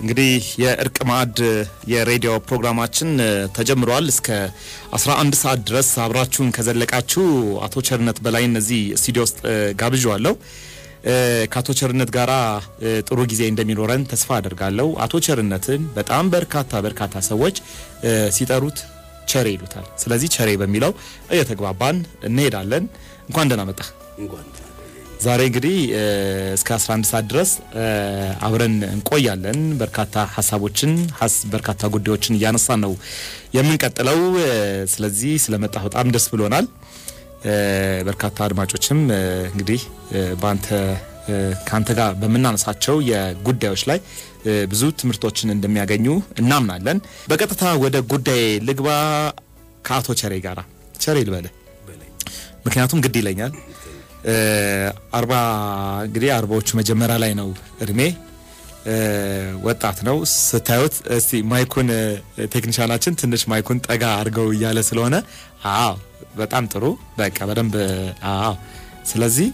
እንግዲህ የእርቅ ማዕድ የሬዲዮ ፕሮግራማችን ተጀምሯል። እስከ 11 ሰዓት ድረስ አብራችሁን ከዘለቃችሁ አቶ ቸርነት በላይ እነዚህ ስቱዲዮ ውስጥ ጋብዣዋለሁ። ከአቶ ቸርነት ጋራ ጥሩ ጊዜ እንደሚኖረን ተስፋ አደርጋለሁ። አቶ ቸርነትን በጣም በርካታ በርካታ ሰዎች ሲጠሩት ቸሬ ይሉታል። ስለዚህ ቸሬ በሚለው እየተግባባን እንሄዳለን። እንኳን ደህና መጣ። ዛሬ እንግዲህ እስከ 11 ሰዓት ድረስ አብረን እንቆያለን። በርካታ ሀሳቦችን በርካታ ጉዳዮችን እያነሳን ነው የምንቀጥለው። ስለዚህ ስለመጣ በጣም ደስ ብሎናል። በርካታ አድማጮችም እንግዲህ በአንተ ከአንተ ጋር በምናነሳቸው የጉዳዮች ላይ ብዙ ትምህርቶችን እንደሚያገኙ እናምናለን። በቀጥታ ወደ ጉዳይ ልግባ። ከአቶ ቸሬ ጋራ ቸሬ ልበለ ምክንያቱም ግድ ይለኛል። አርባ እንግዲህ አርባዎቹ መጀመሪያ ላይ ነው እድሜ ወጣት ነው ስታዩት። እስቲ ማይኩን ቴክኒሻናችን ትንሽ ማይኩን ጠጋ አድርገው እያለ ስለሆነ አዎ፣ በጣም ጥሩ በቃ በደንብ አዎ። ስለዚህ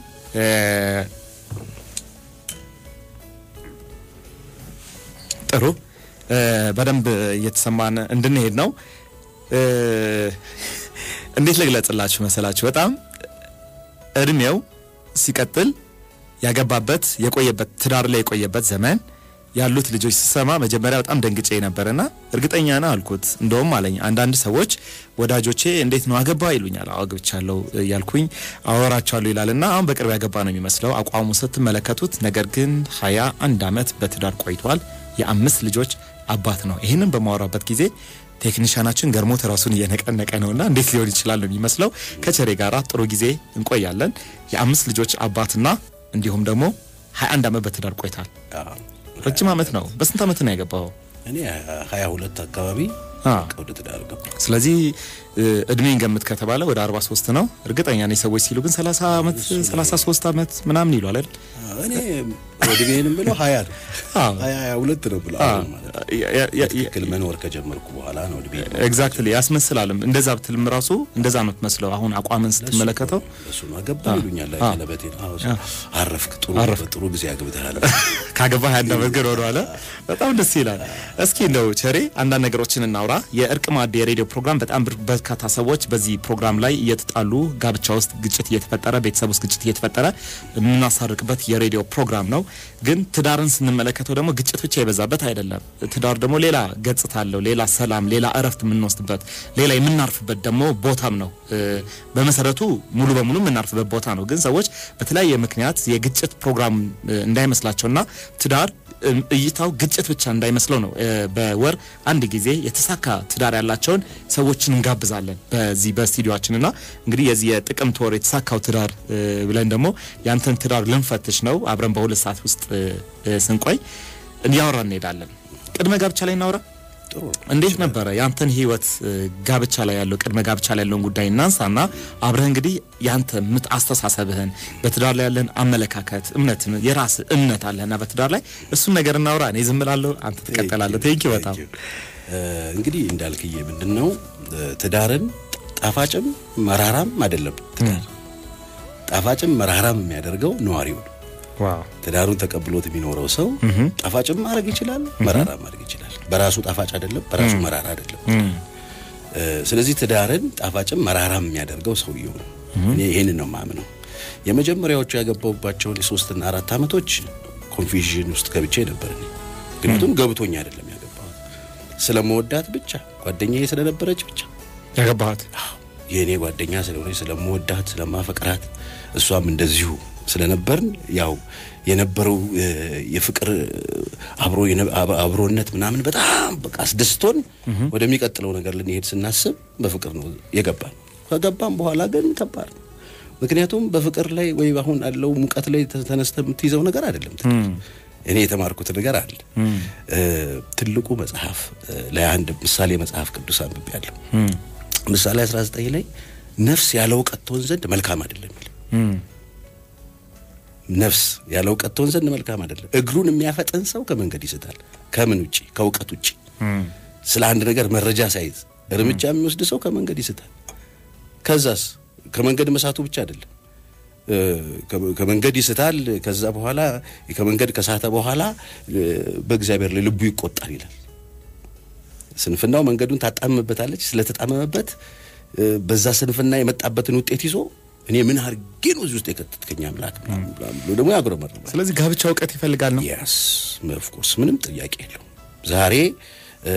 ጥሩ በደንብ እየተሰማን እንድንሄድ ነው። እንዴት ልግለጽላችሁ መሰላችሁ? በጣም እድሜው ሲቀጥል ያገባበት የቆየበት ትዳር ላይ የቆየበት ዘመን ያሉት ልጆች ስሰማ መጀመሪያ በጣም ደንግጬ ነበርና እርግጠኛ ነህ አልኩት። እንደውም አለኝ አንዳንድ ሰዎች ወዳጆቼ እንዴት ነው አገባ ይሉኛል። አዎ አግብቻለሁ እያልኩኝ አወራቸዋለሁ ይላልና አሁን በቅርብ ያገባ ነው የሚመስለው አቋሙ ስትመለከቱት። ነገር ግን ሀያ አንድ አመት በትዳር ቆይቷል። የአምስት ልጆች አባት ነው። ይህንን በማወራበት ጊዜ ቴክኒሻናችን ገርሞት ራሱን እየነቀነቀ ነውና እንዴት ሊሆን ይችላል ነው የሚመስለው። ከቸሬ ጋራ ጥሩ ጊዜ እንቆያለን። የአምስት ልጆች አባትና እንዲሁም ደግሞ 21 አመት በትዳር ቆይታል። ረጅም አመት ነው። በስንት አመት ነው ያገባው? እኔ 22 አካባቢ ወደ ትዳር ገባ። ስለዚህ እድሜን ገምት ከተባለ ወደ 43 ነው። እርግጠኛ ነኝ ሰዎች ሲሉ ግን 30 አመት 33 አመት ምናምን ይሏል አይደል? እኔ እድሜንም ብለው 20 ነው 22 ነው ብለው ትክክል መኖር ከጀመርኩ በኋላ ነው እድሜ ኤግዛክትሊ ያስመስላልም። እንደዛ ብትልም ራሱ እንደዛ ነው የምትመስለው። አሁን አቋምን ስትመለከተው እሱ ነው አገባ ይሉኛል። ቀለበቴን አረፍክ፣ ጥሩ ጥሩ ጊዜ አግብተሃል። ካገባ 21 አመት ግን ሆኗል። በጣም ደስ ይላል። እስኪ እንደው ቸሬ አንዳንድ ነገሮችን እናውራ። የእርቅ ማዕድ የሬዲዮ ፕሮግራም በጣም በርካታ ሰዎች በዚህ ፕሮግራም ላይ እየተጣሉ ጋብቻ ውስጥ ግጭት እየተፈጠረ ቤተሰብ ውስጥ ግጭት እየተፈጠረ የምናሳርቅበት የሬዲዮ ፕሮግራም ነው። ግን ትዳርን ስንመለከተው ደግሞ ግጭት ብቻ የበዛበት አይደለም። ትዳር ደግሞ ሌላ ገጽታ አለው። ሌላ ሰላም፣ ሌላ እረፍት የምንወስድበት፣ ሌላ የምናርፍበት ደግሞ ቦታም ነው። በመሰረቱ ሙሉ በሙሉ የምናርፍበት ቦታ ነው። ግን ሰዎች በተለያየ ምክንያት የግጭት ፕሮግራም እንዳይመስላቸውና ትዳር እይታው ግጭት ብቻ እንዳይመስለው ነው። በወር አንድ ጊዜ የተሳካ ትዳር ያላቸውን ሰዎችን እንጋብዛለን በዚህ በስቱዲዮችን እና እንግዲህ የዚህ የጥቅምት ወር የተሳካው ትዳር ብለን ደግሞ ያንተን ትዳር ልንፈትሽ ነው። አብረን በሁለት ሰዓት ውስጥ ስንቆይ እያወራ እንሄዳለን። ቅድመ ጋብቻ ላይ እናውራ። እንዴት ነበረ ያንተን ህይወት ጋብቻ ላይ ያለው ቅድመ ጋብቻ ላይ ያለውን ጉዳይ እናንሳና አብረህ እንግዲህ ያንተ ምት አስተሳሰብህን በትዳር ላይ ያለን አመለካከት እምነት የራስ እምነት አለህና በትዳር ላይ እሱን ነገር እናውራ። እኔ ዝም እላለሁ፣ አንተ ትቀጥላለህ። ቴንኪ በጣም እንግዲህ እንዳልክዬ ምንድን ነው ትዳርን ጣፋጭም መራራም አይደለም። ትዳር ጣፋጭም መራራም የሚያደርገው ነዋሪው ነው። ትዳሩን ተቀብሎት የሚኖረው ሰው ጣፋጭም ማድረግ ይችላል፣ መራራ ማድረግ ይችላል። በራሱ ጣፋጭ አይደለም፣ በራሱ መራራ አይደለም። ስለዚህ ትዳርን ጣፋጭም መራራም የሚያደርገው ሰውየው ነው። እኔ ይህንን ነው የማምነው። የመጀመሪያዎቹ ያገባሁባቸውን የሶስትና አራት ዓመቶች ኮንፊዥን ውስጥ ገብቼ ነበር እኔ። ምክንያቱም ገብቶኝ አይደለም ያገባኋት፣ ስለመወዳት ብቻ ጓደኛዬ ስለነበረች ብቻ ያገባኋት የእኔ ጓደኛ ስለሆነች ስለመወዳት፣ ስለማፈቅራት እሷም እንደዚሁ ስለነበርን ያው የነበረው የፍቅር አብሮ አብሮነት ምናምን በጣም በቃ አስደስቶን ወደሚቀጥለው ነገር ልንሄድ ስናስብ በፍቅር ነው የገባን። ከገባን በኋላ ግን ከባድ ነው። ምክንያቱም በፍቅር ላይ ወይ አሁን ያለው ሙቀት ላይ ተነስተ የምትይዘው ነገር አይደለም። እኔ የተማርኩት ነገር አለ። ትልቁ መጽሐፍ ላይ አንድ ምሳሌ መጽሐፍ ቅዱስ አንብቤያለሁ። ምሳሌ 19 ላይ ነፍስ ያለ እውቀት ትሆን ዘንድ መልካም አይደለም የሚል ነፍስ ያለ እውቀት ትሆን ዘንድ መልካም አይደለም። እግሩን የሚያፈጥን ሰው ከመንገድ ይስታል። ከምን ውጪ? ከእውቀት ውጪ። ስለ አንድ ነገር መረጃ ሳይዝ እርምጃ የሚወስድ ሰው ከመንገድ ይስታል። ከዛስ ከመንገድ መሳቱ ብቻ አይደለም፣ እ፣ ከ- ከመንገድ ይስታል። ከዛ በኋላ ከመንገድ ከሳተ በኋላ እ፣ በእግዚአብሔር ላይ ልቡ ይቆጣል ይላል። ስንፍናው መንገዱን ታጣምበታለች። ስለተጣመመበት እ፣ በዛ ስንፍና የመጣበትን ውጤት ይዞ እኔ ምን አድርጌ ነው እዚህ ውስጥ የከተትከኝ አምላክ ምናምን ብሎ ደግሞ ያጉረመርማል። ስለዚህ ጋብቻ እውቀት ይፈልጋል ነው። የስ ኦፍኮርስ ምንም ጥያቄ የለው። ዛሬ እ፣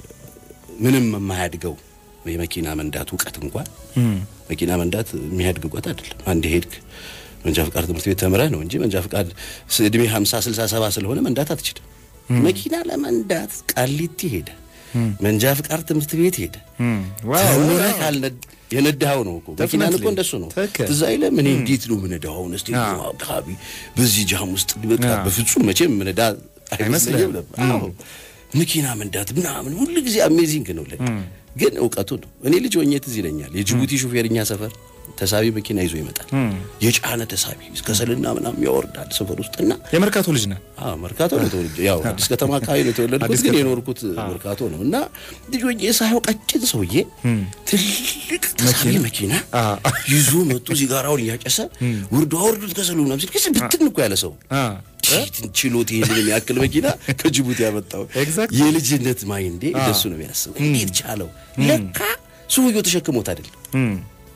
ምንም የማያድገው የመኪና መንዳት እውቀት እንኳን መኪና መንዳት የሚያድግ እውቀት አይደለም። አንድ ሄድክ መንጃ ፍቃድ ትምህርት ቤት ተምረህ ነው እንጂ መንጃ ፍቃድ ስ- እድሜ 50 60 70 ስለሆነ መንዳት አትችልም። መኪና ለመንዳት ቃሊቲ ሄደ፣ መንጃ ፍቃድ ትምህርት ቤት ሄደ ዋው፣ ተምረህ ዋው። ካልነድ የነዳኸው ነው እኮ መኪናን እኮ Definitely. እንደሱ ነው። ትክክል። ትዝ አይልም እኔ እንዴት ነው የምነዳው? አሁን እስቲ አዎ። አካባቢ በዚህ ጃም ውስጥ በቃ አዎ። በፍጹም መቼም ምነዳ አይመስለኝም አይመስልህም? ነበር። አዎ መኪና መንዳት ምናምን ሁሉ ጊዜ አሜዚንግ ነው ለኔ። ግን እውቀቱ ነው። እኔ ልጅ ሆኜ ትዝ ይለኛል የጅቡቲ ሹፌር እኛ ሰፈር ተሳቢ መኪና ይዞ ይመጣል። የጫነ ተሳቢ ከሰልና ምናምን ያወርዳል ሰፈር ውስጥና የመርካቶ ልጅ ነህ። አዎ መርካቶ ነው ተወልጄ ያው አዲስ ከተማ አካባቢ ነው የተወለድኩት፣ አዲስ ግን ከተማ። የኖርኩት መርካቶ ነው እና ልጅ ሆኜ ሳየው ቀጭን ሰውዬ ትልቅ ተሳቢ መኪና አዎ። ይዞ መጡ ሲጋራውን እያጨሰ ውርዱ አውርዱት ከሰሉ ምናምን ሲል ከስም ብትን እኮ ያለ ሰው አ ቺትን ችሎት ይሄንን የሚያክል መኪና ከጅቡቲ ያመጣው Exactly. የልጅነት ማይንዴ እንደሱ ነው የሚያስበው። እንዴት ቻለው? ለካ ሰውየው ተሸክሞት አይደለም እም፣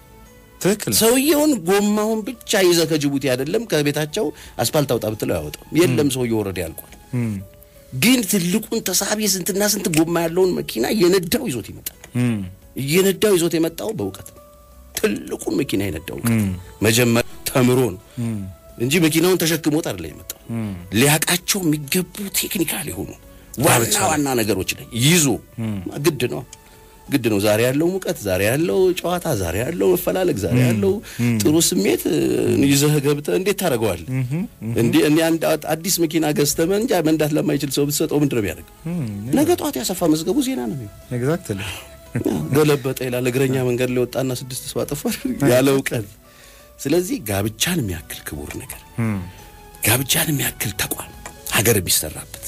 ትክክል ነው። ሰውየውን ጎማውን ብቻ ይዘ ከጅቡቲ አይደለም ከቤታቸው አስፓልት አውጣ ብትለው ያወጣው የለም። ሰውየው ወረደ ያልቋል። እም፣ ግን ትልቁን ተሳቢ ስንትና ስንት ጎማ ያለውን መኪና እየነዳው ይዞት ይመጣል። እም፣ እየነዳው ይዞት የመጣው በእውቀት ነው። ትልቁን መኪና የነዳው እውቀት መጀመሪያ ተምሮ ነው እንጂ መኪናውን ተሸክሞት አይደለም የመጣው። ሊያውቃቸው የሚገቡ ቴክኒካል የሆኑ ዋና ዋና ነገሮች ላይ ይዞ ግድ ነው ግድ ነው። ዛሬ ያለው ሙቀት፣ ዛሬ ያለው ጨዋታ፣ ዛሬ ያለው መፈላለግ፣ ዛሬ ያለው ጥሩ ስሜት እ፣ ይዘህ ገብተህ እንዴት ታደርገዋለህ? እንዴ እኔ አንድ አ- አዲስ መኪና ገዝተህ መንጃ መንዳት ለማይችል ሰው ብትሰጠው ምንድን ነው የሚያደርግ? ነገ ጠዋት ያሰፋ መዝገቡ ዜና ነው የሚሆነው። ኤግዛክትሊ ገለበጠ ይላል። እግረኛ መንገድ ላይ ወጣና ስድስት ሰው አጠፋ ያለ እውቀት። ስለዚህ ጋብቻን የሚያክል ክቡር ነገር፣ ጋብቻን የሚያክል ተቋም፣ ሀገር የሚሰራበት፣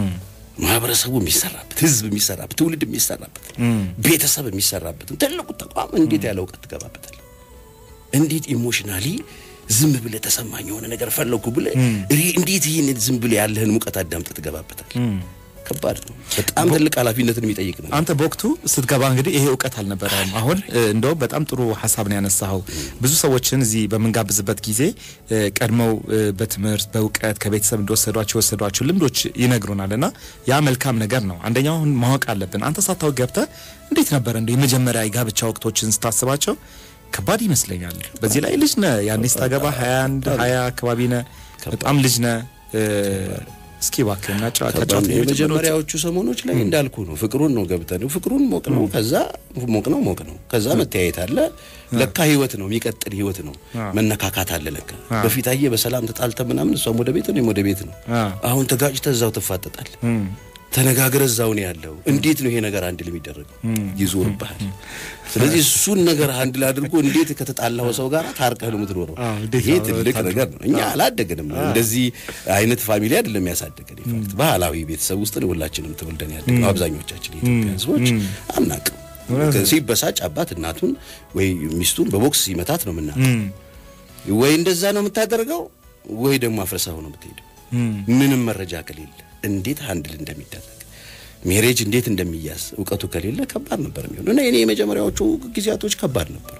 ማህበረሰቡ የሚሰራበት፣ ህዝብ የሚሰራበት፣ ትውልድ የሚሰራበት፣ ቤተሰብ የሚሰራበት ትልቁ ተቋም እንዴት ያለ እውቀት ትገባበታል? እንዴት ኢሞሽናሊ ዝም ብለህ ተሰማኝ የሆነ ነገር ፈለግኩ ብለህ ሪ- እንዴት ይህን ዝም ብለህ ያለህን ሙቀት አዳምጠህ ትገባበታል? ከባድ ነው። በጣም ትልቅ ኃላፊነትን የሚጠይቅ ነው። አንተ በወቅቱ ስትገባ እንግዲህ ይሄ እውቀት አልነበረም። አሁን እ፣ እንደውም በጣም ጥሩ ሀሳብ ነው ያነሳኸው። ብዙ ሰዎችን እዚህ በምንጋብዝበት ጊዜ እ፣ ቀድመው እ፣ በትምህርት በእውቀት ከቤተሰብ እንደወሰዷቸው የወሰዷቸው ልምዶች ይነግሩናል እና ያ መልካም ነገር ነው። አንደኛው አሁን ማወቅ አለብን። አንተ ሳታውቅ ገብተህ እንዴት ነበረ እንደ የመጀመሪያ የጋብቻ ወቅቶችን ስታስባቸው ከባድ ይመስለኛል። በዚህ ላይ ልጅ ነህ ያኔ ስታገባ 21 20 አካባቢ ነህ። በጣም ልጅ ነህ። እ፣ እስኪ እባክህ እናጫ- ከባድ ታጫውተኝ ነው። የመጀመሪያዎቹ የመጀመሪያዎቹ ሰሞኖች ላይ እንዳልኩ ነው። ፍቅሩን ነው ገብተን ፍቅሩን ሞቅ ነው። ከዛ ሞቅ ነው ሞቅ ነው። ከዛ መተያየት አለ። ለካ ህይወት ነው የሚቀጥል ህይወት ነው። መነካካት አለ። ለካ በፊት አየህ በሰላም ተጣልተ ምናምን እሷም ወደ ቤት ነው ወደ ቤት ነው። አ። አሁን ተጋጭተ እዛው ትፋጠጣል። ተነጋግረ እዛው ነው ያለው። እንዴት ነው ይሄ ነገር አንድ የሚደረገው? ይዞርብሃል። ስለዚህ እሱን ነገር አንድ ላይ አድርጎ እንዴት ከተጣላው ሰው ጋር ታርቀህ ነው የምትኖረው? አዎ፣ እንዴት ይሄ ነው ትልቅ ታድርገው? ነገር ነው። እኛ አላደገንም። እንደዚህ አይነት ፋሚሊ አይደለም ያሳደገን። ኢንፋክት ባህላዊ ቤተሰብ ውስጥ ነው ሁላችንም ተወልደን ያደግነው። አብዛኞቻችን የኢትዮጵያ ህዝቦች አናቅም። ሲበሳጭ አባት እናቱን ወይ ሚስቱን በቦክስ ሲመታት ነው የምናውቀው። ወይ እንደዛ ነው የምታደርገው፣ ወይ ደግሞ አፍረሳው ነው የምትሄደው። ምንም መረጃ ከሌለ እንዴት ሃንድል እንደሚደረግ ሜሬጅ እንዴት እንደሚያዝ እውቀቱ ከሌለ ከባድ ነበር የሚሆነው እና እኔ የመጀመሪያዎቹ ጊዜያቶች ከባድ ነበሩ።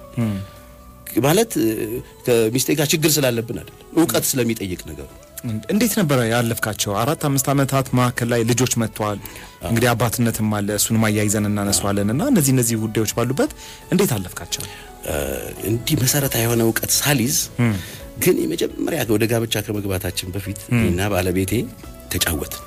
ማለት እ፣ ከሚስቴ ጋር ችግር ስላለብን አይደለም፣ እውቀት ስለሚጠይቅ ነገሩ እንዴት ነበረ ያለፍካቸው? አራት አምስት ዓመታት መካከል ላይ ልጆች መጥተዋል። እንግዲህ አባትነትም አለ፣ እሱንም አያይዘን እናነሳዋለን እና እነዚህ እነዚህ ጉዳዮች ባሉበት እንዴት አለፍካቸው? እ፣ እንዲህ መሰረታዊ የሆነ እውቀት ሳሊዝ ግን የመጀመሪያ ወደ ጋብቻ ከመግባታችን በፊት እኔና ባለቤቴ ተጫወትን።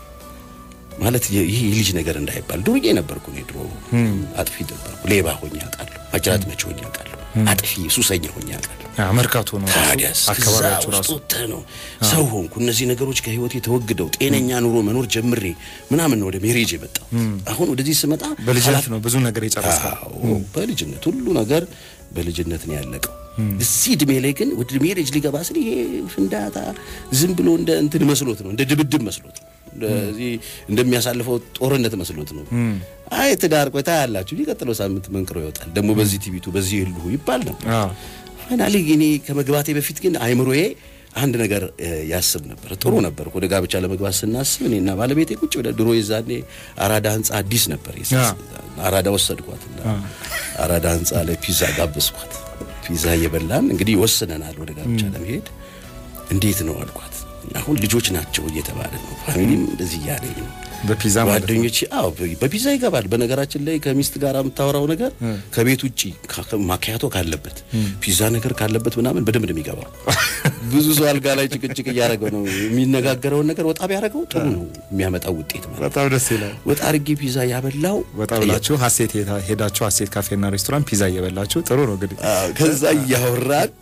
ማለት የ- ይህ የልጅ ነገር እንዳይባል ዱርዬ ነበርኩ እኔ ድሮ አጥፊ ነበርኩ። ሌባ ሆኜ አውቃለሁ። ማጅራት መቼ ሆኜ አውቃለሁ። አጥፊ ሱሰኛ ሆኜ አውቃለሁ። ያ መርካቶ ነው ታዲያስ ከዛ አካባቢያቸው ውስጥ ራሱ ወጥተህ ነው ሰው ሆንኩ። እነዚህ ነገሮች ከህይወቴ ተወግደው ጤነኛ ኑሮ መኖር ጀምሬ ምናምን ነው ወደ ሜሬጅ የመጣው። አሁን ወደዚህ ስመጣ በልጅነት ነው ብዙ ነገር የጨረስከው። አዎ በልጅነት ሁሉ ነገር በልጅነት ነው ያለቀው። እዚህ እድሜ ላይ ግን ወደ ሜሬጅ ሊገባ ስል ይሄ ፍንዳታ ዝም ብሎ እንደ እንትን መስሎት ነው፣ እንደ ድብድብ መስሎት ነው፣ እንደዚህ እንደሚያሳልፈው ጦርነት መስሎት ነው። አይ ትዳር ቆይታ ያላችሁ የሚቀጥለው ሳምንት መንቅሮ ይወጣል ደግሞ በዚህ ቲቪቱ በዚህ ይልሁ ይባል ነበር። አዎ ፋይናሊ እኔ ከመግባቴ በፊት ግን አይምሮዬ አንድ ነገር እ, ያስብ ነበር። ጥሩ ነበር። ወደ ጋብቻ ለመግባት ስናስብ እኔና ባለቤቴ ቁጭ ብለን ድሮ የዛኔ አራዳ ህንጻ አዲስ ነበር። የስ- አ። አራዳ ወሰድኳትና አራዳ ህንጻ ላይ ፒዛ ጋበዝኳት። ፒዛ እየበላን እንግዲህ ወስነናል ወደ ጋብቻ ለመሄድ። እንዴት ነው አልኳት። አሁን ልጆች ናቸው እየተባለ ነው፣ ፋሚሊም እንደዚህ እያለኝ ነው በፒዛ ማለት ነው። ጓደኞቼ አዎ በ- በፒዛ ይገባል። በነገራችን ላይ ከሚስት ጋር የምታወራው ነገር ከቤት ውጪ ካ- ከ- ማኪያቶ ካለበት ፒዛ ነገር ካለበት ምናምን በደንብ ነው የሚገባው። ብዙ ሰው አልጋ ላይ ጭቅጭቅ እያደረገው ነው የሚነጋገረውን ነገር ወጣ ቢያደርገው ጥሩ ነው የሚያመጣው ውጤት ማለት ነው። በጣም ደስ ይላል። ወጣ አድርጌ ፒዛ ያበላው ወጣ ብላችሁ ሀሴት ሄዳ- ሄዳችሁ ሀሴት ካፌና ሬስቶራንት ፒዛ እየበላችሁ ጥሩ ነው እንግዲህ አዎ፣ ከዛ እያወራን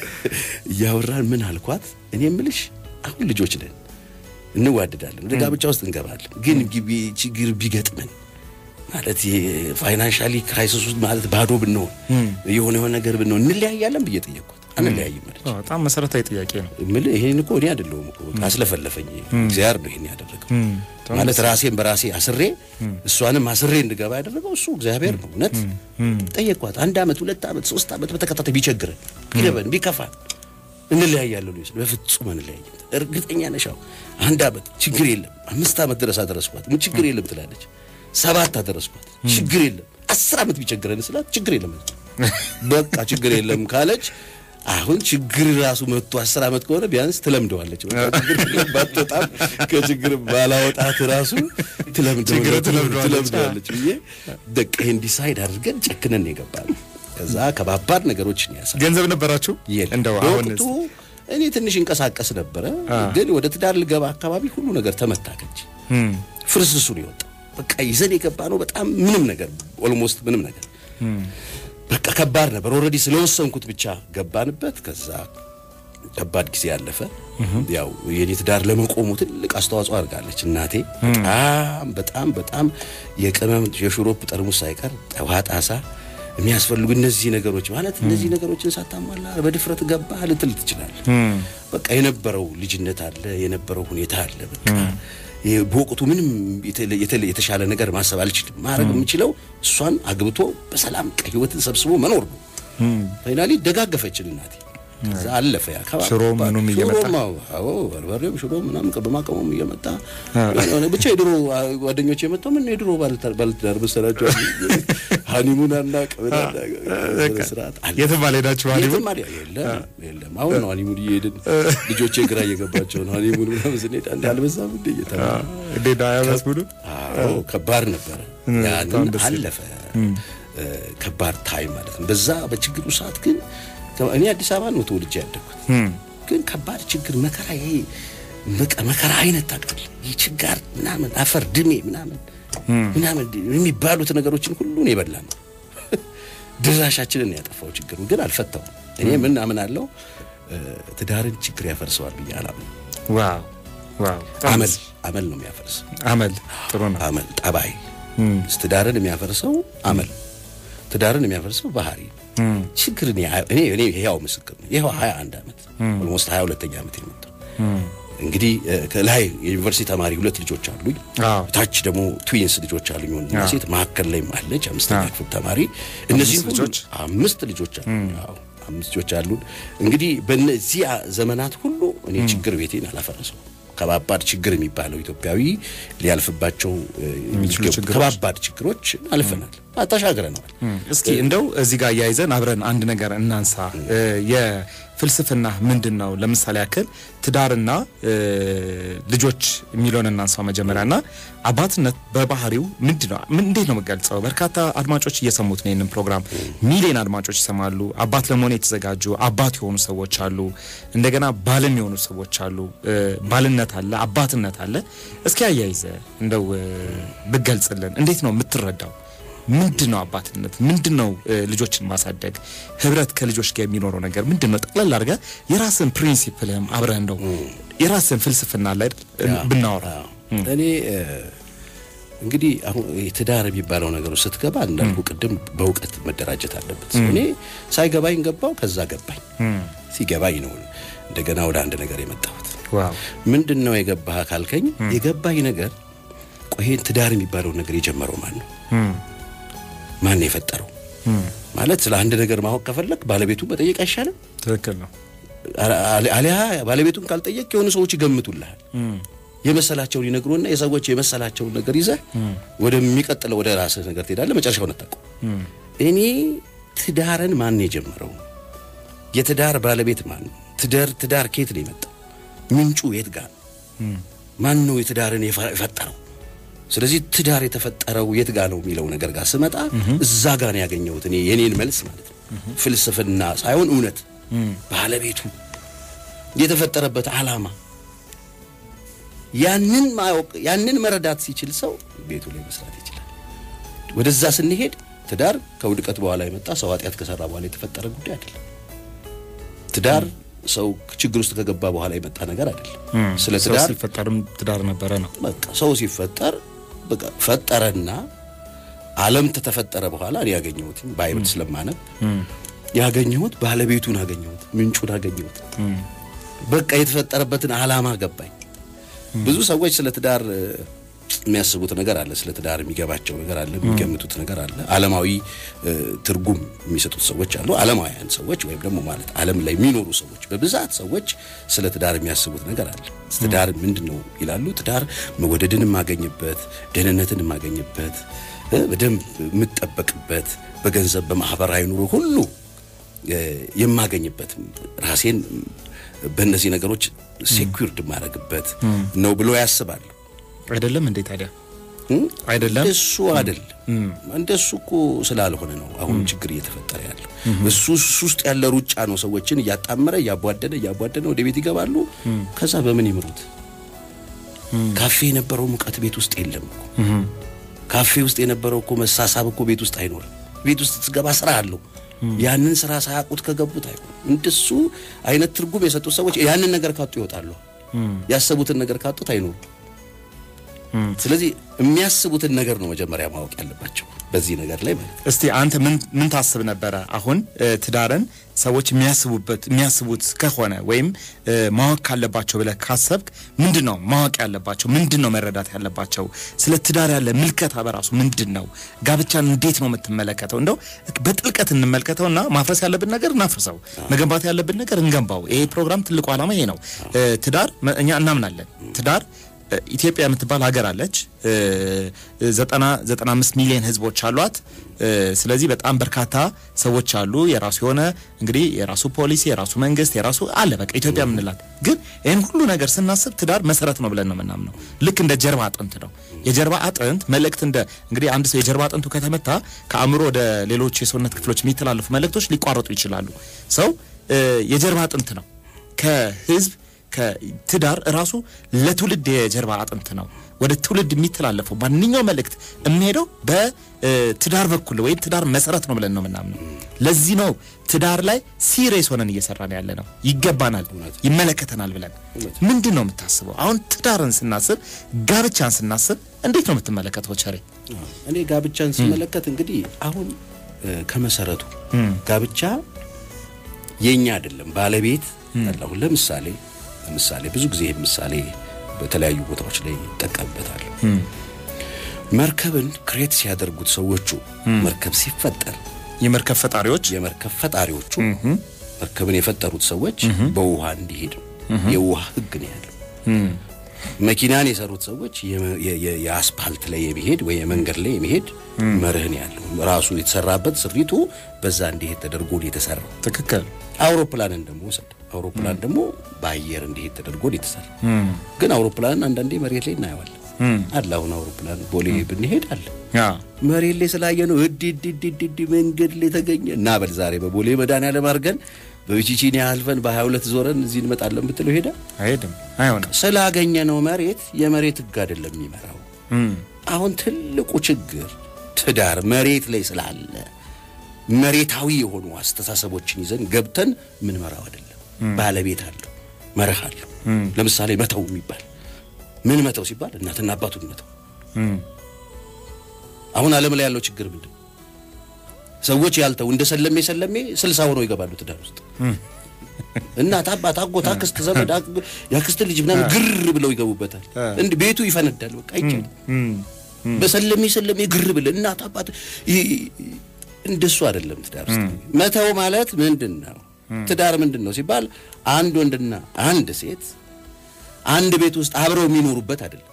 እያወራን ምን አልኳት፣ እኔ የምልሽ አሁን ልጆች ነን እንዋደዳለን፣ ወደ ጋብቻ ውስጥ እንገባለን። ግን ግቢ ችግር ቢገጥመን ማለት ፋይናንሻሊ ክራይሲስ ውስጥ ማለት ባዶ ብንሆን የሆነ የሆነ ነገር ብንሆን እንለያያለን ብዬ ጠየቅኳት። አንለያይም አለች። አዎ፣ በጣም መሰረታዊ ጥያቄ ነው። የምልህ ይሄን እኮ እኔ አይደለሁም እኮ በቃ አስለፈለፈኝ። እግዚአብሔር ነው ይሄን ያደረገው። ማለት ራሴን በራሴ አስሬ እሷንም አስሬ እንድገባ ያደረገው እሱ እግዚአብሔር ነው። እውነት ጠየቅኳት። አንድ አመት፣ ሁለት አመት፣ ሶስት አመት በተከታታይ ቢቸግረን፣ ቢለበን፣ ቢከፋን እንለያያለን ነው በፍጹም አንለያይም። እርግጠኛ ነሽ? አዎ አንድ አመት ችግር የለም አምስት አመት ድረስ አደረስኳት። ምን ችግር የለም ትላለች። ሰባት አደረስኳት። ችግር የለም አስር አመት ቢቸግረን ስላት ችግር የለም በቃ ችግር የለም ካለች አሁን ችግር ራሱ መጥቶ አስር አመት ከሆነ ቢያንስ ትለምደዋለች። በቃ ችግር የለባት በጣም ከችግር ባላወጣት ራሱ ትለምደው- ችግር ትለምደዋለች። ትለምደዋለች ብዬ በቃ ይሄን ዲሳይድ አድርገን ጨክነን የገባል። ከዛ ከባባድ ነገሮችን ያሳ ገንዘብ ነበራችሁ? የለም እንደው አሁን በወቅቱ እኔ ትንሽ እንቀሳቀስ ነበረ፣ ግን ወደ ትዳር ልገባ አካባቢ ሁሉ ነገር ተመታከች። እም፣ ፍርስርሱን ይወጣ በቃ ይዘን የገባ ነው። በጣም ምንም ነገር ኦልሞስት ምንም ነገር በቃ ከባድ ነበር። ኦልሬዲ ስለወሰንኩት ብቻ ገባንበት። ከዛ ከባድ ጊዜ ያለፈ። ያው የኔ ትዳር ለመቆሙ ትልቅ አስተዋጽኦ አድርጋለች እናቴ። በጣም በጣም በጣም የቅመም የሽሮፕ ጠርሙስ ሳይቀር ጠዋ ጣሳ የሚያስፈልጉ እነዚህ ነገሮች ማለት እነዚህ ነገሮችን ሳታሟላ በድፍረት ገባ ልትል ትችላል። በቃ የነበረው ልጅነት አለ፣ የነበረው ሁኔታ አለ። በቃ ይሄ በወቅቱ ምንም የተለ- የተለ- የተሻለ ነገር ማሰብ አልችልም። ማድረግ የምችለው እሷን አግብቶ በሰላም ቀ ህይወትን ሰብስቦ መኖር ነው። ፋይናሊ ደጋገፈችን እናቴ። ከዛ አለፈ ያ ከባድ- ሽሮ ምኑም እየመጣ? ሽሮም አዎ፣ አዎ በርበሬም ሽሮ ምናምን ቅመማ ቅመም እየመጣ የሆነ ብቻ የድሮ ጓደኞች የመጣው ምን የድሮ ባለትዳር ባለትዳር መሰላቸው ሀኒሙን አናውቅ ምን አናውቅ ስርዓት አለ። የትም አልሄዳችሁ ሀኒሙን? የትም አልሄ- የለም የለም። አሁን ነው ሀኒሙን እየሄድን ልጆቼ ግራ እየገባቸው ነው ሀኒሙን ምናምን ስንሄድ አንድ አልበዛም እንደ እየተባለ እንዴት ነው አያመስጉዱ? አዎ ከባድ ነበረ። በጣም ያንን ደስ ይላል። አለፈ። እ፣ ከባድ ታይም ማለት ነው። በዛ በችግሩ ሰዓት ግን እኔ አዲስ አበባ ነው ተወልጄ ያደግኩት። ግን ከባድ ችግር መከራ፣ ይሄ በቃ መከራ አይነት ታውቃለህ፣ ይህ ችጋር ምናምን አፈር ድሜ ምናምን ምናምን የሚባሉት ነገሮችን ሁሉን የበላ ነው። ድራሻችንን ያጠፋው ችግሩ ግን አልፈታውም። እኔ ምን አምናለሁ እ፣ ትዳርን ችግር ያፈርሰዋል ብዬ አላምንም። ዋው ዋው አመል አመል ነው የሚያፈርሰው አመል ጥሩ ነው። አመል ጠባይ ትዳርን የሚያፈርሰው አመል ትዳርን የሚያፈርሰው ባህሪ ችግር እኔ እኔ እኔ ያው ምስክር ነው። ይኸው 21 ዓመት ኦልሞስት 22ኛ ዓመት የመጣው እንግዲህ እ፣ ከላይ የዩኒቨርሲቲ ተማሪ ሁለት ልጆች አሉኝ። አዎ ታች ደግሞ ትዊንስ ልጆች አሉኝ ወንድና ሴት፣ መካከል ላይም አለች አምስተኛ ክፍል ተማሪ። እነዚህ አምስት ሁሉ ልጆች? አምስት ልጆች አሉኝ። አዎ አምስት ልጆች አሉን። እንግዲህ በእነዚህ ዘመናት ሁሉ እኔ ችግር ቤቴን አላፈረሰው። ከባባድ ችግር የሚባለው ኢትዮጵያዊ ሊያልፍባቸው እ፣ የሚችሉ የሚገቡ ችግሮች? ከባባድ ችግሮች አልፈናል፣ ተሻግረነዋል። እስኪ እንደው እዚህ ጋር እያይዘን አብረን አንድ ነገር እናንሳ። እ፣ የፍልስፍና ምንድን ነው? ለምሳሌ ያክል ትዳርና እ፣ ልጆች የሚለውን እናንሳው መጀመሪያ እና አባትነት በባህሪው ምንድን ነው? ምን እንዴት ነው የምገልጸው? በርካታ አድማጮች እየሰሙት ነው ይህንን ፕሮግራም፣ ሚሊዮን አድማጮች ይሰማሉ። አባት ለመሆን የተዘጋጁ አባት የሆኑ ሰዎች አሉ። እንደገና ባልም የሆኑ ሰዎች አሉ። እ፣ ባልነት አለ፣ አባትነት አለ። እስኪ አያይዘ እንደው እ፣ ብገልጽልን እንዴት ነው የምትረዳው? ምንድን ነው አባትነት? ምንድን ነው እ፣ ልጆችን ማሳደግ? ህብረት ከልጆች ጋር የሚኖረው ነገር ምንድን ነው? ጠቅላላ አድርገህ የራስን ፕሪንሲፕልህም አብረህ እንደው የራስን ፍልስፍና ላይ ብናወራ አዎ። እኔ እ፣ እንግዲህ አሁን ይሄ ትዳር የሚባለው ነገር ውስጥ ስትገባ እንዳልኩ ቅድም በእውቀት መደራጀት አለበት። እኔ ሳይገባኝ ገባው፣ ከዛ ገባኝ። ሲገባኝ ነው እንደገና ወደ አንድ ነገር የመጣሁት። ዋው ምንድን ነው የገባህ ካልከኝ፣ የገባኝ ነገር ቆይ ይሄን ትዳር የሚባለው ነገር የጀመረው ማን ነው? ማን ነው የፈጠረው? ማለት ስለ አንድ ነገር ማወቅ ከፈለግ ባለቤቱን መጠየቅ አይሻልም? ትክክል ነው። አሊያ ባለቤቱን ካልጠየቅ የሆኑ ሰዎች ይገምቱልሃል። የመሰላቸውን ይነግሩና የሰዎች የመሰላቸውን ነገር ይዘህ ወደሚቀጥለው ወደ ራስህ ነገር ትሄዳለህ። መጨረሻውን አታውቀው። እኔ ትዳርን ማን የጀመረው? የትዳር ባለቤት ማን ነው? ትዳር ትዳር ከየት ነው የመጣው? ምንጩ የት ጋር? ማን ነው የትዳርን የፈጠረው? ስለዚህ ትዳር የተፈጠረው የት ጋር ነው የሚለው ነገር ጋር ስመጣ እዛ ጋር ነው ያገኘሁት እኔ የኔን መልስ ማለት ነው። ፍልስፍና ሳይሆን እውነት ባለቤቱ የተፈጠረበት ዓላማ ያንን ማወቅ ያንን መረዳት ሲችል ሰው ቤቱ ላይ መስራት ይችላል። ወደዛ ስንሄድ ትዳር ከውድቀት በኋላ የመጣ ሰው ኃጢአት ከሰራ በኋላ የተፈጠረ ጉዳይ አይደለም። ትዳር ሰው ችግር ውስጥ ከገባ በኋላ የመጣ ነገር አይደለም። ስለ ሰው ትዳር ሲፈጠርም ትዳር ነበረ ነው። በቃ ሰው ሲፈጠር በቃ ፈጠረና ዓለም ተተፈጠረ በኋላ እኔ ያገኘሁት ባይብል ስለማነብ ያገኘሁት ባለቤቱን አገኘሁት፣ ምንጩን አገኘሁት። በቃ የተፈጠረበትን ዓላማ ገባኝ። ብዙ ሰዎች ስለ ትዳር እ፣ የሚያስቡት ነገር አለ። ስለ ትዳር የሚገባቸው ነገር አለ፣ የሚገምቱት ነገር አለ። ዓለማዊ እ፣ ትርጉም የሚሰጡት ሰዎች አሉ። ዓለማውያን ሰዎች ወይም ደግሞ ማለት ዓለም ላይ የሚኖሩ ሰዎች በብዛት ሰዎች ስለ ትዳር የሚያስቡት ነገር አለ። ትዳር ምንድን ነው ይላሉ። ትዳር መወደድን የማገኝበት፣ ደህንነትን የማገኝበት፣ እ፣ በደንብ የምጠበቅበት፣ በገንዘብ በማህበራዊ ኑሮ ሁሉ እ፣ የማገኝበት ራሴን በእነዚህ ነገሮች ሴኩርድ የማደርግበት ነው ብሎ ያስባሉ። አይደለም እንዴ ታዲያ? እም? አይደለም እሱ አይደለም። እንደሱ እኮ ስላልሆነ ነው አሁን ችግር እየተፈጠረ ያለው። እሱ እሱ ውስጥ ያለ ሩጫ ነው ሰዎችን እያጣመረ እያቧደነ እያቧደነ ወደ ቤት ይገባሉ። ከዛ በምን ይምሩት? ካፌ የነበረው ሙቀት ቤት ውስጥ የለም እኮ። ካፌ ውስጥ የነበረው እኮ መሳሳብ እኮ ቤት ውስጥ አይኖርም። ቤት ውስጥ ስትገባ ስራ አለው። ያንን ስራ ሳያውቁት ከገቡት አይሆን። እንደሱ አይነት ትርጉም የሰጡት ሰዎች ያንን ነገር ካጡ ይወጣሉ። ያሰቡትን ነገር ካጡት አይኖሩም። ስለዚህ የሚያስቡትን ነገር ነው መጀመሪያ ማወቅ ያለባቸው በዚህ ነገር ላይ ማለት ነው። እስቲ አንተ ምን ምን ታስብ ነበረ? አሁን እ፣ ትዳርን ሰዎች የሚያስቡበት የሚያስቡት ከሆነ ወይም እ፣ ማወቅ ካለባቸው ብለህ ካሰብክ ምንድን ነው ማወቅ ያለባቸው? ምንድን ነው መረዳት ያለባቸው? ስለ ትዳር ያለ ምልከታ በራሱ ምንድን ነው? ጋብቻን እንዴት ነው የምትመለከተው? እንደው በጥልቀት እንመልከተውና ማፍረስ ያለብን ነገር እናፍርሰው፣ መገንባት ያለብን ነገር እንገንባው። ይሄ ፕሮግራም ትልቁ ዓላማ ይሄ ነው። እ፣ ትዳር መ- እኛ እናምናለን ትዳር እ፣ ኢትዮጵያ የምትባል ሀገር አለች። እ፣ ዘጠና ዘጠና አምስት ሚሊዮን ህዝቦች አሏት። እ፣ ስለዚህ በጣም በርካታ ሰዎች አሉ። የራሱ የሆነ እንግዲህ የራሱ ፖሊሲ፣ የራሱ መንግስት፣ የራሱ አለ። በቃ ኢትዮጵያ የምንላት ግን ይህን ሁሉ ነገር ስናስብ ትዳር መሰረት ነው ብለን ነው የምናምነው። ልክ እንደ ጀርባ አጥንት ነው። የጀርባ አጥንት መልእክት እንደ እንግዲህ አንድ ሰው የጀርባ አጥንቱ ከተመታ ከአእምሮ ወደ ሌሎች የሰውነት ክፍሎች የሚተላለፉ መልእክቶች ሊቋረጡ ይችላሉ። ሰው እ፣ የጀርባ አጥንት ነው ከህዝብ ከትዳር ራሱ ለትውልድ የጀርባ አጥንት ነው። ወደ ትውልድ የሚተላለፈው ማንኛው መልእክት የሚሄደው በትዳር በኩል ወይም ትዳር መሰረት ነው ብለን ነው የምናምነው። ለዚህ ነው ትዳር ላይ ሲሪየስ ሆነን እየሰራን ያለ ነው። ይገባናል፣ ይመለከተናል ብለን ምንድን ነው የምታስበው? አሁን ትዳርን ስናስብ፣ ጋብቻን ስናስብ እንዴት ነው የምትመለከተው? ቸሬ እኔ ጋብቻን ስመለከት እንግዲህ አሁን እ፣ ከመሰረቱ ጋብቻ የኛ አይደለም ባለቤት አለ። አሁን ለምሳሌ ለምሳሌ ብዙ ጊዜ ይህ ምሳሌ በተለያዩ ቦታዎች ላይ ይጠቀምበታል። መርከብን ክሬት ሲያደርጉት ሰዎቹ መርከብ ሲፈጠር የመርከብ ፈጣሪዎች የመርከብ ፈጣሪዎቹ መርከብን የፈጠሩት ሰዎች በውሃ እንዲሄድ ነው። የውሃ ሕግ ነው ያለው። መኪናን የሰሩት ሰዎች የመ- የ- የ- የአስፓልት ላይ የሚሄድ ወይ የመንገድ ላይ የሚሄድ መርህ ነው ያለው። ራሱ የተሰራበት ስሪቱ በዛ እንዲሄድ ተደርጎ ነው የተሰራው። ትክክል አውሮፕላንን ደግሞ ውሰድ። አውሮፕላን ደግሞ በአየር እንዲሄድ ተደርጎ ነው የተሰራው። ግን አውሮፕላንን አንዳንዴ መሬት ላይ እናየዋለን አለ። አሁን አውሮፕላን ቦሌ ብንሄድ አለ ያ መሬት ላይ ስላየ ነው እድ እድ እድ እድ እድ መንገድ ላይ ተገኘ እና በል ዛሬ በቦሌ መድኃኒዓለም አድርገን በቢቺቺኒ አልፈን በሀያ ሁለት ዞረን እዚህ እንመጣለን ብትለው ሄዳ አይሄድም፣ አይሆንም። ስላገኘ ነው መሬት የመሬት ህግ አይደለም የሚመራው። እም፣ አሁን ትልቁ ችግር ትዳር መሬት ላይ ስላለ መሬታዊ የሆኑ አስተሳሰቦችን ይዘን ገብተን ምንመራው አይደለም። ባለቤት አለው፣ መርህ አለው። ለምሳሌ መተው የሚባል ምን መተው ሲባል እናትና አባቱን መተው። እም፣ አሁን ዓለም ላይ ያለው ችግር ምንድን ነው? ሰዎች ያልተው እንደ ሰለሜ ሰለሜ ስልሳ ሆነው ይገባሉ ትዳር ውስጥ እናት፣ አባት፣ አጎት፣ አክስት፣ ዘመድ፣ አግ- የአክስት ልጅ ምናምን ግር ብለው ይገቡበታል። እንዲህ ቤቱ ይፈነዳል። በቃ አይቻልም። እም፣ በሰለሜ ሰለሜ ግር ብለ እናት አባት ይ- እንደሱ አይደለም። ትዳር ውስጥ መተው ማለት ምንድን ነው? ትዳር ምንድን ነው ሲባል አንድ ወንድና አንድ ሴት አንድ ቤት ውስጥ አብረው የሚኖሩበት አይደለም።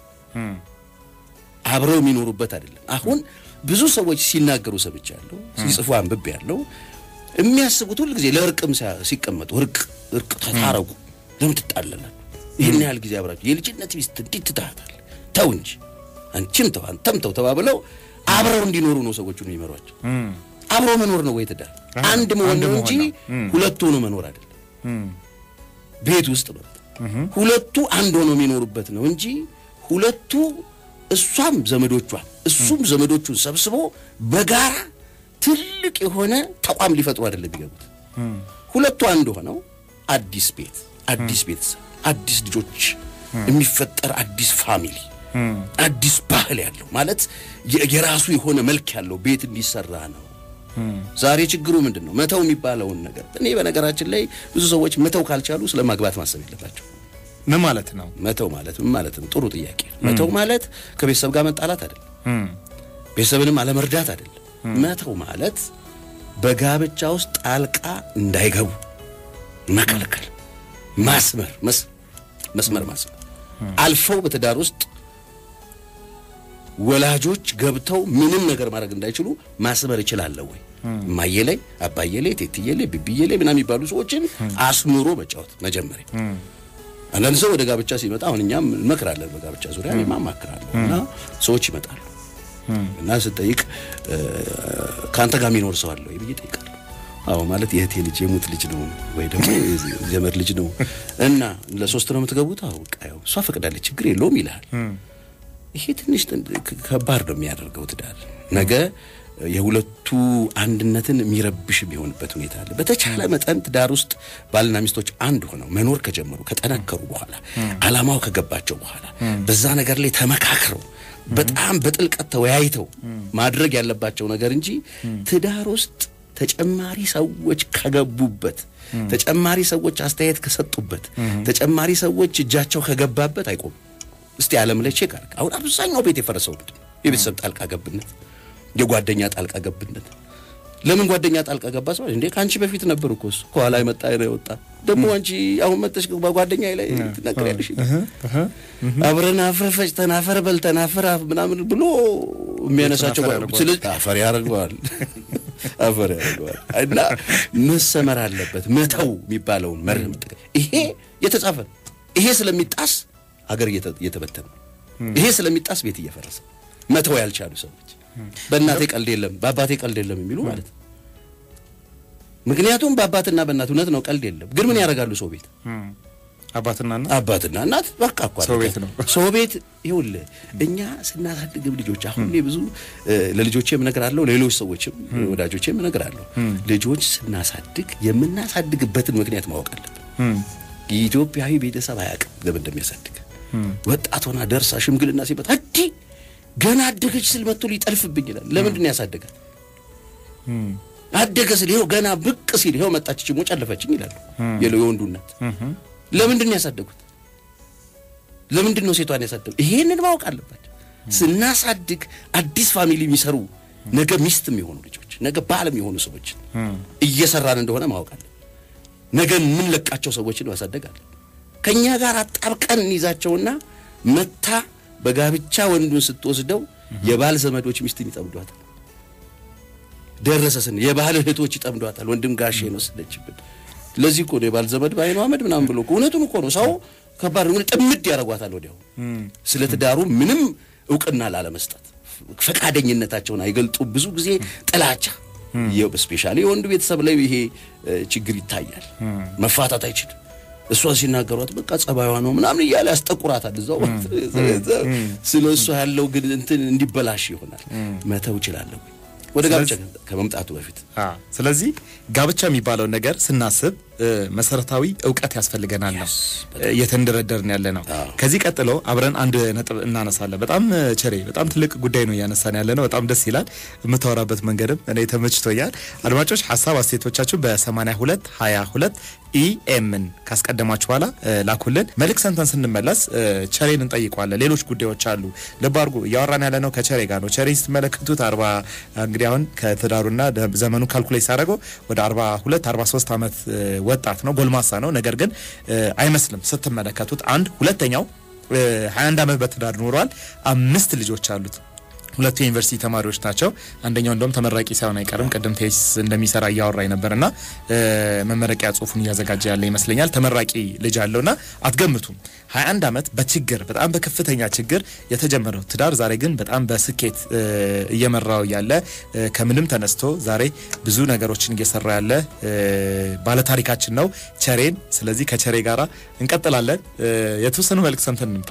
አብረው የሚኖሩበት አይደለም። አሁን ብዙ ሰዎች ሲናገሩ ሰምቻለሁ፣ ሲጽፉ አንብቤ ያለው የሚያስቡት ሁል ጊዜ ለእርቅም ሲቀመጡ እርቅ እርቅ ተታረቁ፣ ለምን ትጣለላል? ይህን ያህል ጊዜ አብራችሁ የልጅነት ሚስት እንዴት ትታሃታል? ተው እንጂ አንቺም ተው አንተም ተው ተባብለው አብረው እንዲኖሩ ነው ሰዎቹን የሚመሯቸው። አብሮ መኖር ነው ወይ ትዳር? አንድ መሆን ነው እንጂ ሁለቱ ሆኖ መኖር አይደለም። ቤት ውስጥ ነው ሁለቱ አንድ ሆኖ የሚኖሩበት ነው እንጂ ሁለቱ እሷም ዘመዶቿን እሱም ዘመዶቹን ሰብስቦ በጋራ ትልቅ የሆነ ተቋም ሊፈጥሩ አይደለም የሚገቡት። ሁለቱ አንድ ሆነው አዲስ ቤት፣ አዲስ ቤተሰብ፣ አዲስ ልጆች የሚፈጠር አዲስ ፋሚሊ፣ አዲስ ባህል ያለው ማለት የራሱ የሆነ መልክ ያለው ቤት እንዲሰራ ነው። ዛሬ ችግሩ ምንድን ነው? መተው የሚባለውን ነገር እኔ በነገራችን ላይ ብዙ ሰዎች መተው ካልቻሉ ስለ ማግባት ማሰብ የለባቸው። ምን ማለት ነው መተው ማለት ምን ማለት ነው? ጥሩ ጥያቄ። መተው ማለት ከቤተሰብ ጋር መጣላት አይደለም፣ ቤተሰብንም አለመርዳት አይደለም። መተው ማለት በጋብቻ ውስጥ ጣልቃ እንዳይገቡ መከልከል፣ ማስመር፣ መስመር ማስመር፣ አልፈው በትዳር ውስጥ ወላጆች ገብተው ምንም ነገር ማድረግ እንዳይችሉ ማስመር እችላለሁ ወይ? እማዬ ላይ፣ አባዬ ላይ፣ ቴትዬ ላይ፣ ብብዬ ላይ ምናምን የሚባሉ ሰዎችን አስምሮ መጫወት መጀመሪያ። አንዳንድ ሰው ወደ ጋብቻ ሲመጣ አሁን እኛም እንመክራለን፣ በጋብቻ ዙሪያ እኔም አማክራለሁ እና ሰዎች ይመጣሉ እና ስጠይቅ ከአንተ ጋር የሚኖር ሰው አለ ወይ ብዬ ጠይቃለሁ። አዎ ማለት የእህቴ ልጅ የሙት ልጅ ነው ወይ ደግሞ ዘመድ ልጅ ነው እና ለሶስት ነው የምትገቡት? አዎ በቃ ያው እሷ ፈቅዳለች ችግር የለውም ይልሃል። ይሄ ትንሽ ከባድ ነው የሚያደርገው ትዳር ነገ የሁለቱ አንድነትን የሚረብሽ የሚሆንበት ሁኔታ አለ። በተቻለ መጠን ትዳር ውስጥ ባልና ሚስቶች አንድ ሆነው መኖር ከጀመሩ ከጠነከሩ በኋላ ዓላማው ከገባቸው በኋላ በዛ ነገር ላይ ተመካክረው በጣም በጥልቀት ተወያይተው ማድረግ ያለባቸው ነገር እንጂ ትዳር ውስጥ ተጨማሪ ሰዎች ከገቡበት ተጨማሪ ሰዎች አስተያየት ከሰጡበት ተጨማሪ ሰዎች እጃቸው ከገባበት አይቆምም። እስቲ ዓለም ላይ ቼክ አድርግ። አሁን አብዛኛው ቤት የፈረሰው ምንድን ነው? የቤተሰብ ጣልቃ ገብነት፣ የጓደኛ ጣልቃ ገብነት። ለምን ጓደኛ ጣልቃ ገባ ሰው እንዴ? ከአንቺ በፊት ነበር እኮ እሱ ከኋላ የመጣ ነው የወጣ ደግሞ አንቺ አሁን መጥተሽ በጓደኛ ላይ ትናገሪያለሽ። አብረን አፈር ፈጭተን አፈር በልተን አፈር ምናምን ብሎ የሚያነሳቸው ስለዚህ አፈር ያደርገዋል አፈር ያደርገዋል። እና መሰመር አለበት መተው የሚባለውን መርህ መጠቀም። ይሄ የተጻፈ ነው። ይሄ ስለሚጣስ ሀገር እየተበተነ ይሄ ስለሚጣስ ቤት እየፈረሰ መተው ያልቻሉ ሰዎች በእናቴ ቀልድ የለም በአባቴ ቀልድ የለም የሚሉ ማለት ነው። ምክንያቱም በአባትና በእናት እውነት ነው ቀልድ የለም፣ ግን ምን ያደርጋሉ ሰው ቤት አባትና እናት አባትና እናት በቃ እኮ ሰው ቤት ነው። ሰው ቤት ይኸውልህ፣ እኛ ስናሳድግም ልጆች አሁን እኔ ብዙ ለልጆቼም እነግራለሁ፣ ሌሎች ሰዎችም ወዳጆቼም እነግራለሁ። ልጆች ስናሳድግ የምናሳድግበትን ምክንያት ማወቅ አለብን። የኢትዮጵያዊ ቤተሰብ አያውቅም ለምን እንደሚያሳድግ። ወጣት ሆና ደርሳ ሽምግልና ሲመጣ እንዲ ገና አደገች ስል መጥቶ ሊጠልፍብኝ ይላል። ለምንድን ነው ያሳደጋል? አደገ ስል ይኸው ገና ብቅ ሲል ይኸው መጣች ችሞ ጨለፈችኝ ይላሉ የወንዱ እናት። ለምንድን ነው ያሳደጉት? ለምንድን ነው ሴቷን ያሳደጉት? ይሄንን ማወቅ አለባቸው። ስናሳድግ አዲስ ፋሚሊ የሚሰሩ ነገ ሚስት የሚሆኑ ልጆች፣ ነገ ባል የሚሆኑ ሰዎችን እየሰራን እንደሆነ ማወቅ አለ። ነገ የምንለቃቸው ሰዎችን ማሳደግ አለ። ከእኛ ጋር አጣብቀን እንይዛቸውና መታ በጋብቻ ወንዱን ስትወስደው የባል ዘመዶች ሚስትን ይጠምዷታል። ደረሰ ስን የባል እህቶች ይጠምዷታል። ወንድም ጋሼ ነው ወሰደችብን። ለዚህ እኮ ነው የባል ዘመድ በአይኑ አመድ ምናምን ብሎ እውነቱን እኮ ነው። ሰው ከባድ ነው። ጥምድ ያደርጓታል ወዲያው። ስለ ትዳሩ ምንም እውቅና ላለመስጠት ፈቃደኝነታቸውን አይገልጡ። ብዙ ጊዜ ጥላቻ፣ ስፔሻሊ የወንዱ ቤተሰብ ላይ ይሄ ችግር ይታያል። መፋታት አይችልም። እሷን ሲናገሯት በቃ ጸባይዋ ነው ምናምን እያለ ያስጠቁራታል። እዛው ስለ እሷ ያለው ግን እንትን እንዲበላሽ ይሆናል። መተው እችላለሁ ወደ ጋብቻ ከመምጣቱ በፊት። ስለዚህ ጋብቻ የሚባለው ነገር ስናስብ መሰረታዊ እውቀት ያስፈልገናል ነው እየተንደረደርን ያለ ነው። ከዚህ ቀጥሎ አብረን አንድ ነጥብ እናነሳለን። በጣም ቸሬ፣ በጣም ትልቅ ጉዳይ ነው እያነሳን ያለ ነው። በጣም ደስ ይላል። የምታወራበት መንገድም እኔ ተመችቶኛል። አድማጮች ሀሳብ አስተያየቶቻችሁ በ82 22 ኢኤምን ካስቀደማችሁ በኋላ ላኩልን። መልክ ሰንተን ስንመለስ ቸሬን እንጠይቀዋለን። ሌሎች ጉዳዮች አሉ። ልብ አድርጉ፣ እያወራን ያለ ነው ከቸሬ ጋር ነው። ቸሬን ስትመለከቱት አርባ እንግዲህ አሁን ከትዳሩና ዘመኑ ካልኩሌት ሳደረገው ወደ አርባ ሁለት አርባ ሶስት ዓመት ወጣት ነው፣ ጎልማሳ ነው። ነገር ግን አይመስልም ስትመለከቱት። አንድ ሁለተኛው ሀያ አንድ ዓመት በትዳር ኖሯል። አምስት ልጆች አሉት። ሁለቱ የዩኒቨርሲቲ ተማሪዎች ናቸው። አንደኛው እንደውም ተመራቂ ሳይሆን አይቀርም። ቅድም ቴስ እንደሚሰራ እያወራኝ ነበርና መመረቂያ ጽሁፉን እያዘጋጀ ያለ ይመስለኛል። ተመራቂ ልጅ አለውና አትገምቱም። 21 ዓመት በችግር በጣም በከፍተኛ ችግር የተጀመረው ትዳር ዛሬ ግን በጣም በስኬት እየመራው ያለ ከምንም ተነስቶ ዛሬ ብዙ ነገሮችን እየሰራ ያለ ባለታሪካችን ነው ቸሬን። ስለዚህ ከቸሬ ጋራ እንቀጥላለን። የተወሰኑ መልክ ሰምተን እንምጣ።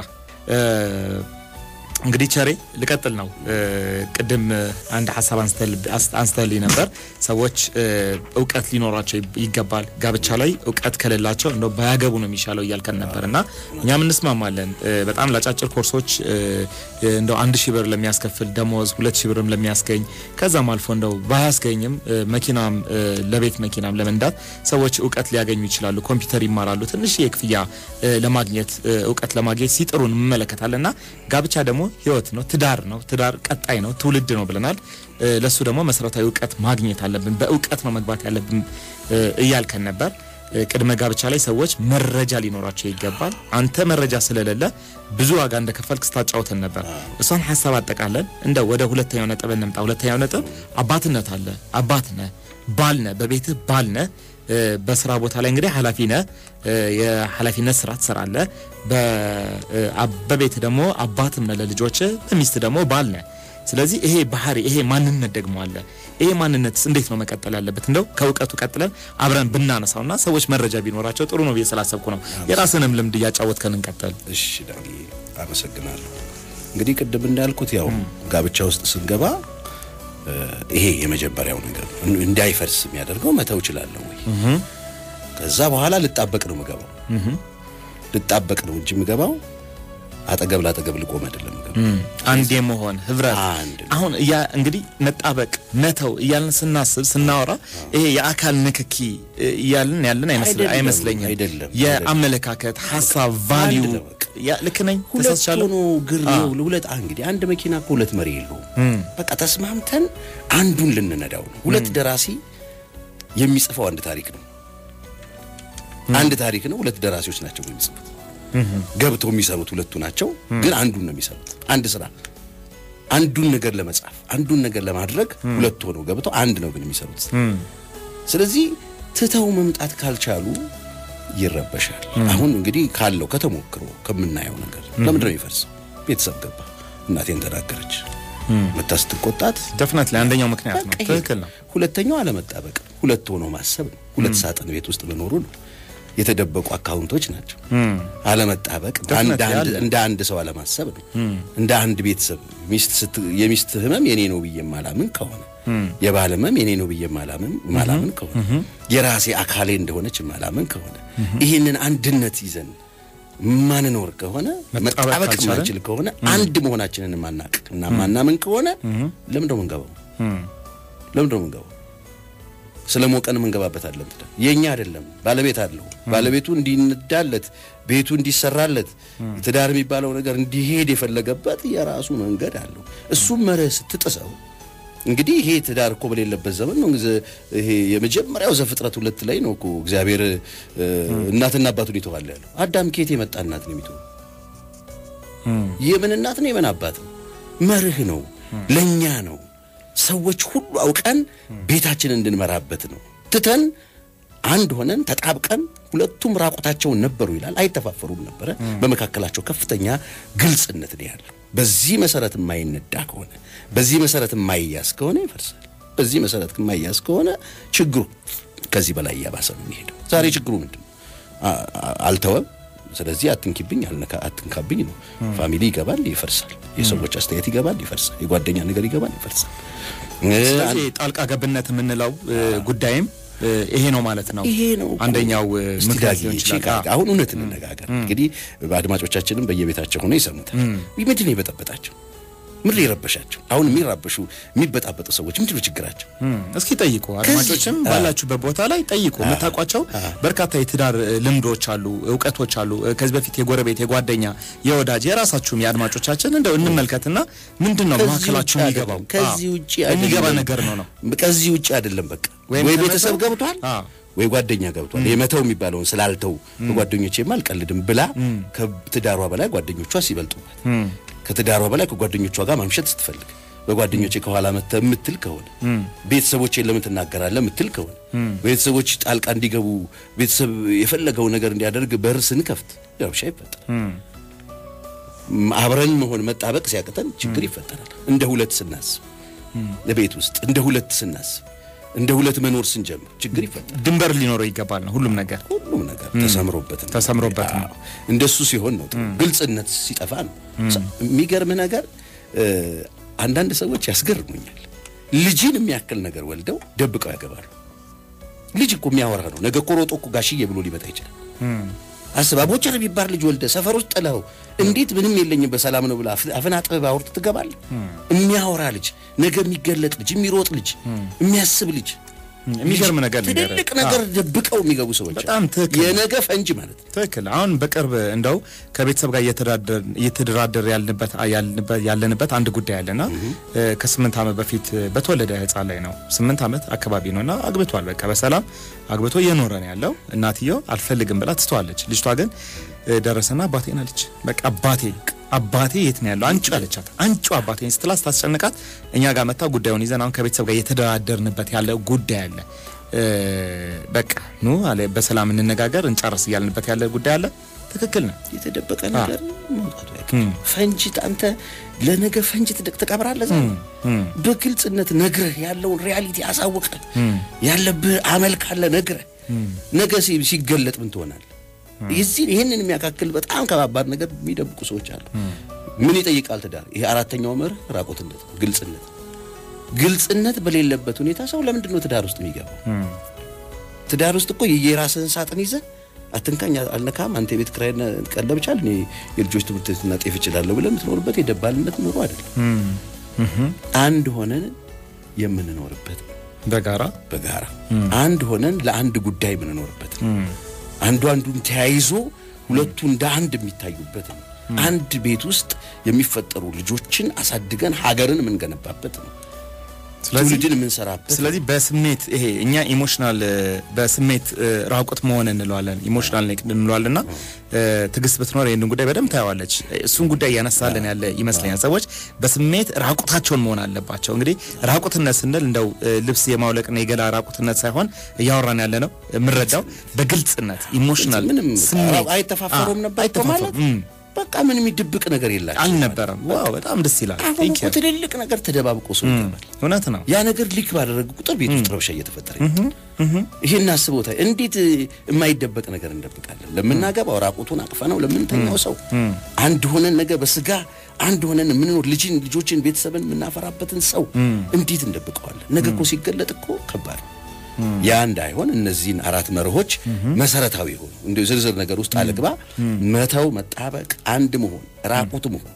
እንግዲህ ቸሬ ልቀጥል ነው። ቅድም አንድ ሀሳብ አንስተልኝ ነበር። ሰዎች እውቀት ሊኖራቸው ይገባል። ጋብቻ ላይ እውቀት ከሌላቸው እንደው ባያገቡ ነው የሚሻለው እያልከን ነበር እና እኛም እንስማማለን። በጣም ለአጫጭር ኮርሶች እንደው አንድ ሺህ ብር ለሚያስከፍል ደሞዝ ሁለት ሺህ ብርም ለሚያስገኝ ከዛም አልፎ እንደው ባያስገኝም መኪናም ለቤት መኪናም ለመንዳት ሰዎች እውቀት ሊያገኙ ይችላሉ። ኮምፒውተር ይማራሉ። ትንሽ የክፍያ ለማግኘት እውቀት ለማግኘት ሲጥሩ እንመለከታለን እና ጋብቻ ደግሞ ህይወት ነው። ትዳር ነው። ትዳር ቀጣይ ነው፣ ትውልድ ነው ብለናል። ለሱ ደግሞ መሰረታዊ እውቀት ማግኘት አለብን። በእውቀት ነው መግባት ያለብን እያልከን ነበር። ቅድመ ጋብቻ ላይ ሰዎች መረጃ ሊኖራቸው ይገባል። አንተ መረጃ ስለሌለ ብዙ ዋጋ እንደከፈልክ ስታጫውተን ነበር። እሷን ሀሳብ አጠቃለን እንደ ወደ ሁለተኛው ነጥብ እንምጣ። ሁለተኛው ነጥብ አባትነት አለ። አባት ነህ፣ ባል ነህ፣ በቤትህ ባል ነህ። በስራ ቦታ ላይ እንግዲህ ኃላፊ ነህ። የኃላፊነት ስራ ትሰራለህ። በቤት ደግሞ አባትም ነህ ለልጆች፣ በሚስት ደግሞ ባል ነህ። ስለዚህ ይሄ ባህሪ ይሄ ማንነት ደግሞ አለ። ይሄ ማንነትስ እንዴት ነው መቀጠል ያለበት? እንደው ከእውቀቱ ቀጥለን አብረን ብናነሳውና ሰዎች መረጃ ቢኖራቸው ጥሩ ነው ብዬ ስላሰብኩ ነው። የራስንም ልምድ እያጫወትከን እንቀጥል። እሺ ዳኒ፣ አመሰግናለሁ። እንግዲህ ቅድም እንዳልኩት ያው ጋብቻ ውስጥ ስንገባ ይሄ የመጀመሪያው ነገር እንዳይፈርስ የሚያደርገው መተው እችላለሁ ወይ? ከዛ በኋላ ልጣበቅ ነው የምገባው። ልጣበቅ ነው እንጂ የምገባው አጠገብ ላጠገብ ልቆም አይደለም የምገባው። አንድ የመሆን ህብረት አንድ አሁን እያ እንግዲህ መጣበቅ መተው እያልን ስናስብ ስናወራ ይሄ የአካል ንክኪ እያልን ያለን አይደለም፣ አይመስለኝም። አይደለም፣ የአመለካከት ሀሳብ ቫሊዩ አንድ ነው በቃ። ያ ልክ ነኝ ሁለት ተሳስቻለሁ። ሆኖ ግር ነው ለሁለት እንግዲህ አንድ መኪና እኮ ሁለት መሪ የለውም። በቃ ተስማምተን አንዱን ልንነዳው ነው። ሁለት ደራሲ የሚጽፈው አንድ ታሪክ ነው። አንድ ታሪክ ነው። ሁለት ደራሲዎች ናቸው የሚጽፉት። ገብተው የሚሰሩት ሁለቱ ናቸው፣ ግን አንዱን ነው የሚሰሩት። አንድ ስራ አንዱን ነገር ለመጻፍ አንዱን ነገር ለማድረግ ሁለቱ ሆነው ገብተው አንድ ነው ግን የሚሰሩት። ስለዚህ ትተው መምጣት ካልቻሉ ይረበሻል። አሁን እንግዲህ ካለው ከተሞክሮ ከምናየው ነገር ለምንድን ነው የሚፈርሰው? ቤተሰብ ገባ፣ እናቴን ተናገረች፣ መታ ስትቆጣት ደፍነት ላይ አንደኛው ምክንያት ነው። በቃ ይሄ ትክክል ነው። ሁለተኛው አለመጣበቅ፣ ሁለት ሆኖ ማሰብ ነው። ሁለት ሳጥን ቤት ውስጥ መኖሩ ነው። የተደበቁ አካውንቶች ናቸው። አለመጣበቅ አንድ ላይ አንድ አለ። እንደ አንድ ሰው አለማሰብ ነው። እንደ አንድ ቤተሰብ ሚስት ስት የሚስት ህመም የኔ ነው ብዬ ማላምን ከሆነ የባል ህመም የኔ ነው ብዬ ማላምን ማላምን ከሆነ የራሴ አካሌ እንደሆነች ማላምን ከሆነ ይህንን አንድነት ይዘን ማንኖር ከሆነ መጣበቅ መጣበቅ ካልቻለን? ማንችል ከሆነ አንድ መሆናችንን ማናቅ እና ማናምን ከሆነ ለምን ነው የምንገባው? ለምን ነው የምንገባው? ስለ ሞቀን የምንገባበት አለም ትዳር የኛ አይደለም። ባለቤት አለው። ባለቤቱ እንዲነዳለት ቤቱ እንዲሰራለት ትዳር የሚባለው ነገር እንዲሄድ የፈለገበት የራሱ መንገድ አለው። እሱም መርህ ስትጥሰው እንግዲህ ይሄ ትዳር እኮ በሌለበት ዘመን ነው። እንግዲህ ይሄ የመጀመሪያው ዘፍጥረት ሁለት ላይ ነው እኮ እግዚአብሔር እ፣ እናትና አባቱን ይተዋል ያለው። አዳም ከየት የመጣ እናት ነው የሚተው? የምን እናት ነው? የምን አባት ነው? መርህ ነው፣ ለኛ ነው። ሰዎች ሁሉ አውቀን ቤታችንን እንድንመራበት ነው። ትተን አንድ ሆነን ተጣብቀን ሁለቱም ራቁታቸውን ነበሩ ይላል። አይተፋፈሩም ነበረ። በመካከላቸው ከፍተኛ ግልጽነት ነው ያለው። በዚህ መሰረት የማይነዳ ከሆነ በዚህ መሰረት የማይያዝ ከሆነ ይፈርሳል። በዚህ መሰረት የማይያዝ ከሆነ ችግሩ ከዚህ በላይ እያባሰ ነው የሚሄደው። ዛሬ ችግሩ ምንድን ነው? አ- አ- አልተወም። ስለዚህ አትንኪብኝ፣ አልነካ አትንካብኝ ነው። ፋሚሊ ይገባል፣ ይፈርሳል። የሰዎች አስተያየት ይገባል፣ ይፈርሳል። የጓደኛ ነገር ይገባል፣ ይፈርሳል። እ፣ ስለዚህ ጣልቃ ገብነት የምንለው እ፣ ጉዳይም ይሄ ነው ማለት ነው። ይሄ ነው እኮ። አንደኛው እ, እስቲ ምክንያት ዳጊ ሊሆን ቼክ ይችላል። አድርግ። አሁን እውነት እንነጋገር እንግዲህ አድማጮቻችንም በየቤታቸው ሆነው ይሰሙታል። ምንድን ነው የበጠበጣቸው? ምንድን ነው የረበሻቸው? አሁን የሚራበሹ የሚበጣበጡ ሰዎች ምንድን ነው ችግራቸው? እም፣ እስኪ ጠይቁ አድማጮችም ከዚህ- ባላችሁበት ቦታ ላይ ጠይቁ። የምታውቋቸው በርካታ የትዳር እ, ልምዶች አሉ፣ እውቀቶች አሉ። እ, ከዚህ በፊት የጎረቤት፣ የጓደኛ፣ የወዳጅ የራሳችሁም የአድማጮቻችን እንደው እንመልከትና ምንድን ነው ከዚህ መካከላችሁ ውጭ የሚገባው አይደለም። ከዚህ አዎ፣ ውጭ የሚገባ አይደለም። ነገር ነው ነው ከዚህ ውጭ አይደለም። በቃ ወይም ወይ ከመተው- ቤተሰብ ገብቷል አዎ። ወይ ጓደኛ ገብቷል። የመተው የሚባለውን ስላልተው በጓደኞቼም አልቀልድም ብላ ከትዳሯ በላይ ጓደኞቿ ሲበልጡበት ከትዳሯ በላይ ከጓደኞቿ ጋር ማምሸት ስትፈልግ በጓደኞቼ ከኋላ መተ የምትል ከሆነ ቤተሰቦቼን ለምን ትናገራለህ የምትል ከሆነ ቤተሰቦች ጣልቃ እንዲገቡ ቤተሰብ የፈለገው ነገር እንዲያደርግ በር ስንከፍት ረብሻ ይፈጠራል። ም- አብረን መሆን መጣበቅ ሲያቅተን ችግር ይፈጠራል። እንደ ሁለት ስናስብ ለቤት ውስጥ እንደ ሁለት ስናስብ እንደ ሁለት መኖር ስንጀምር ችግር ይፈጠራል። ድንበር ሊኖረው ይገባል ነው ሁሉም ነገር ሁሉም ነገር ተሰምሮበት ነው። ተሰምሮበት ነው። አዎ። እንደሱ ሲሆን ነው ጥሩ። ግልጽነት ሲጠፋ ነው። የሚገርም ነገር እ፣ አንዳንድ ሰዎች ያስገርሙኛል። ልጅን የሚያክል ነገር ወልደው ደብቀው ያገባሉ። ልጅ እኮ የሚያወራ ነው። ነገ እኮ ሮጦ እኮ ጋሽዬ ብሎ ሊመጣ ይችላል። አስብ አቦቸር የሚባል ልጅ ወልደ ሰፈር ውስጥ ጥለው እንዴት ምንም የለኝም በሰላም ነው ብላ አፍ- አፍን አጥበህ አውርተህ ትገባለህ። የሚያወራ ልጅ፣ ነገ የሚገለጥ ልጅ፣ የሚሮጥ ልጅ፣ የሚያስብ ልጅ የሚገርም ነገር ልንገርህ። ትልልቅ ነገር ደብቀው የሚገቡ ሰዎች በጣም አሉ። ትክክል። የነገ ፈንጅ ማለት ነው። ትክክል። አሁን በቅርብ እንደው ከቤተሰብ ጋር እየተዳደር እየተደራደር ያልንበት ያልንበት ያለንበት አንድ ጉዳይ አለና እ፣ ከስምንት ዓመት በፊት በተወለደ ሕፃን ላይ ነው። ስምንት ዓመት አካባቢ ነውና አግብቷል። በቃ በሰላም አግብቶ እየኖረ ነው ያለው። እናትየው አልፈልግም ብላ ትተዋለች። ልጅቷ ግን እ፣ ደረሰና አባቴን አለች። በቃ አባቴ አባቴ የት ነው ያለው? አንቺ አለቻት። አንቺ አባቴን ስትላት ስታስጨንቃት እኛ ጋር መታ ጉዳዩን ይዘን አሁን ከቤተሰብ ጋር እየተደራደርንበት ያለ ጉዳይ አለ። እ፣ በቃ ኑ አለ በሰላም እንነጋገር እንጨርስ እያልንበት ያለ ጉዳይ አለ። ትክክል ነው። የተደበቀ ነገር መውጣቱ አይቀርም። ፈንጅ አንተ ለነገ ፈንጅ ትደቅ ትቀብራለህ። ዛሬ በግልጽነት ነግረህ ያለውን ሪያሊቲ አሳውቀህ ያለብህ አመል ካለ ነግረህ ነገ ሲ- ሲገለጥ ምን ትሆናለህ? የዚህ ይህንን የሚያካክል በጣም ከባባድ ነገር የሚደብቁ ሰዎች አሉ። ምን ይጠይቃል ትዳር? ይሄ አራተኛው መርህ ራቆትነት ነው፣ ግልጽነት። ግልጽነት በሌለበት ሁኔታ ሰው ለምንድን ነው ትዳር ውስጥ የሚገባው? ትዳር ውስጥ እኮ የራስህን ሳጥን ይዘህ አትንካኝ፣ አልነካም፣ አንተ የቤት ኪራይ ቀለብ ቻል፣ እኔ የልጆች ትምህርት ቤትና ጤፍ እችላለሁ ብለህ የምትኖርበት የደባልነት ኑሮ አይደለም። አንድ ሆነን የምንኖርበት በጋራ በጋራ አንድ ሆነን ለአንድ ጉዳይ የምንኖርበት ነው። አንዱ አንዱን ተያይዞ ሁለቱ እንደ አንድ የሚታዩበት ነው። አንድ ቤት ውስጥ የሚፈጠሩ ልጆችን አሳድገን ሀገርን የምንገነባበት ነው። ስለዚህ ትውልድን የምንሰራበት ስለዚህ በስሜት ይሄ እኛ ኢሞሽናል በስሜት እ፣ ራቁት መሆን እንለዋለን ኢሞሽናል ኔክድ እንለዋለንና እ፣ ትዕግስት ብትኖር ይህንን ጉዳይ በደንብ ታየዋለች። እሱን ጉዳይ እያነሳልን ያለ ይመስለኛል። ሰዎች በስሜት ራቁታቸውን መሆን አለባቸው። እንግዲህ ራቁትነት ስንል እንደው እ፣ ልብስ የማውለቅና የገላ ራቁትነት ሳይሆን እያወራን ያለ ነው የምንረዳው በግልጽነት ኢሞሽናል ምንም ስሜት አይተፋፈሩም አ- ነበር እኮ ማለት አይተፋፈሩም። እም፣ በቃ ምንም የሚደብቅ ነገር የላቸው አልነበረም። ዋው በጣም ደስ ይላል። አሁን ቴንክ እኮ ትልልቅ ነገር ተደባብቆ ሰው ይገባል። እውነት ነው። ያ ነገር ሊክ ባደረገ ቁጥር ቤት ውስጥ ረብሻ እየተፈጠረ ይመጣል። ይሄን አስቦታ እንዴት የማይደበቅ ነገር እንደብቃለን? ለምናገባው ራቁቱን አቅፈ ነው ለምንተኛው ሰው አንድ ሆነን ነገ በስጋ አንድ ሆነን የምንኖር ልጅን ልጆችን ቤተሰብን የምናፈራበትን ሰው እንዴት እንደብቀዋለን? ነገ እኮ ሲገለጥ እኮ ከባድ ነው። ያ እንዳይሆን እነዚህን አራት መርሆች መሰረታዊ የሆኑ እንደ ዝርዝር ነገር ውስጥ አልግባ፣ መተው፣ መጣበቅ፣ አንድ መሆን፣ ራቁት መሆን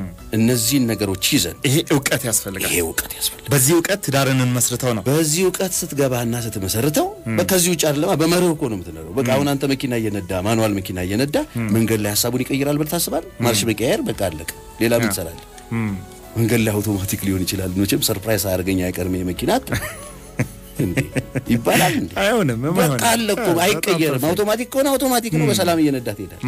እነዚህን ነገሮች ይዘን ይሄ እውቀት ያስፈልጋል። ይሄ እውቀት ያስፈልጋል። በዚህ እውቀት ትዳርን እንመስርተው ነው። በዚህ እውቀት ስትገባና ስትመሰርተው ከዚህ ውጭ አይደለማ፣ በመርህ እኮ ነው የምትኖረው። በቃ አሁን አንተ መኪና እየነዳ ማኑዋል መኪና እየነዳ መንገድ ላይ ሀሳቡን ይቀይራል ብለህ ታስባለህ? ማርሽ መቀየር በቃ አለቀ። ሌላ ምን ትሰራለህ? መንገድ ላይ አውቶማቲክ ሊሆን ይችላል። መቼም ሰርፕራይዝ አያደርገኝ አይቀርም ይሄ መኪና አትልም እንዴ ይባላል እንዴ? አይሆንም በቃ አለ እኮ አይቀየርም። አውቶማቲክ ከሆነ አውቶማቲክ ነው። በሰላም እየነዳ ትሄዳለህ።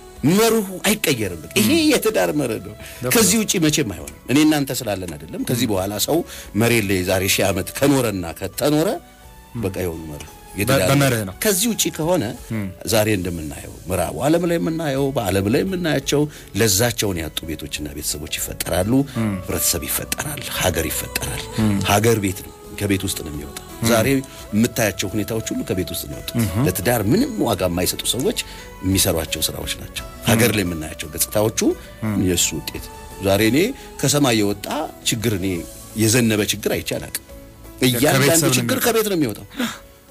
መርሁ አይቀየርም። በቃ ይሄ የትዳር መርህ ነው። ከዚህ ውጪ መቼም አይሆንም። እኔ እናንተ ስላለን አይደለም። ከዚህ በኋላ ሰው መሬት ላይ ዛሬ ሺህ ዓመት ከኖረና ከተኖረ በቃ የሆኑ መርህ የትዳር በመርህ ነው። ከዚህ ውጪ ከሆነ ዛሬ እንደምናየው ምዕራቡ ዓለም ላይ የምናየው በዓለም ላይ የምናያቸው ለዛቸውን ያጡ ቤቶችና ቤተሰቦች ይፈጠራሉ። ህብረተሰብ ይፈጠራል። ሀገር ይፈጠራል። ሀገር ቤት ነው፣ ከቤት ውስጥ ነው የሚወጣው። ዛሬ የምታያቸው ሁኔታዎች ሁሉ ከቤት ውስጥ ነው የወጡት። ለትዳር ምንም ዋጋ የማይሰጡ ሰዎች የሚሰሯቸው ስራዎች ናቸው። ሀገር ላይ የምናያቸው ገጽታዎቹ የእሱ ውጤት ነው። ዛሬ እኔ ከሰማይ የወጣ ችግር እኔ የዘነበ ችግር አይቼ አላቅም። እያንዳንዱ ከቤተሰብ ነው ችግር የሚወጣው። ከቤት ነው የሚወጣው።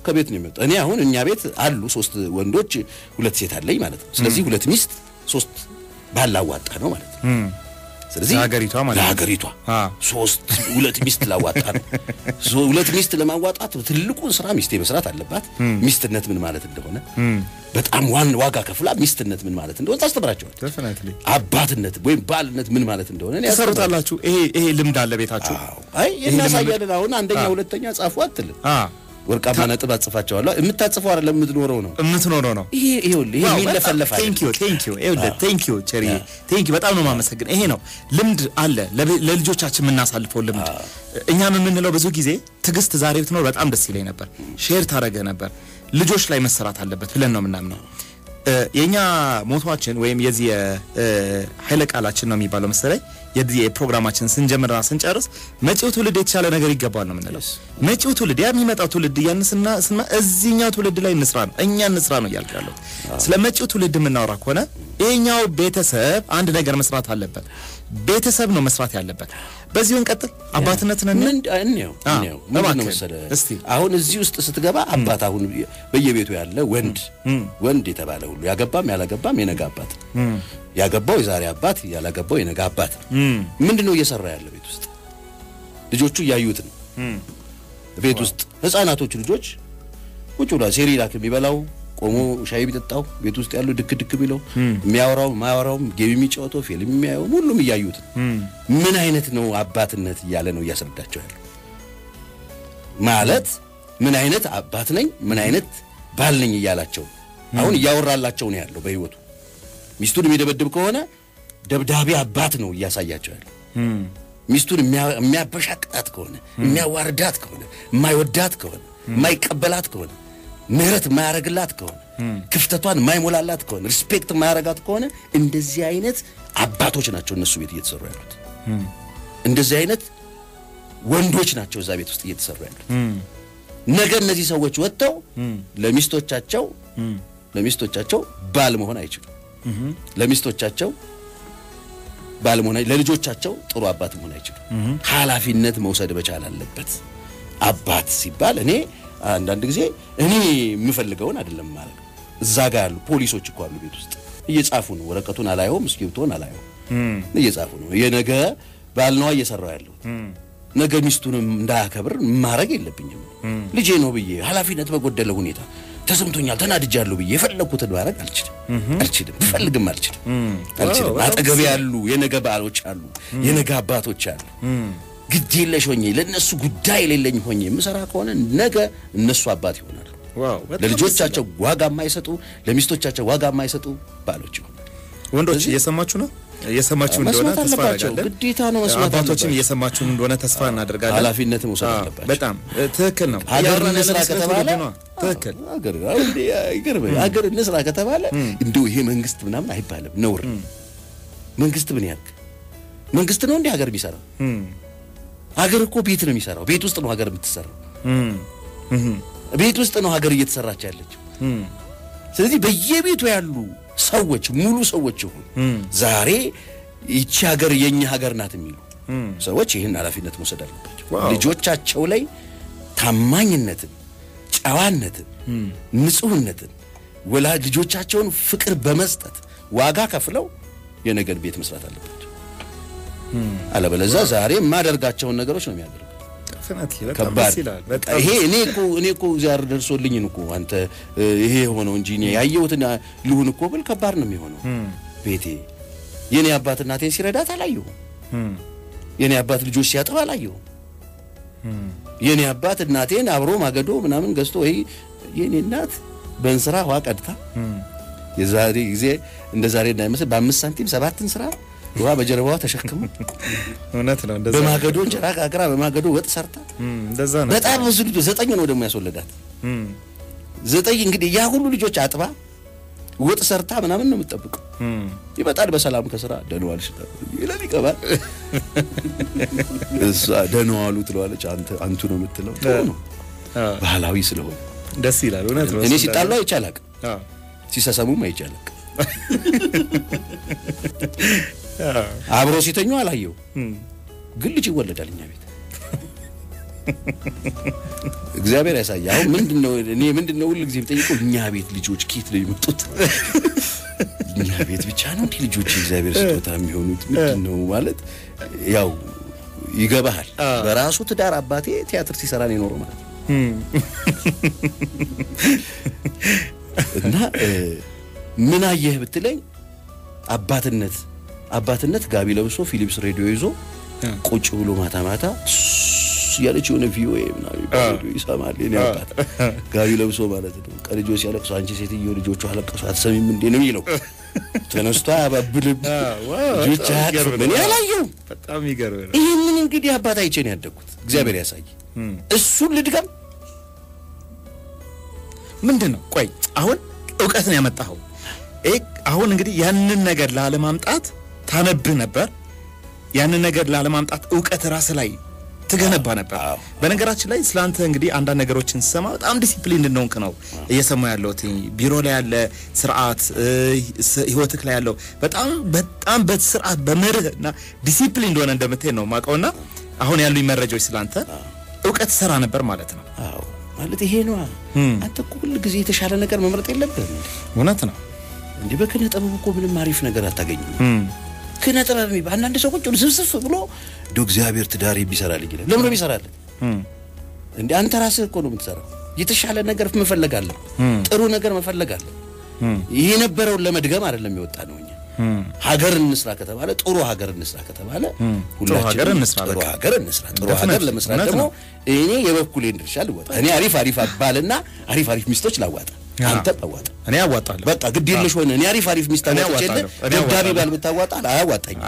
ከቤት ነው የሚወጣው። እኔ አሁን እኛ ቤት አሉ ሶስት ወንዶች ሁለት ሴት አለኝ ማለት ነው። ስለዚህ ሁለት ሚስት ሶስት ባል ላዋጣ ነው ማለት ነው። ስለዚህ ለሀገሪቷ ማለት ነው። ለሀገሪቷ አ። ሶስት ሁለት ሚስት ላዋጣ ነው። ሶ- ሁለት ሚስት ለማዋጣት ትልቁን ስራ ሚስቴ መስራት አለባት። ሚስትነት ምን ማለት እንደሆነ በጣም ዋን ዋጋ ከፍላ ሚስትነት ምን ማለት እንደሆነ ታስተምራቸዋል። ዴፊኒትሊ አባትነት ወይም ባልነት ምን ማለት እንደሆነ እኔ ያስተምራቸዋለሁ። ትሰሩታላችሁ። ይሄ ይሄ ልምድ አለ ቤታችሁ? አዎ። አይ እናሳያለን። አሁን አንደኛ ሁለተኛ ጻፉ አትልም። አ ወርቃማ ነጥብ አጽፋቸዋለሁ። የምታጽፈው አይደለም የምትኖረው ነው። የምትኖረው ነው። ይሄ ይኸውልህ ይሄ የሚለፈለፍ አይደለም። ቴንክ ዩ ቴንክ ዩ ይኸውልህ ቴንክ ዩ ቸሪ ቴንክ ዩ በጣም ነው የማመሰግን። ይሄ ነው ልምድ አለ ለቤ- ለልጆቻችን የምናሳልፈው ልምድ። እኛም የምንለው ብዙ ጊዜ ትዕግስት ዛሬ ብትኖር በጣም ደስ ይለኝ ነበር፣ ሼር ታደረገ ነበር። ልጆች ላይ መሰራት አለበት ብለን ነው የምናምነው። እ፣ የእኛ ሞቷችን ወይም የዚህ እ፣ ኃይለ ቃላችን ነው የሚባለው መሰለኝ የዚህ የፕሮግራማችን ስንጀምርና ስንጨርስ መጪው ትውልድ የተሻለ ነገር ይገባል ነው የምንለው። መጪው ትውልድ ያ የሚመጣው ትውልድ እያን ስና ስና እዚህኛው ትውልድ ላይ እንስራ ነው እኛ እንስራ ነው እያልኩ ያለሁት። ስለ መጪው ትውልድ የምናወራ ከሆነ ይሄኛው ቤተሰብ አንድ ነገር መስራት አለበት። ቤተሰብ ነው መስራት ያለበት። በዚሁ እንቀጥል። አባትነትን እኔ ምን እንየው አ፣ እንየው ምንድን ነው እባክህን፣ መሰለህ እስቲ። አሁን እዚህ ውስጥ ስትገባ አባት አሁን በየቤቱ ያለ ወንድ ወንድ የተባለ ሁሉ ያገባም ያላገባም የነገ አባት ያገባው የዛሬ አባት ያላገባው የነገ አባት ምንድን ነው እየሰራ ያለ ቤት ውስጥ ልጆቹ እያዩት ነው ቤት ውስጥ ህፃናቶቹ ልጆች ቁጭ ብሏል ሴሪላክ የሚበላው ቆሞ ሻይ ቢጠጣው ቤት ውስጥ ያለው ድክ ድክ ቢለው የሚያወራው ማያወራውም ጌም የሚጫወተው ፊልም የሚያየው ሁሉም እያዩት ነው። ምን አይነት ነው አባትነት እያለ ነው እያስረዳቸው ያለው ማለት ምን አይነት አባት ነኝ ምን አይነት ባል ነኝ እያላቸው ነው። አሁን እያወራላቸው ነው ያለው በህይወቱ ሚስቱን የሚደበድብ ከሆነ ደብዳቤ አባት ነው እያሳያቸው ያለው ሚስቱን የሚያ- የሚያበሻቅጣት ከሆነ የሚያዋርዳት ከሆነ የማይወዳት ከሆነ የማይቀበላት ከሆነ ምህረት የማያረግላት ከሆነ ክፍተቷን የማይሞላላት ከሆነ ሪስፔክት የማያረጋት ከሆነ እንደዚህ አይነት አባቶች ናቸው እነሱ ቤት እየተሰሩ ያሉት። እንደዚህ አይነት ወንዶች ናቸው እዛ ቤት ውስጥ እየተሰሩ ያሉት። ነገ እነዚህ ሰዎች ወጥተው ለሚስቶቻቸው ለሚስቶቻቸው ባል መሆን አይችሉም። ለሚስቶቻቸው ባል መሆን አይ- ለልጆቻቸው ጥሩ አባት መሆን አይችሉም። ኃላፊነት መውሰድ መቻል አለበት። አባት ሲባል እኔ አንዳንድ ጊዜ እኔ የምፈልገውን አይደለም ማለት ነው። እዛ ጋር ያሉ ፖሊሶች እኮ አሉ ቤት ውስጥ እየጻፉ ነው። ወረቀቱን አላየውም፣ እስክሪብቶን አላየውም፣ እየጻፉ ነው። የነገ ባል ነዋ እየሰራው ያለው ነገ ሚስቱንም እንዳያከብር ማድረግ የለብኝም። ልጄ ነው ብዬ ኃላፊነት በጎደለ ሁኔታ ተሰምቶኛል፣ ተናድጃለሁ ብዬ የፈለግኩትን ማድረግ አልችልም አልችልም ብፈልግም አልችልም አልችልም። በጣም አጠገቤ ያሉ የነገ ባሎች አሉ፣ የነገ አባቶች አሉ። ግድ የለሽ ሆኜ ለእነሱ ጉዳይ የሌለኝ ሆኜ የምሰራ ከሆነ ነገ እነሱ አባት ይሆናሉ። ዋው በጣም ለልጆቻቸው ዋጋ የማይሰጡ ለሚስቶቻቸው ዋጋ የማይሰጡ ባሎች ይሆናሉ። ወንዶች እየሰማችሁ ነው እየሰማችሁ እንደሆነ መስማት ተስፋ አለባቸው። እናደርጋለን። ግዴታ ነው መስማት አባቶችም አለባቸው። እየሰማችሁን እንደሆነ ተስፋ እናደርጋለን። ኃላፊነት መውሰድ አዎ፣ አለባቸው። በጣም እ፣ ትክክል ነው። ሀገር እያወራን እንስራ ያለነው ስለ ከተባለ ትውልድ ነው። ትክክል ሀገር አሁን እንዴ አይገርምህ? ሀገር እንስራ ከተባለ እንደው ይሄ መንግስት ምናምን አይባልም፣ ነውር ነው። መንግስት ምን ያርግ? መንግስት ነው እንዴ ሀገር የሚሰራው? ሀገር እኮ ቤት ነው የሚሰራው። ቤት ውስጥ ነው ሀገር የምትሰራው። ቤት ውስጥ ነው ሀገር እየተሰራች ያለችው። ስለዚህ በየቤቱ ያሉ ሰዎች ሙሉ ሰዎች ይሁን ዛሬ ይቺ ሀገር የኛ ሀገር ናት የሚሉ ሰዎች ይህን ኃላፊነት መውሰድ አለባቸው። ዋው። ልጆቻቸው ላይ ታማኝነትን፣ ጨዋነትን፣ ንጹህነትን ወላጅ ልጆቻቸውን ፍቅር በመስጠት ዋጋ ከፍለው የነገን ቤት መስራት አለባቸው። አለበለዚያ ዛሬ የማደርጋቸውን ነገሮች ነው የሚያደርጉት። Definitely፣ በጣም ከባድ ደስ ይላል። በጣም ይሄ እኔ እኮ እኔ እኮ ዛሬ ደርሶልኝ እኮ አንተ እ፣ ይሄ የሆነው እንጂ እኔ ያየሁትን ልሁን እኮ ብል ከባድ ነው የሚሆነው። ቤቴ የኔ አባት እናቴን ሲረዳት አላየሁም። የኔ አባት ልጆች ሲያጠባ አላየሁም። የኔ አባት እናቴን አብሮ ማገዶ ምናምን ገዝቶ ወይ የኔ እናት በእንስራ ውሃ ቀድታ የዛሬ ጊዜ እንደ ዛሬ እንዳይመስል በአምስት ሳንቲም ሰባትን ስራ ውሃ በጀርባዋ ተሸክሞ እውነት ነው። እንደዛ በማገዶ እንጀራ ጋግራ በማገዶ ወጥ ሰርታ እም፣ እንደዛ ነው። በጣም ብዙ ልጆች ዘጠኝ ነው ደግሞ ያስወለዳት። እም፣ ዘጠኝ እንግዲህ ያ ሁሉ ልጆች አጥባ ወጥ ሰርታ ምናምን ነው የምትጠብቀው። እም፣ ይመጣል በሰላም ከስራ ደህና ዋልሽ ይላል ይገባል። እሷ ደህና ዋሉ ትለዋለች፣ አንተ አንቱ ነው የምትለው። ጥሩ ነው አዎ፣ ባህላዊ ስለሆነ ደስ ይላል። እውነት ነው። እኔ እሱ ሲጣሉ እንዳለ- አይቼ አላቅም፣ አዎ፣ ሲሰሰሙም አይቼ አላቅም። አዎ፣ አብሮ ሲተኙ አላየው፣ እም፣ ግን ልጅ ይወለዳል እኛ ቤት እግዚአብሔር ያሳይ። አሁን ምንድነው እኔ ምንድነው ሁሉ ጊዜ የምጠይቀው እኛ ቤት ልጆች ኬት ነው የመጡት? እኛ ቤት ብቻ ነው እንዲህ ልጆች የእግዚአብሔር ስጦታ የሚሆኑት ምንድነው ማለት ያው ይገባሃል። በራሱ ትዳር አባቴ ቲያትር ሲሰራ ነው የኖረው ማለት ነው እና ምን አየህ ብትለኝ አባትነት አባትነት ጋቢ ለብሶ ፊሊፕስ ሬዲዮ ይዞ ቁጭ ብሎ ማታ ማታ እያለች የሆነ ቪኦኤ ምናምን ሬዲዮ ይሰማል። የኔ አባት ጋቢ ለብሶ ማለት ነው። ቀልጆች ሲያለቅሱ አንቺ ሴትዮ ልጆቹ አለቀሱ አትሰሚም እንዴ ነው የሚለው። ተነስቶ አያባብልም። ልጆች አያቅፍም። እኔ አላየሁም። በጣም ይገርም ነው። ይህንን እንግዲህ አባት አይቼ ነው ያደግኩት። እግዚአብሔር ያሳይ። እሱን ልድገም ምንድን ነው? ቆይ አሁን እውቀት ነው ያመጣኸው። ይሄ አሁን እንግዲህ ያንን ነገር ላለማምጣት ታነብህ ነበር። ያንን ነገር ላለማምጣት እውቀት ራስ ላይ ትገነባ ነበር። በነገራችን ላይ ስላንተ እንግዲህ አንዳንድ ነገሮችን ስሰማ በጣም ዲሲፕሊን እንደሆንክ ነው እየሰማ ያለሁት። ቢሮ ላይ ያለ ስርዓት፣ ህይወትክ ላይ ያለው በጣም በጣም በስርዓት በመርህ እና ዲሲፕሊን እንደሆነ እንደምትሄድ ነው ማውቀውና አሁን ያሉኝ መረጃዎች ስላንተ እውቀት ሰራ ነበር ማለት ነው። አዎ ማለት ይሄ ነዋ። አንተ እኮ ሁል ጊዜ የተሻለ ነገር መምረጥ የለብህም እንዴ? እውነት ነው። እንዲህ በኪነ ጥበብ እኮ ምንም አሪፍ ነገር አታገኝም። ኪነ ጥበብ የሚባል አንዳንድ ሰው ቁጭ ብሎ ስብስብ ብሎ እንደው እግዚአብሔር ትዳር ቢሰራልኝ ይላል። ለምን ነው ቢሰራልህ? እንዴ አንተ ራስህ እኮ ነው የምትሰራው። የተሻለ ነገር መፈለግ አለ፣ ጥሩ ነገር መፈለግ አለ። ይሄ የነበረውን ለመድገም አይደለም የወጣ ነው እኛ ሀገር እንስራ ከተባለ ጥሩ ሀገር እንስራ ከተባለ ሀገር እንስራ፣ ጥሩ በቃ ሀገር እንስራ። ጥሩ Definitely፣ ሀገር ለመስራት እውነት ደግሞ ነው። እኔ የበኩሌን ድርሻ ልወጣ። እኔ አሪፍ አሪፍ ባልና አሪፍ አሪፍ ሚስቶች ላዋጣ፣ አንተ አዋጣ። እኔ ያዋጣለሁ። በቃ ግድ የለሽ ሆነ። እኔ አሪፍ አሪፍ ሚስት እኔ አዋጥቼ የለ አዋጣለሁ፣ እኔ ደብዳቤ አዋጣለሁ። ባል ብታዋጣ አያዋጣኝም።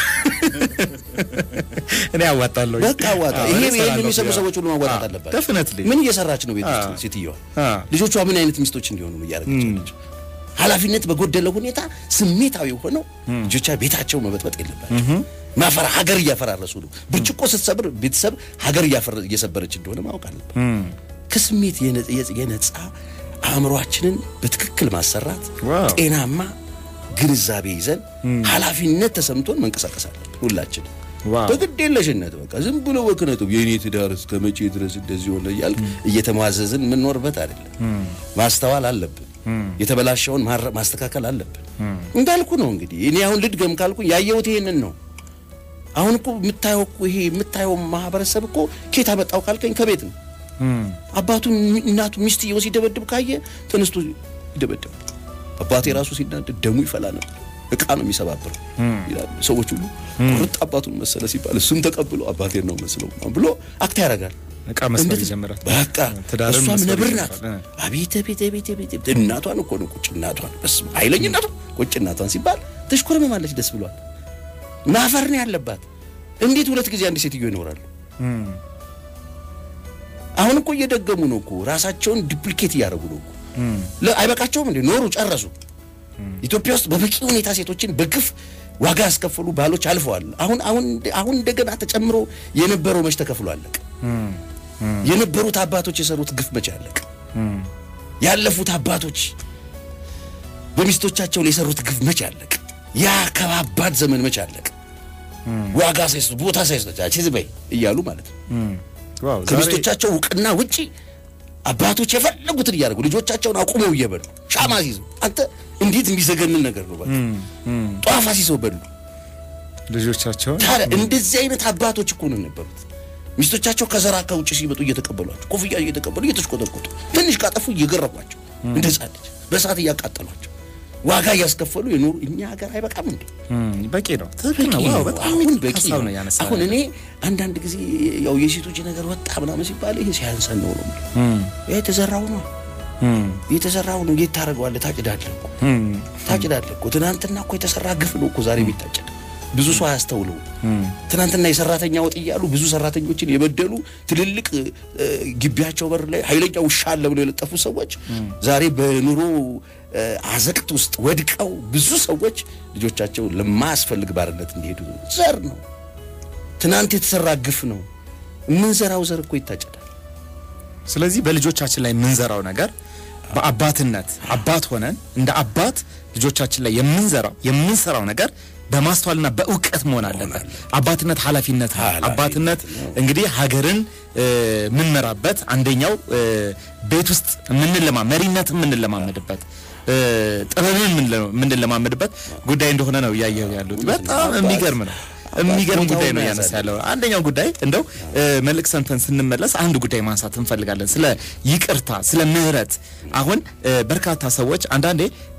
እኔ ያዋጣለሁ። በቃ አዋጣ። ይሄ ይሄን የሚሰሙ ሰዎች ሁሉ ማዋጣት አለባቸው። ደፍነትሊ ምን እየሰራች ነው ቤት ውስጥ አዎ። ሴትዮዋ? አዎ። ልጆቿ ምን አይነት ሚስቶች እንዲሆኑ ነው እያደረገች ያለችው? ኃላፊነት በጎደለው ሁኔታ ስሜታዊ ሆነው ልጆቿ ቤታቸው መበጥበጥ የለባቸው። ማፈራ ሀገር እያፈራረሱ ነው። ብርጭቆ ስትሰብር ቤተሰብ ሀገር እያፈረ- እየሰበረች እንደሆነ ማወቅ አለበት። ከስሜት የነ- የጸ- የነጻ አእምሯችንን በትክክል ማሰራት፣ ዋው። ጤናማ ግንዛቤ ይዘን ኃላፊነት ተሰምቶን መንቀሳቀስ አለብን ሁላችን ዋው። በግድ የለሽነት በቃ ዝም ብሎ በክነቱ የኔ ትዳር እስከ መቼ ድረስ እንደዚህ ሆነ እያልክ እየተሟዘዝን የምንኖርበት አይደለም። ማስተዋል አለብን። የተበላሸውን ማረ- ማስተካከል አለብን። እንዳልኩ ነው እንግዲህ እኔ አሁን ልድገም ካልኩ ያየሁት ይሄንን ነው። አሁን እኮ የምታየው እኮ ይሄ የምታየው ማህበረሰብ እኮ ኬት አመጣው ካልከኝ ከቤት ነው። አባቱን እናቱ ሚስትየው ሲደበድብ ካየ ተነስቶ ይደበድብ። አባቴ ራሱ ሲናደድ ደሙ ይፈላ ነበር። እቃ ነው የሚሰባብረው ይላሉ ሰዎች ሁሉ። ቁርጥ አባቱን መሰለ ሲባል እሱም ተቀብሎ አባቴን ነው መስለው ብሎ አክት ያደርጋል። እቃ መስበር እንዴት- ይጀምራል። በቃ ትዳርን እሷም መስበር ነብር ናት። ይጀምራል። አቤት አቤት አቤት አቤት አቤት እናቷን እኮ ነው ቁጭ እናቷን በስመ አብ ኃይለኝነቱ ቁጭ እናቷን ሲባል ትሽኮረመማለች። ደስ ብሏል። ማፈር ነው ያለባት። እንዴት ሁለት ጊዜ አንድ ሴትዮ ይኖራሉ? አሁን እኮ እየደገሙ ነው እኮ ራሳቸውን ዲፕሊኬት እያደረጉ ነው እኮ ለ- አይበቃቸውም እንዴ? ኖሩ፣ ጨረሱ። ኢትዮጵያ ውስጥ በበቂ ሁኔታ ሴቶችን በግፍ ዋጋ ያስከፈሉ ባሎች አልፈዋል። አሁን አሁን አሁን እንደገና ተጨምሮ የነበረው መች ተከፍሎ አለቀ። የነበሩት አባቶች የሰሩት ግፍ መቼ አለቀ? ያለፉት አባቶች በሚስቶቻቸው ላይ የሰሩት ግፍ መቼ አለቀ? ያ ከባባድ ዘመን መቼ አለቀ? ዋጋ ሳይሰጡ ቦታ ሳይሰጣቸው ዝም በይ እያሉ ማለት ነው። ዋው ዛሬ ከሚስቶቻቸው እውቅና ውጪ አባቶች የፈለጉትን እያደረጉ ልጆቻቸውን አቁመው እየበሉ ሻማ ሲይዘው አንተ እንዴት የሚዘገንን ነገር ነው። በቃ ጧፍ አስይዘው በሉ። ልጆቻቸውን ታዲያ እንደዚህ አይነት አባቶች እኮ ነው የነበሩት። ሚስቶቻቸው ከዘራ ከውጭ ሲመጡ እየተቀበሏቸው ኮፍያ እየተቀበሉ እየተሽቆጠቆጡ ትንሽ ካጠፉ እየገረፏቸው እንደ ሕፃን ልጅ በእሳት እያቃጠሏቸው ዋጋ እያስከፈሉ የኖሩ እኛ ሀገር አይበቃም እንዴ? እም፣ በቂ ነው። ትክክል ነው። በቂ ዋው ነው። በጣም አሁን የሚገርም በቂ ሀሳብ ነው። ነው ያነሳው። አሁን እኔ አንዳንድ ጊዜ ያው የሴቶች ነገር ወጣ ምናምን ሲባል ይሄ ሲያንሰን ነው ነው ይሄ የተዘራው ነው የተዘራው ነው። የት ታደርገዋለህ? ታጭዳለህ እኮ ታጭዳለህ እኮ። ትናንትና እኮ የተሰራ ግፍ ነው እኮ ዛሬ የሚታጨድ። ብዙ ሰው አያስተውለው። ትናንትና የሰራተኛ ወጥ እያሉ ብዙ ሰራተኞችን የበደሉ ትልልቅ እ፣ ግቢያቸው በር ላይ ኃይለኛ ውሻ አለ ብለው የለጠፉ ሰዎች ዛሬ በኑሮ እ፣ አዘቅት ውስጥ ወድቀው ብዙ ሰዎች ልጆቻቸው ለማያስፈልግ ባርነት እንዲሄዱ ዘር ነው። ትናንት የተሰራ ግፍ ነው። የምንዘራው ዘር እኮ ይታጨዳል። ስለዚህ በልጆቻችን ላይ የምንዘራው ነገር በአባትነት አባት ሆነን እንደ አባት ልጆቻችን ላይ የምንዘራው የምንሰራው ነገር በማስተዋልና በእውቀት መሆን አለበት። አባትነት ኃላፊነት ነው። ኃላፊነት አባትነት እንግዲህ ሀገርን እ፣ የምንመራበት አንደኛው እ፣ ቤት ውስጥ የምንለማ መሪነት የምንለማመድበት እ፣ ጥበብን የምንለ- የምንለማመድበት ጉዳይ እንደሆነ ነው እያየሁ ያሉት። በጣም የሚገርም ነው። የሚገርም ጉዳይ ነው ያነሳ ያለው። አንደኛው ጉዳይ እንደው እ፣ መልክ ሰምተን ስንመለስ አንድ ጉዳይ ማንሳት እንፈልጋለን። ስለ ይቅርታ፣ ስለ ምህረት። አሁን እ፣ በርካታ ሰዎች አንዳንዴ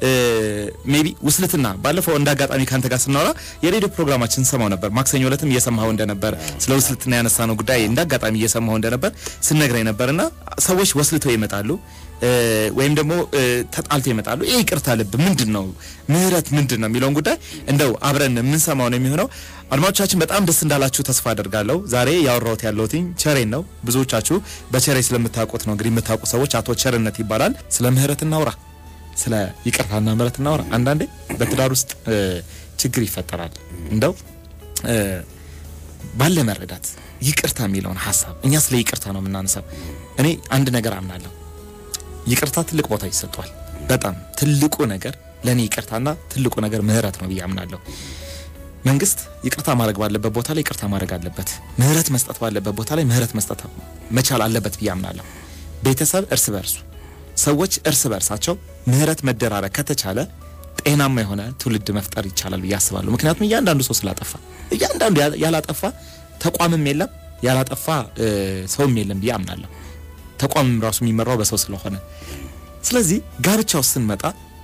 ሜቢ ውስልትና ባለፈው እንደ አጋጣሚ ካንተ ጋር ስናወራ የሬዲዮ ፕሮግራማችን ሰማው ነበር። ማክሰኞ ዕለትም እየሰማኸው እንደነበር ስለ ውስልትና ያነሳ ነው ጉዳይ እንደ አጋጣሚ እየሰማኸው እንደነበር ስነግረኝ ነበርና ሰዎች ወስልተው ይመጣሉ እ፣ ወይም ደግሞ እ፣ ተጣልተው ይመጣሉ። ይህ ይቅርታ ልብ ምንድን ነው? ምህረት ምንድን ነው የሚለውን ጉዳይ እንደው አብረን የምንሰማው ነው የሚሆነው። አድማጮቻችን በጣም ደስ እንዳላችሁ ተስፋ አደርጋለሁ። ዛሬ ያወራሁት ያለሁትኝ ቸሬን ነው። ብዙዎቻችሁ በቸሬ ስለምታውቁት ነው እንግዲህ የምታውቁ ሰዎች አቶ ቸርነት ይባላል። ስለ ምህረት እናውራ፣ ስለ ይቅርታና ምህረት እናውራ። አንዳንዴ በትዳር ውስጥ እ፣ ችግር ይፈጠራል። እንደው እ፣ ባለ መረዳት ይቅርታ የሚለውን ሀሳብ እኛ ስለ ይቅርታ ነው የምናነሳው። እኔ አንድ ነገር አምናለሁ ይቅርታ ትልቅ ቦታ ይሰጠዋል። በጣም ትልቁ ነገር ለእኔ ይቅርታና ትልቁ ነገር ምህረት ነው ብዬ አምናለሁ። መንግስት ይቅርታ ማድረግ ባለበት ቦታ ላይ ይቅርታ ማድረግ አለበት። ምህረት መስጠት ባለበት ቦታ ላይ ምህረት መስጠት መቻል አለበት ብዬ አምናለሁ። ቤተሰብ እርስ በርሱ ሰዎች እርስ በርሳቸው ምህረት መደራረግ ከተቻለ ጤናማ የሆነ ትውልድ መፍጠር ይቻላል ብዬ አስባለሁ። ምክንያቱም እያንዳንዱ ሰው ስላጠፋ እያንዳንዱ ያ- ያላጠፋ ተቋምም የለም ያላጠፋ እ፣ ሰውም የለም ብዬ አምናለሁ። ተቋምም ራሱ የሚመራው በሰው ስለሆነ ስለዚህ ጋብቻ ውስጥ ስንመጣ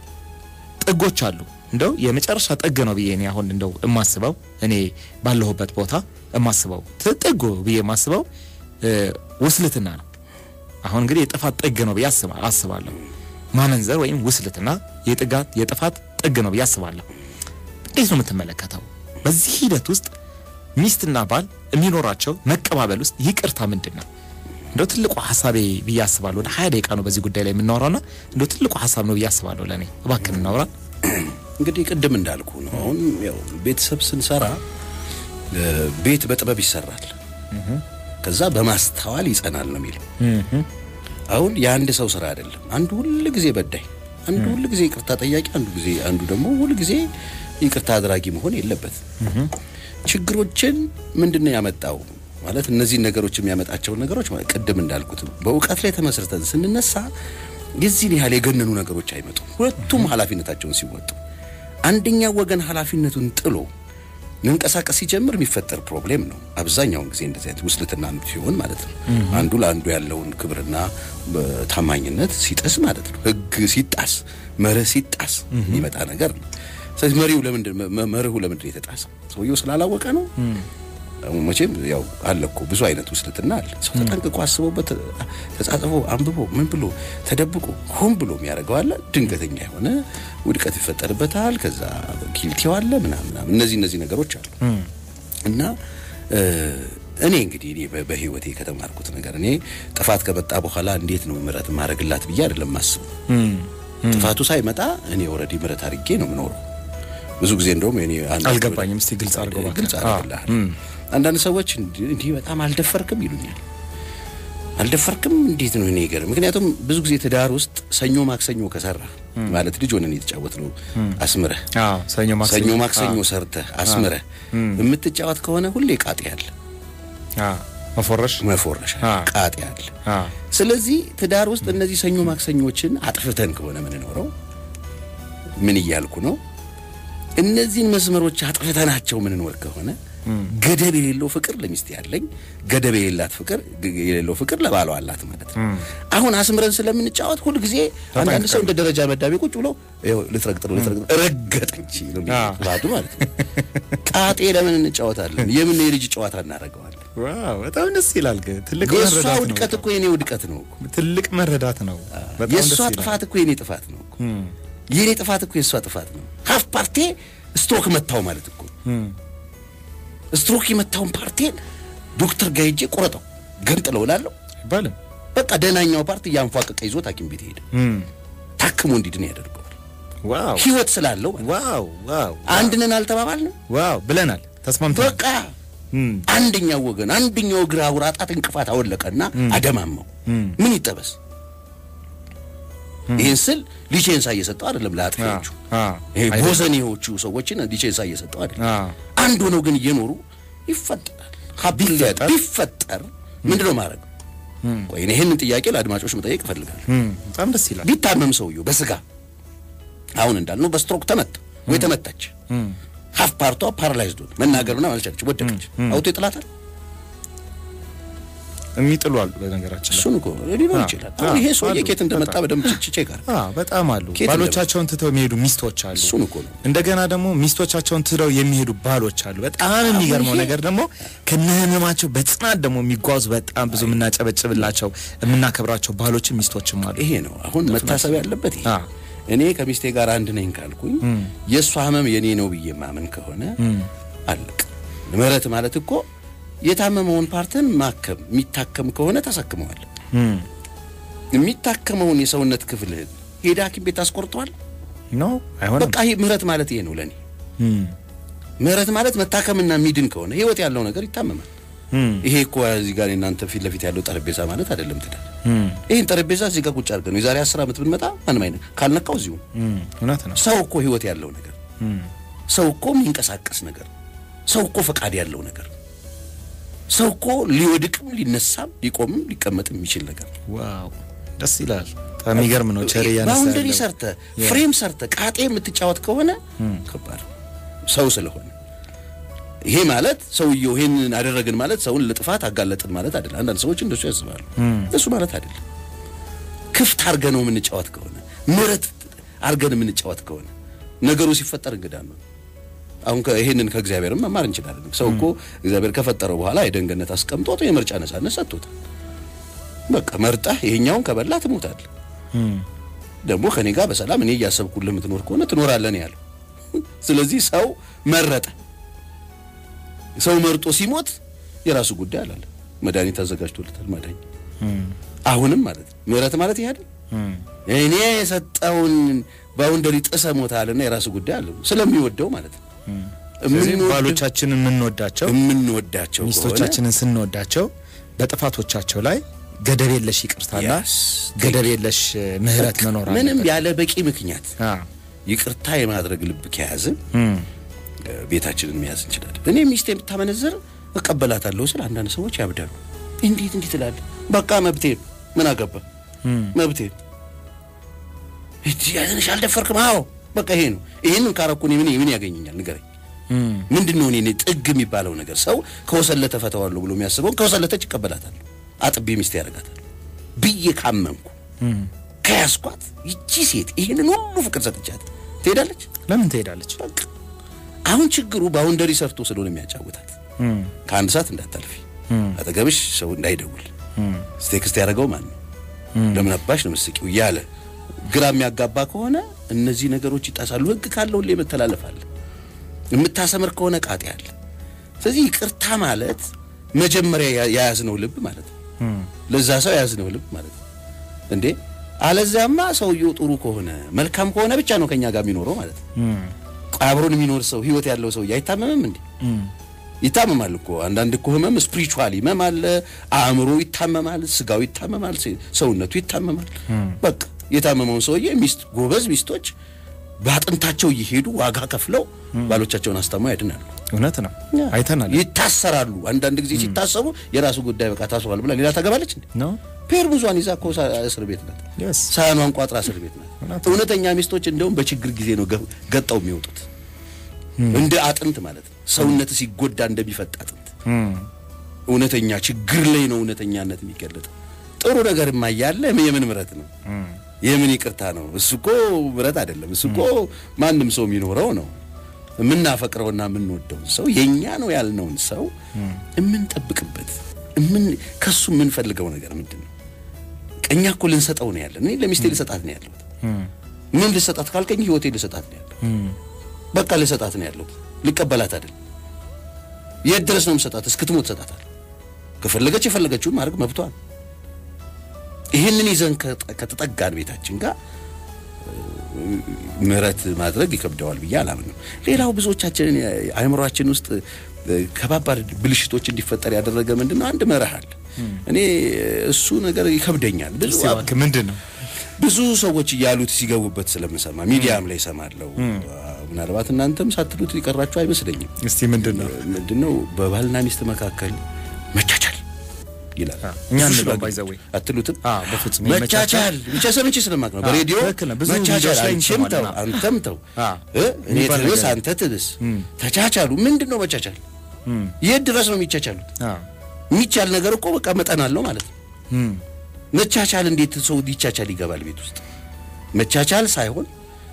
ጥጎች አሉ። እንደው የመጨረሻ ጥግ ነው ብዬ እኔ አሁን እንደው የማስበው እኔ ባለሁበት ቦታ የማስበው ት- ጥጉ ብዬ የማስበው እ፣ ውስልትና ነው። አሁን እንግዲህ የጥፋት ጥግ ነው ብዬ አስባ- አስባለሁ። ማመንዘር ወይም ውስልትና የጥጋት የጥፋት ጥግ ነው ብዬ አስባለሁ። እንዴት ነው የምትመለከተው? በዚህ ሂደት ውስጥ ሚስትና ባል የሚኖራቸው መቀባበል ውስጥ ይቅርታ ምንድን ነው? እንደው ትልቁ ሀሳቤ ብዬ አስባለሁ። ወደ ሀያ ደቂቃ ነው በዚህ ጉዳይ ላይ የምናወራውና እንደው ትልቁ ሀሳብ ነው ብዬ አስባለሁ። ለእኔ እባክን እናውራ። እንግዲህ ቅድም እንዳልኩ ነው። አሁን ያው ቤተሰብ ስንሰራ እ፣ ቤት በጥበብ ይሰራል፣ ከዛ በማስተዋል ይጸናል ነው የሚለው። አሁን የአንድ ሰው ስራ አይደለም። አንዱ ሁል ጊዜ በዳይ፣ አንዱ ሁል ጊዜ ይቅርታ ጠያቂ፣ አንዱ ጊዜ አንዱ ደግሞ ሁል ጊዜ ይቅርታ አድራጊ መሆን የለበት። ችግሮችን ምንድን ነው ያመጣው ማለት እነዚህን ነገሮች የሚያመጣቸውን ነገሮች ማለት ቅድም እንዳልኩት ነው። በእውቀት ላይ ተመስርተን ስንነሳ የዚህን ያህል የገነኑ ነገሮች አይመጡም። ሁለቱም ኃላፊነታቸውን ሲወጡ አንደኛው ወገን ኃላፊነቱን ጥሎ መንቀሳቀስ ሲጀምር የሚፈጠር ፕሮብሌም ነው። አብዛኛውን ጊዜ እንደዚህ አይነት ውስልትና ሲሆን ማለት ነው። አንዱ ለአንዱ ያለውን ክብርና እ፣ ታማኝነት ሲጥስ ማለት ነው። ሕግ ሲጣስ፣ መርህ ሲጣስ የሚመጣ ነገር ነው። ስለዚህ መሪው ለምንድን መ- መርሁ ለምንድን ነው የተጣሰው? ሰውየው ስላላወቀ ነው። መቼም ያው አለ እኮ ብዙ አይነት ውስልትና አለ። ሰው ተጠንቅቆ አስቦበት ተጻጽፎ አንብቦ ምን ብሎ ተደብቆ ሆን ብሎ የሚያደርገው አለ። ድንገተኛ የሆነ ውድቀት ይፈጠርበታል። ከዛ ኪልቲው አለ ምናምን ምናምን። እነዚህ እነዚህ ነገሮች አሉ እና እ፣ እኔ እንግዲህ እኔ በ- በህይወቴ ከተማርኩት ነገር እኔ ጥፋት ከመጣ በኋላ እንዴት ነው ምሕረት ማድረግላት ብዬ አይደለም ማስቡ። ጥፋቱ ሳይመጣ እኔ ኦልሬዲ ምሕረት አድርጌ ነው የምኖረው። ብዙ ጊዜ እንደውም እኔ አንድ አልገባኝም። እስቲ ግልጽ አድርገው እባክህ። ግልጽ አድርግልሃል። አንዳንድ ሰዎች እንዲህ እንዲህ በጣም አልደፈርክም ይሉኛል። አልደፈርክም እንዴት ነው? እኔ ገር ምክንያቱም ብዙ ጊዜ ትዳር ውስጥ ሰኞ ማክሰኞ ከሰራ ማለት ልጅ ሆነን የተጫወት ነው አስምረህ አዎ ሰኞ ማክሰኞ ሰኞ ማክሰኞ ሰርተህ አስምረህ የምትጫወት ከሆነ ሁሌ ቃጤ ያለ አዎ መፎረሽ መፎረሻ አ። ቃጤ ያለ። አዎ ስለዚህ ትዳር ውስጥ እነዚህ ሰኞ ማክሰኞችን አጥፍተን ከሆነ የምንኖረው ምን እያልኩ ነው? እነዚህን መስመሮች አጥፍተናቸው ምንኖር ከሆነ ገደብ የሌለው ፍቅር ለሚስት ያለኝ ገደብ የሌላት ፍቅር የሌለው ፍቅር ለባሏ አላት ማለት ነው። አሁን አስምረን ስለምንጫወት ሁልጊዜ አንዳንድ ሰው እንደ ደረጃ መዳቤ ቁጭ ብሎ ይኸው ልትረግጥ ነው ልትረግጥ ነው ረገጠች ነው አዎ። ባዱ ማለት ነው። ቃጤ ለምን እንጫወታለን? የምን የልጅ ጨዋታ እናደርገዋለን? ዋው በጣም ደስ ይላል። ግን ትልቅ የእሷ መረዳት ነው። ውድቀት እኮ የኔ ውድቀት ነው እኮ። ትልቅ መረዳት ነው። በጣም የእሷ ደስ ይላል። ጥፋት እኮ የኔ ጥፋት ነው እኮ። የኔ ጥፋት እኮ የእሷ ጥፋት ነው። ሀፍ ፓርቴ ስትሮክ መታው ማለት እኮ ስትሮክ የመታውን ፓርቴን ዶክተር ጋር ሄጄ ቁረጠው ገንጥለው እላለሁ። አይባልም። በቃ ደህናኛው ፓርቲ እያንፏቀቀ ይዞት ሐኪም ቤት ሄደ። ታክሞ እንዲድን ያደርገዋል። ዋው ህይወት ስላለው ማለት ነው። ዋው ዋው አንድ ነን አልተባባልንም። ዋው ብለናል፣ ተስማምተናል። በቃ አንደኛው ወገን አንደኛው እግር አውራ ጣት እንቅፋት አወለቀና አደማመው ምን ይጠበስ? ይህን ስል ሊቼንሳ እየሰጠው አይደለም ለአጥፊዎቹ አ ይሄ አይደለም። ቦዘኔዎቹ ሰዎችን ሊቼንሳ እየሰጠው አይደለም አ አንድ ሆነው ግን እየኖሩ ይፈጠራል ሀብል ቢፈጠር? ቢፈጠር ምንድን ነው ማድረግ ቆይ እኔ ይህንን ጥያቄ ለአድማጮች መጠየቅ እፈልጋለሁ እም፣ በጣም ደስ ይላል። ቢታመም ሰውየው በስጋ አሁን እንዳልነው በስትሮክ ተመታ ወይ ተመታች ሀፍ ፓርቷ ፓራላይዝድ ሆነ መናገርና ማልቻለች ወደቀች አውቶ ይጥላታል የሚጥሉ አሉ በነገራችን ላይ እሱን እኮ ሊኖር አ፣ ይችላል አ፣ አሁን ይሄ ሰውዬ አሉ። ኬት እንደመጣ በጣም። በደንብ ችቼ ጋር አ በጣም አሉ። ከየት ባሎቻቸውን ትተው የሚሄዱ ሚስቶች አሉ። እሱን እኮ ነው እንደገና ደግሞ ሚስቶቻቸውን ትተው የሚሄዱ ባሎች አሉ። በጣም የሚገርመው ይሄ- ነገር ደግሞ ከነህመማቸው በጽናት ደግሞ የሚጓዙ በጣም ብዙ የምናጨበጭብላቸው የምናከብራቸው ባሎችም ሚስቶችም አሉ። ይሄ ነው አሁን መታሰብ ያለበት ይሄ አ እኔ ከሚስቴ ጋር አንድ ነኝ ካልኩኝ የእሷ ህመም የኔ ነው ብዬ ማመን ከሆነ አለቅ ምህረት ማለት እኮ የታመመውን ፓርትን ማከም የሚታከም ከሆነ ታሳክመዋል እም፣ የሚታከመውን የሰውነት ክፍልህን ሄዳ ሐኪም ቤት ታስቆርጠዋል ኖ አይሆንም። በቃ ይሄ ምህረት ማለት ይሄ ነው ለእኔ እም፣ ምህረት ማለት መታከምና የሚድን ከሆነ ህይወት ያለው ነገር ይታመማል እም፣ ይሄ እኮ እዚህ ጋር እናንተ ፊት ለፊት ያለው ጠረጴዛ ማለት አይደለም ትዳር እም፣ ይህን ጠረጴዛ እዚህ ጋር ቁጭ አድርገን ነው የዛሬ አስር ዓመት ብንመጣ ማንም አይነት ካልነካው እዚሁ ነው። እም፣ እውነት ነው። ሰው እኮ ህይወት ያለው ነገር እም፣ ሰው እኮ የሚንቀሳቀስ ነገር ሰው እኮ ፈቃድ ያለው ነገር ሰው እኮ ሊወድቅም ሊነሳም ሊቆምም ሊቀመጥም የሚችል ነገር ዋው ደስ ይላል። በጣም የሚገርም ነው። ቸሬ ያነሳ ባውንደሪ ያለው ሰርተ ፍሬም ሰርተ ቃጤ የምትጫወት ከሆነ ከባድ ነው። ሰው ስለሆነ ይሄ ማለት ሰውየው ይሄንን አደረግን ማለት ሰውን ለጥፋት አጋለጥን ማለት አይደለም። አንዳንድ ሰዎች እንደሱ ያስባሉ። እሱ ማለት አይደለም። ክፍት አርገ ነው የምንጫወት ከሆነ ምረት አርገን የምንጫወት ከሆነ ነገሩ ሲፈጠር እንግዳ ነው። አሁን ከ- ይሄንን ከእግዚአብሔርም መማር እንችላለን። ሰው እኮ እግዚአብሔር ከፈጠረው በኋላ የደንገነት አስቀምጦት የምርጫ ነጻነት ሰጥቶታል። በቃ መርጠህ ይሄኛውን ከበላ ትሞታለህ። እም፣ ደግሞ ከኔ ጋር በሰላም እኔ እያሰብኩልህ የምትኖር ከሆነ ትኖራለህ ነው ያለው። ስለዚህ ሰው መረጠ። ሰው መርጦ ሲሞት የራሱ ጉዳይ አላለ። መድኃኒት አዘጋጅቶለታል። ማዳኝ እም፣ አሁንም ማለት ነው ምህረት ማለት ይሄ አይደል? እም፣ እኔ የሰጠውን ባውንደሪ ጥሰ ሞታልና የራሱ ጉዳይ አለ ስለሚወደው ማለት ነው። ስለዚህ የምንወድ- ባሎቻችንን የምንወዳቸው የምንወዳቸው ከሆነ ሚስቶቻችንን ስንወዳቸው በጥፋቶቻቸው ላይ ገደብ የለሽ ይቅርታና Yes. ገደብ የለሽ እ, ምህረት መኖር ምንም አለበት። ያለ በቂ ምክንያት አ ይቅርታ የማድረግ ልብ ከያዝን እም፣ እ፣ ቤታችንን መያዝ እንችላለን። እኔ ሚስቴ የምታመነዝር እቀበላታለሁ ስል አንዳንድ ሰዎች ያብዳሉ። እንዴት እንዴት እላለሁ። በቃ መብቴ ነው። ምን አገባ እም፣ መብቴ ነው። እጅ ያዝንሽ አልደፈርክም። አዎ በቃ ይሄ ነው። ይህንን ካረኩ እኔ ምን ምን ያገኘኛል? ንገረኝ። እም፣ ምንድን ነው እኔ እኔ ጥግ የሚባለው ነገር? ሰው ከወሰለተ ፈተዋለሁ ብሎ የሚያስበውን ከወሰለተች ይቀበላታለሁ፣ አጥቤ ሚስቴ ያደርጋታል ብዬ ካመንኩ እም። ከያዝኳት ይቺ ሴት ይህንን ሁሉ ፍቅር ሰጥቻት ትሄዳለች። ለምን ትሄዳለች? በቃ አሁን ችግሩ ባውንደሪ ሰርቶ ስለሆነ የሚያጫውታት እም፣ ከአንድ ሰዓት እንዳታልፊ፣ እም፣ አጠገብሽ ሰው እንዳይደውል፣ እም፣ ቴክስት ያደረገው ማን ነው፣ ለምን አባሽ ነው ምስቂው እያለ ግራ የሚያጋባ ከሆነ እነዚህ ነገሮች ይጣሳሉ። ህግ ካለው ሁሌ መተላለፍ አለ። የምታሰምር ከሆነ ቃጤ አለ። ስለዚህ ይቅርታ ማለት መጀመሪያ ያ- የያዝነው ልብ ማለት ነው። እም፣ ለዛ ሰው የያዝነው ልብ ማለት ነው እንዴ። አለዚያማ ሰውየው ጥሩ ከሆነ መልካም ከሆነ ብቻ ነው ከኛ ጋር የሚኖረው ማለት ነው። እም፣ አብሮን የሚኖር ሰው ህይወት ያለው ሰው አይታመምም እንዴ? እም፣ ይታመማል እኮ አንዳንድ እኮ ህመም ስፒሪቹዋል ህመም አለ። አእምሮ ይታመማል፣ ስጋው ይታመማል፣ ሴ- ሰውነቱ ይታመማል። በቃ የታመመውን ሰውዬ ሚስት ጎበዝ ሚስቶች በአጥንታቸው እየሄዱ ዋጋ ከፍለው ባሎቻቸውን አስታመው ያድናሉ። እውነት ነው። አይተናል። ይታሰራሉ። አንዳንድ ጊዜ ሲታሰቡ የራሱ ጉዳይ በቃ ታስሯል ብላ ሌላ ታገባለች እንዴ? ነው ፔርሙዟን ይዛ እኮ ሳ- እስር ቤት ናት። የስ ሳህኗን ቋጥራ እስር ቤት ናት። እውነት እውነተኛ ሚስቶች እንደውም በችግር ጊዜ ነው ገ- ገጠው የሚወጡት እንደ አጥንት ማለት ነው። ሰውነት ሲጎዳ እንደሚፈጥ አጥንት እም፣ እውነተኛ ችግር ላይ ነው እውነተኛነት የሚገለጠው። ጥሩ ነገርማ እያለ የምን ምረት ነው? እም፣ የምን ይቅርታ ነው? እሱ እኮ ምረት አይደለም። እሱ እኮ ማንም ሰው የሚኖረው ነው። የምናፈቅረውና የምንወደውን ሰው የኛ ነው ያልነውን ሰው የምንጠብቅበት ምን ከሱ የምንፈልገው ነገር ምንድን ነው? እኛ እኮ ልንሰጠው ነው ያለን። እኔ ለሚስቴ ልሰጣት ነው ያለሁት። እም፣ ምን ልሰጣት ካልከኝ ህይወቴ ልሰጣት ነው ያለሁት። እም፣ በቃ ልሰጣት ነው ያለሁት። ልቀበላት አይደል። የት ድረስ ነው የምሰጣት? እስክትሞት ሰጣታል። ከፈለገች የፈለገችውን ማድረግ መብቷ ነው። ይህንን ይዘን ከጠ- ከተጠጋን ቤታችን ጋር እ፣ ምህረት ማድረግ ይከብደዋል ብዬ አላምንም። ሌላው ብዙዎቻችንን የ- አእምሯችን ውስጥ እ፣ ከባባድ ብልሽቶች እንዲፈጠር ያደረገ ምንድን ነው? አንድ መርህ አለ። እኔ እሱ ነገር ይከብደኛል ብዙ እስቲ እባክህ ምንድን ነው? ብዙ ሰዎች እያሉት ሲገቡበት ስለምሰማ ሚዲያም ላይ እሰማለሁ። ምናልባት እናንተም ሳትሉት የቀራችሁ አይመስለኝም። እስቲ ምንድን ነው ምንድነው በባልና ሚስት መካከል መቻቻል ይላል። እኛ ብዙ እንለው ሽማግሌ by the way። አትሉትም? አዎ፣ በፍጹም መቻቻል ብቻ ሰምቼ ስለማቅ ነው በሬዲዮ ትክክል ነው። ብዙ መቻቻል፣ ቪዲዮዎች ላይ አንቺም ተው እንሰማለን። አንተም ተው አዎ። እ እኔ የሚባል ትብስ ነገር አንተ ትብስ ተቻቻሉ። ምንድን ነው መቻቻል? የት ድረስ ነው የሚቻቻሉት? አዎ የሚቻል ነገር እኮ በቃ መጠን አለው ማለት ነው። እም፣ መቻቻል እንዴት ሰው ሊቻቻል ይገባል ቤት ውስጥ? መቻቻል ሳይሆን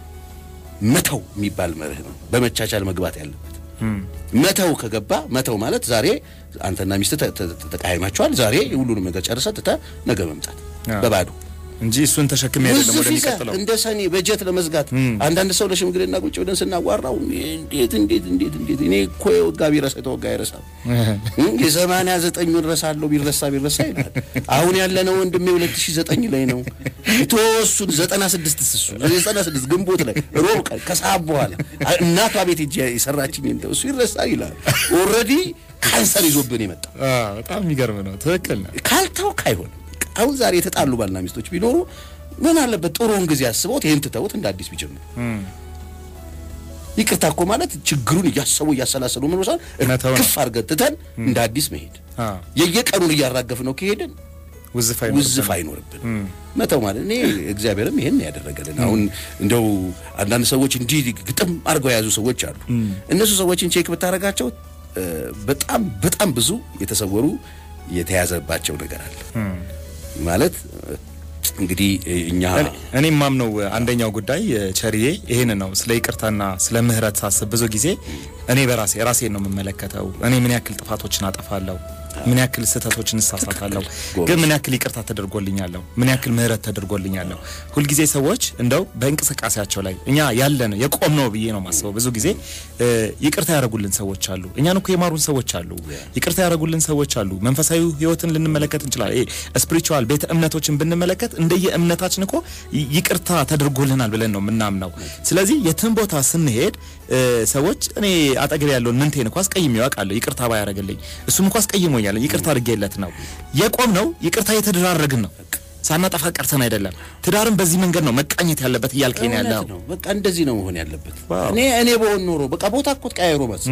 መተው የሚባል መርህ ነው በመቻቻል መግባት ያለበት። እም፣ መተው ከገባ መተው ማለት ዛሬ አንተና ሚስት ተ- ተ- ተ- ተቃይማችኋል። ዛሬ ሁሉንም ነገር ጨርሰህ ትተህ ነገ መምጣት አዎ። በባዶ እንጂ እሱን ተሸክሜ አይደለም ውዝፍ ይዘህ ወደሚቀጥለው እንደ ሰኔ በጀት ለመዝጋት አንዳንድ ሰው ለሽምግልና ቁጭ ብለን ስናዋራው እንዴት እንዴት እንዴት እንዴት እኔ እኮ የወጋ ቢረሳ የተወጋ አይረሳም እም፣ የሰማንያ ዘጠኙን ረሳለሁ ቢረሳ ቢረሳ ይላል። አሁን ያለነው ወንድሜ ሁለት ሺህ ዘጠኝ ላይ ነው የተወሱን ዘጠና ስድስት ስሱ ዘጠና ስድስት ግንቦት ላይ ሮብ ቀን ከሰዓት በኋላ አ- እናቷ ቤት ሄጄ የሰራችኝ እንደው እሱ ይረሳል ይላል። ኦልሬዲ ካንሰር ይዞብን የመጣው አዎ፣ በጣም የሚገርም ነው። ትክክል ነው። ካልተውክ አይሆንም። አሁን ዛሬ የተጣሉ ባልና ሚስቶች ቢኖሩ ምን አለበት ጥሩውን ጊዜ አስበውት ይህን ትተውት እንደ አዲስ ቢጀምሩ። እም፣ ይቅርታ እኮ ማለት ችግሩን እያሰቡ እያሰላሰሉ ምን መሳል መተው ነው። ክፍ አድርገን ትተን እንደ አዲስ መሄድ። አዎ፣ የየቀኑን እያራገፍ ነው ከሄድን ውዝፍ ውዝፍ አይኖርብን። መተው ማለት እኔ እግዚአብሔርም ይሄን ያደረገልን። አሁን እንደው አንዳንድ ሰዎች እንዲህ ግጥም አድርገው የያዙ ሰዎች አሉ። እነሱ ሰዎችን ቼክ ብታደርጋቸው እ፣ በጣም በጣም ብዙ የተሰወሩ የተያዘባቸው ነገር አለ ማለት እ፣ እንግዲህ እኛ እኔ ማምነው አንደኛው ጉዳይ ቸርዬ ይሄን ነው። ስለ ይቅርታና ስለ ምህረት ሳስብ ብዙ ጊዜ እኔ በራሴ ራሴን ነው የምመለከተው። እኔ ምን ያክል ጥፋቶችን አጠፋለሁ፣ ምን ያክል ስህተቶችን እሳሳታለሁ፣ ግን ምን ያክል ይቅርታ ተደርጎልኛለሁ፣ ምን ያክል ምህረት ተደርጎልኛለሁ። ሁልጊዜ ሰዎች እንደው በእንቅስቃሴያቸው ላይ እኛ ያለን የቆም ነው ብዬ ነው ማስበው። ብዙ ጊዜ እ፣ ይቅርታ ያደረጉልን ሰዎች አሉ፣ እኛን እኮ የማሩን ሰዎች አሉ፣ ይቅርታ ያደረጉልን ሰዎች አሉ። መንፈሳዊ ህይወትን ልንመለከት እንችላለን። ስፒሪቹዋል ቤተ እምነቶችን ብንመለከት እንደየ እምነታችን እኮ ይ- ይቅርታ ተደርጎልናል ብለን ነው የምናምነው። ስለዚህ የትን ቦታ ስንሄድ እ፣ ሰዎች እኔ አጠገብ ያለውን ምንቴን እኮ አስቀይሜው አውቃለሁ ይቅርታ ባያደርግልኝ እሱም እኮ አስቀይሞኛል ይቅርታ አድርጌለት ነው የቆም ነው ይቅርታ የተደራረግን ነው ሳናጠፋ ቀርተን አይደለም። ትዳርን በዚህ መንገድ ነው መቃኘት ያለበት እያልከኝ ነው ያለው። እውነት ነው። በቃ እንደዚህ ነው መሆን ያለበት። ዋው። እኔ እኔ በሆን ኖሮ በቃ ቦታ እኮ ቀያይሮ መስ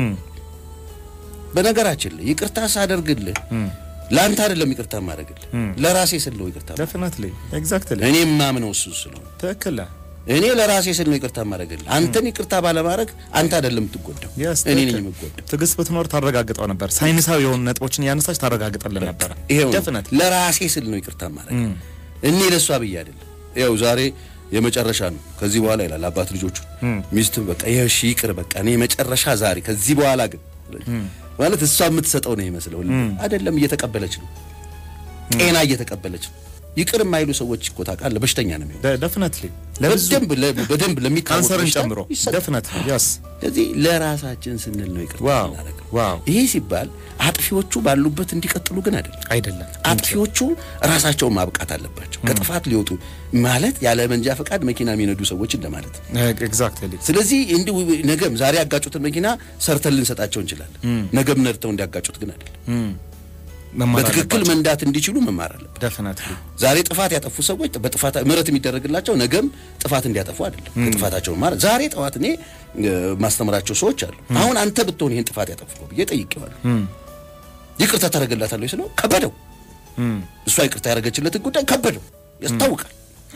በነገራችን ላይ ይቅርታ ሳደርግልህ ለአንተ አይደለም ይቅርታ ማድረግልህ ለራሴ ስል ነው ይቅርታ የማደርግልህ። ዴፊኒትሊ ኤግዛክትሊ እኔ የማምነው እሱ ስለሆነ ትክክል ነህ። እኔ ለራሴ ስል ነው ይቅርታ ማድረግልህ። አንተን ይቅርታ ባለማድረግ አንተ አይደለም የምትጎዳው፣ Yes, እኔ ነኝ ትክክል። የምጎዳው። ትዕግስት ብትኖር ታረጋግጠው ነበር። ሳይንሳዊ የሆኑ ነጥቦችን እያነሳች ታረጋግጠልን ነበረ። ይሄው ነው። ዴፊኒትሊ ለራሴ ስል ነው ይቅርታ ማድረግ እኔ ለእሷ ብዬ አይደለም። ይኸው ዛሬ የመጨረሻ ነው ከዚህ በኋላ ይላል አባት ልጆቹ ሚስት በቃ ይኸው እሺ ይቅር በቃ እኔ የመጨረሻ ዛሬ ከዚህ በኋላ ግን ማለት እሷ የምትሰጠው ነው ይመስለው አይደለም። እየተቀበለች ነው፣ ጤና እየተቀበለች ነው። ይቅር የማይሉ ሰዎች እኮ ታውቃለህ በሽተኛ ነው የሚሆነው። ዴፊኒትሊ ለብዙ በደንብ ለ- በደንብ ለሚታወቅ ካንሰርን በሽታ ጨምሮ ይሰጣል። ዴፊኒትሊ ያስ ስለዚህ ለራሳችን ስንል ነው ይቅርታ ዋው የምናደርገው። ዋው ይሄ ሲባል አጥፊዎቹ ባሉበት እንዲቀጥሉ ግን አይደለም። አይደለም አጥፊዎቹ ራሳቸውን ማብቃት አለባቸው። ከጥፋት ሊወጡ ማለት ያለ መንጃ ፈቃድ መኪና የሚነዱ ሰዎች እንደማለት ነው። ኤግዛክትሊ ስለዚህ እንዲሁ ነገም ዛሬ ያጋጩትን መኪና ሰርተን ልንሰጣቸው እንችላለን። ነገም ነድተው እንዲያጋጩት ግን አይደለም። መማር በትክክል መንዳት እንዲችሉ መማር አለበት። ዴፊኒትሊ ዛሬ ጥፋት ያጠፉ ሰዎች በጥፋት ምሕረት የሚደረግላቸው ነገም ጥፋት እንዲያጠፉ አይደለም። ጥፋታቸውን ማለት ዛሬ ጠዋት እኔ እ፣ ማስተምራቸው ሰዎች አሉ። አሁን አንተ ብትሆን ይሄን ጥፋት ያጠፉ ብዬ ጠይቄዋለሁ። ይቅርታ ታደርግላታለሁ ስለው ከበደው። እሷ ይቅርታ ያደረገችለትን ጉዳይ ከበደው፣ ያስታውቃል።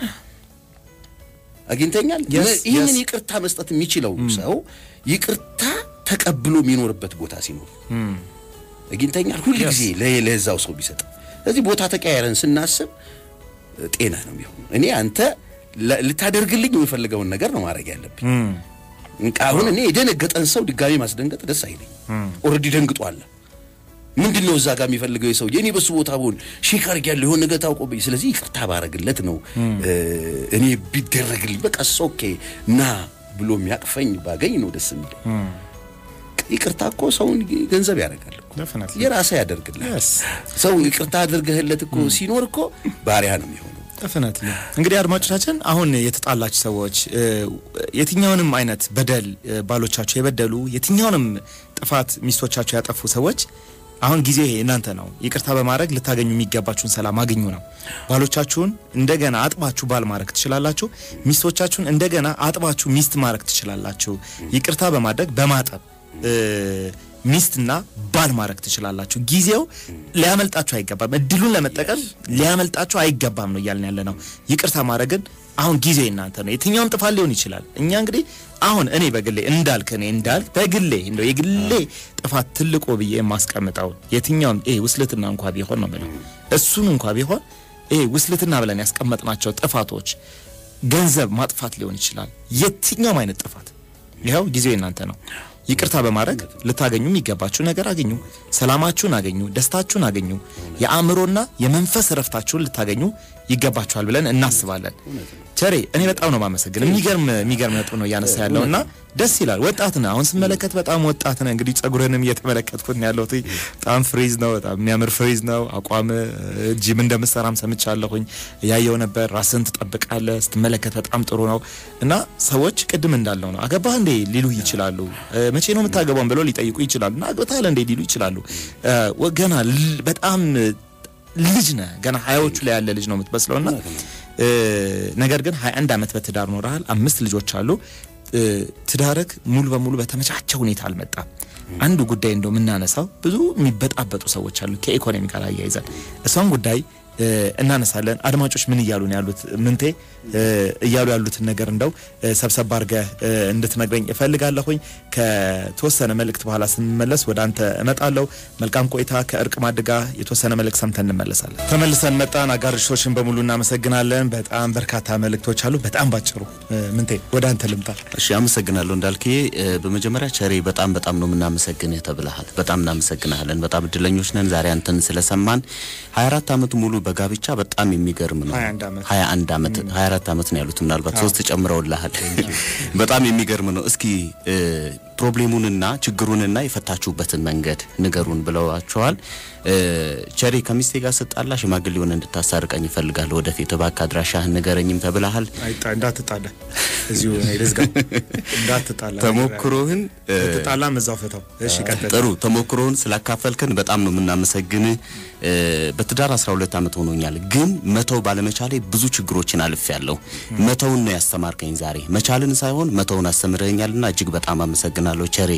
አግኝተኛል። Yes, ነ- ይህንን yes. ይቅርታ መስጠት የሚችለው ሰው ይቅርታ ተቀብሎ የሚኖርበት ቦታ ሲኖር አግኝተኛል። ሁል ጊዜ ለ- ለዛው ሰው ቢሰጥ ስለዚህ ቦታ ተቀያየረን ስናስብ እ፣ ጤና ነው የሚሆነው። እኔ አንተ ለ- ልታደርግልኝ የምፈልገውን ነገር ነው ማድረግ ያለብኝ። እንቃ አሁን እኔ የደነገጠን ሰው ድጋሚ ማስደንገጥ ደስ አይለኝ። ኦልሬዲ ደንግጧል። ምንድን ነው እዛ ጋር የሚፈልገው የሰው እኔ በሱ ቦታ ብሆን ሼክ አድርጌያለሁ የሆነ ነገር ታውቆብኝ፣ ስለዚህ ይቅርታ ባረግለት ነው እ፣ እኔ ቢደረግልኝ በቃ ኦኬ ና ብሎ የሚያቅፈኝ ባገኝ ነው ደስ የሚለኝ። ይቅርታ እኮ ሰውን ገንዘብ ያደርጋል እኮ ዴፊኒትሊ የራስህ ያደርግልህ Yes. ሰው ይቅርታ አድርገህለት እኮ ሲኖር እኮ ባሪያ ነው የሚሆነው። ዴፊኒትሊ እንግዲህ አድማጮቻችን አሁን የተጣላችሁ ሰዎች እ፣ የትኛውንም አይነት በደል እ፣ ባሎቻቸው የበደሉ የትኛውንም ጥፋት ሚስቶቻቸው ያጠፉ ሰዎች አሁን ጊዜ እናንተ ነው። ይቅርታ በማድረግ ልታገኙ የሚገባችሁን ሰላም አግኙ ነው። ባሎቻችሁን እንደገና አጥባችሁ ባል ማድረግ ትችላላችሁ። ሚስቶቻችሁን እንደገና አጥባችሁ ሚስት ማድረግ ትችላላችሁ። ይቅርታ በማድረግ በማጠብ ሚስትና ባል ማድረግ ትችላላችሁ። ጊዜው ሊያመልጣችሁ አይገባም። እድሉን ለመጠቀም ሊያመልጣችሁ አይገባም ነው እያልን ያለ ነው። ይቅርታ ማድረግን አሁን ጊዜ እናንተ ነው። የትኛውም ጥፋት ሊሆን ይችላል። እኛ እንግዲህ አሁን እኔ በግሌ እንዳልክ እኔ እንዳልክ በግሌ እንደው የግሌ ጥፋት ትልቁ ብዬ የማስቀምጠው የትኛውም ይሄ ውስልትና እንኳ ቢሆን ነው የምለው እሱን እንኳ ቢሆን ይሄ ውስልትና ብለን ያስቀመጥናቸው ጥፋቶች ገንዘብ ማጥፋት ሊሆን ይችላል። የትኛውም አይነት ጥፋት ይኸው ጊዜው እናንተ ነው። ይቅርታ በማድረግ ልታገኙ የሚገባችሁ ነገር አገኙ። ሰላማችሁን አገኙ። ደስታችሁን አገኙ። የአእምሮና የመንፈስ እረፍታችሁን ልታገኙ ይገባችኋል ብለን እናስባለን። ቸሬ እኔ በጣም ነው ማመሰግን። የሚገርም የሚገርም ነጥብ ነው እያነሳ ያለው እና ደስ ይላል። ወጣት ነህ። አሁን ስመለከት በጣም ወጣት ነህ። እንግዲህ ጸጉርህንም እየተመለከትኩት ነው ያለሁት። በጣም ፍሪዝ ነው። በጣም የሚያምር ፍሪዝ ነው። አቋም ጂም እንደምትሰራም ሰምቻለሁኝ። ያየው ነበር። ራስህን ትጠብቃለህ። ስትመለከት በጣም ጥሩ ነው እና ሰዎች ቅድም እንዳለው ነው አገባህ እንዴ ሊሉ ይችላሉ። መቼ ነው የምታገባውን ብለው ሊጠይቁ ይችላሉ። እና አግብተሃል እንዴ ሊሉ ይችላሉ። ገና በጣም ልጅ ነህ። ገና ሀያዎቹ ላይ ያለ ልጅ ነው የምትመስለውና ነገር ግን 21 ዓመት በትዳር ኖረሃል። አምስት ልጆች አሉ። ትዳርክ ሙሉ በሙሉ በተመቻቸ ሁኔታ አልመጣም። አንዱ ጉዳይ እንደው የምናነሳው ብዙ የሚበጣበጡ ሰዎች አሉ ከኢኮኖሚ ጋር አያይዘን እሷን ጉዳይ እናነሳለን። አድማጮች ምን እያሉ ነው ያሉት? ምንቴ እያሉ ያሉትን ነገር እንደው ሰብሰብ አድርገህ እንድትነግረኝ እፈልጋለሁኝ። ከተወሰነ መልእክት በኋላ ስንመለስ ወደ አንተ እመጣለሁ። መልካም ቆይታ። ከእርቅ ማዕድ ጋር የተወሰነ መልእክት ሰምተን እንመለሳለን። ተመልሰን መጣን። አጋርሾችን በሙሉ እናመሰግናለን። በጣም በርካታ መልእክቶች አሉ። በጣም ባጭሩ ምንቴ ወደ አንተ ልምጣ። እሺ፣ አመሰግናለሁ እንዳልክዬ። በመጀመሪያ ቸሬ በጣም በጣም ነው የምናመሰግንህ ተብለሃል። በጣም እናመሰግናለን። በጣም እድለኞች ነን ዛሬ አንተን ስለሰማን 24 ዓመት ሙሉ በጋብቻ በጣም የሚገርም ነው። 21 ዓመት 21 ዓመት 24 ዓመት ነው ያሉት፣ ምናልባት ሶስት ጨምረውልሃል። በጣም የሚገርም ነው። እስኪ ፕሮብሌሙንና ችግሩንና የፈታችሁበትን መንገድ ንገሩን ብለዋቸዋል። ቸሬ ከሚስቴ ጋር ስጣላ ሽማግሌውን እንድታሳርቀኝ ይፈልጋል። ወደፊት እባክህ አድራሻህን ንገረኝም ተብለሃል። እንዳትጣላ እዚሁ ልዝጋ። እንዳትጣላ ተሞክሮህን ትጣላም እዛው ፍታው። እሺ ቀጥል። ጥሩ ተሞክሮህን ስላካፈልከን በጣም ነው የምናመሰግን። በትዳር 12 ዓመት ሆኖኛል፣ ግን መተው ባለመቻሌ ብዙ ችግሮችን አልፌያለሁ። መተውን ነው ያስተማርከኝ ዛሬ። መቻልን ሳይሆን መተውን አስተምረኛልና እጅግ በጣም አመሰግናለሁ ቸሬ።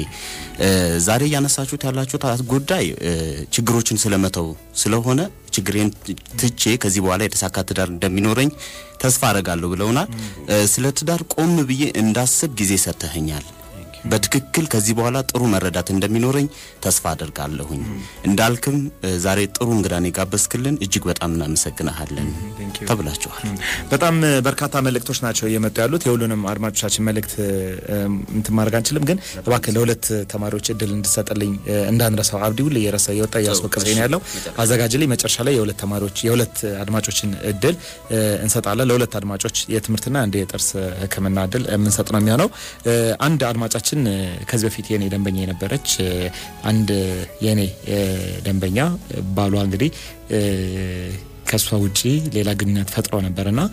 ዛሬ እያነሳችሁት ያላችሁት ጉዳይ ችግሮችን ስለመተው ስለሆነ ችግሬን ትቼ ከዚህ በኋላ የተሳካ ትዳር እንደሚኖረኝ ተስፋ አረጋለሁ ብለውናል። ስለ ትዳር ቆም ብዬ እንዳስብ ጊዜ ሰጥተኸኛል። በትክክል ከዚህ በኋላ ጥሩ መረዳት እንደሚኖረኝ ተስፋ አደርጋለሁኝ። እንዳልክም ዛሬ ጥሩ እንግዳን የጋበዝክልን እጅግ በጣም እናመሰግናሃለን ተብላችኋል። በጣም በርካታ መልእክቶች ናቸው እየመጡ ያሉት። የሁሉንም አድማጮቻችን መልእክት እንትን ማድረግ አንችልም፣ ግን እባክህ ለሁለት ተማሪዎች እድል እንድሰጥልኝ እንዳንረሳው። አብዲ ሁሌ የረሳ የወጣ እያስወቀሰኝ ነው ያለው። አዘጋጅልኝ። መጨረሻ ላይ የሁለት ተማሪዎች የሁለት አድማጮችን እድል እንሰጣለን። ለሁለት አድማጮች የትምህርትና አንድ የጥርስ ሕክምና እድል የምንሰጥ ነው የሚሆነው። አንድ አድማጫችን ከዚህ በፊት የኔ ደንበኛ የነበረች አንድ የኔ ደንበኛ ባሏ እንግዲህ ከእሷ ውጪ ሌላ ግንኙነት ፈጥሮ ነበርና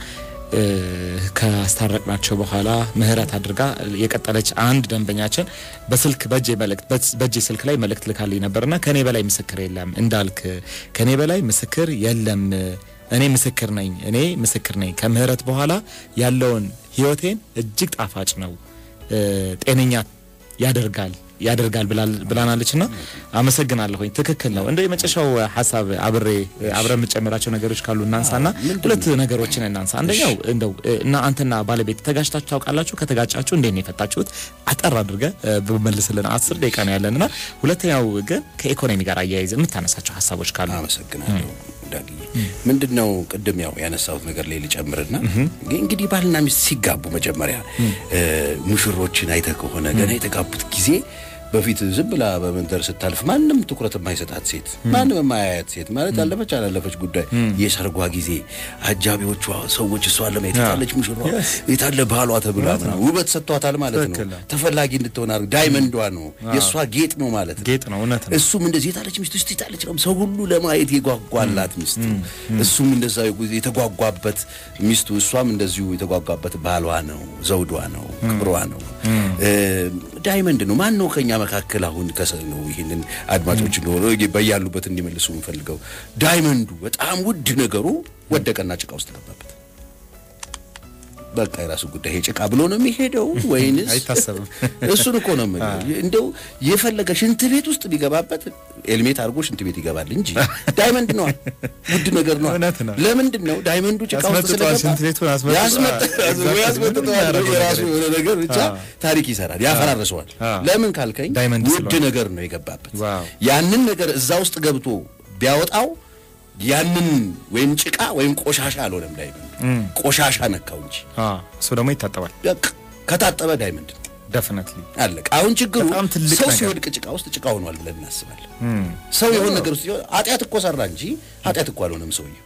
ካስታረቅናቸው በኋላ ምህረት አድርጋ የቀጠለች አንድ ደንበኛችን በስልክ በእጄ መልእክት በእጄ ስልክ ላይ መልእክት ልካልኝ ነበርና ከኔ በላይ ምስክር የለም እንዳልክ ከኔ በላይ ምስክር የለም እኔ ምስክር ነኝ እኔ ምስክር ነኝ ከምህረት በኋላ ያለውን ህይወቴን እጅግ ጣፋጭ ነው ጤነኛ ያደርጋል ያደርጋል ብላናለች ና አመሰግናለሁኝ። ትክክል ነው። እንደ የመጨረሻው ሀሳብ አብሬ አብረ የምጨምራቸው ነገሮች ካሉ እናንሳ ና ሁለት ነገሮችን እናንሳ። አንደኛው እንደው እና አንተና ባለቤት ተጋጭታችሁ ታውቃላችሁ? ከተጋጫችሁ እንዴት ነው የፈታችሁት? አጠር አድርገ በመልስልን። አስር ደቂቃ ነው ያለን ና ሁለተኛው ግን ከኢኮኖሚ ጋር አያይዘ የምታነሳቸው ሀሳቦች ካሉ አመሰግናለሁ። ዳጊ ምንድን ነው ቅድም ያው ያነሳሁት ነገር ላይ ልጨምርና እንግዲህ ባልና ሚስት ሲጋቡ መጀመሪያ ሙሽሮችን አይተህ ከሆነ ገና የተጋቡት ጊዜ በፊት ዝም ብላ በመንደር ስታልፍ ማንም ትኩረት የማይሰጣት ሴት ማንም የማያያት ሴት ማለት ያለፈች አላለፈች ጉዳይ የሰርጓ ጊዜ አጃቢዎቿ ሰዎች እሷን ለማየት የታለች ሙሽሯ የታለ ባሏ ተብላ ምናምን ውበት ሰጥቷታል ማለት ነው። ተፈላጊ እንድትሆን አድርግ ዳይመንዷ ነው የእሷ ጌጥ ነው ማለት ነው። ጌጥ ነው እውነት ነው። እሱም እንደዚህ የታለች ሚስቱ እስቲ የታለች ነው ሰው ሁሉ ለማየት የጓጓላት ሚስቱ እሱም እንደዛ የተጓጓበት ሚስቱ እሷም እንደዚሁ የተጓጓበት ባሏ ነው፣ ዘውዷ ነው፣ ክብሯ ነው። ዳይመንድ ነው። ማን ነው ከኛ መካከል አሁን ከሰ ነው ይህንን አድማጮች እንደሆነ በያሉበት እንዲመልሱ የምፈልገው ዳይመንዱ በጣም ውድ ነገሩ ወደቀና ጭቃ ውስጥ ገባበት። በቃ የራሱ ጉዳይ ይሄ ጭቃ ብሎ ነው የሚሄደው ወይንስ አይታሰብም። እሱን እኮ ነው የምልህ። እንደው የፈለገ ሽንት ቤት ውስጥ ቢገባበት ኤልሜት አድርጎ ሽንት ቤት ይገባል እንጂ ዳይመንድ ነው ውድ ነገር ነው። እውነት ነው። ለምንድን ነው ዳይመንዱ ጭቃ ውስጥ ያስመጥጠዋል፣ ስለገባ ሽንት ቤቱን አስመጥጠዋል። ያስመጥ- ወይ ያስመጥጠዋል ያደረገው የራሱ ነገር የሆነ ነገር ብቻ አዎ። ታሪክ ይሰራል፣ ያፈራርሰዋል። አዎ። ለምን ካልከኝ ዳይመንድ ውድ ስለሆነ። ነገር ነው የገባበት። ዋው። ያንን ነገር እዛ ውስጥ ገብቶ ቢያወጣው ያንን ወይም ጭቃ ወይም ቆሻሻ አልሆነም ዳይመንድ ቆሻሻ ነካው እንጂ አዎ፣ እሱ ደግሞ ይታጠባል። በቃ ከታጠበ ዳይመንድ ነው ደፍነትሊ አለቀ። አሁን ችግሩ በጣም ትልቅ ሰው ነገር። ሲወድቅ ጭቃ ውስጥ ጭቃ ሆኗል ብለን እናስባለን። ሰው የሆነ ነገር ውስጥ ሲሆን ኃጢአት እኮ ሰራ እንጂ ኃጢአት እኮ አልሆነም ሰውየው።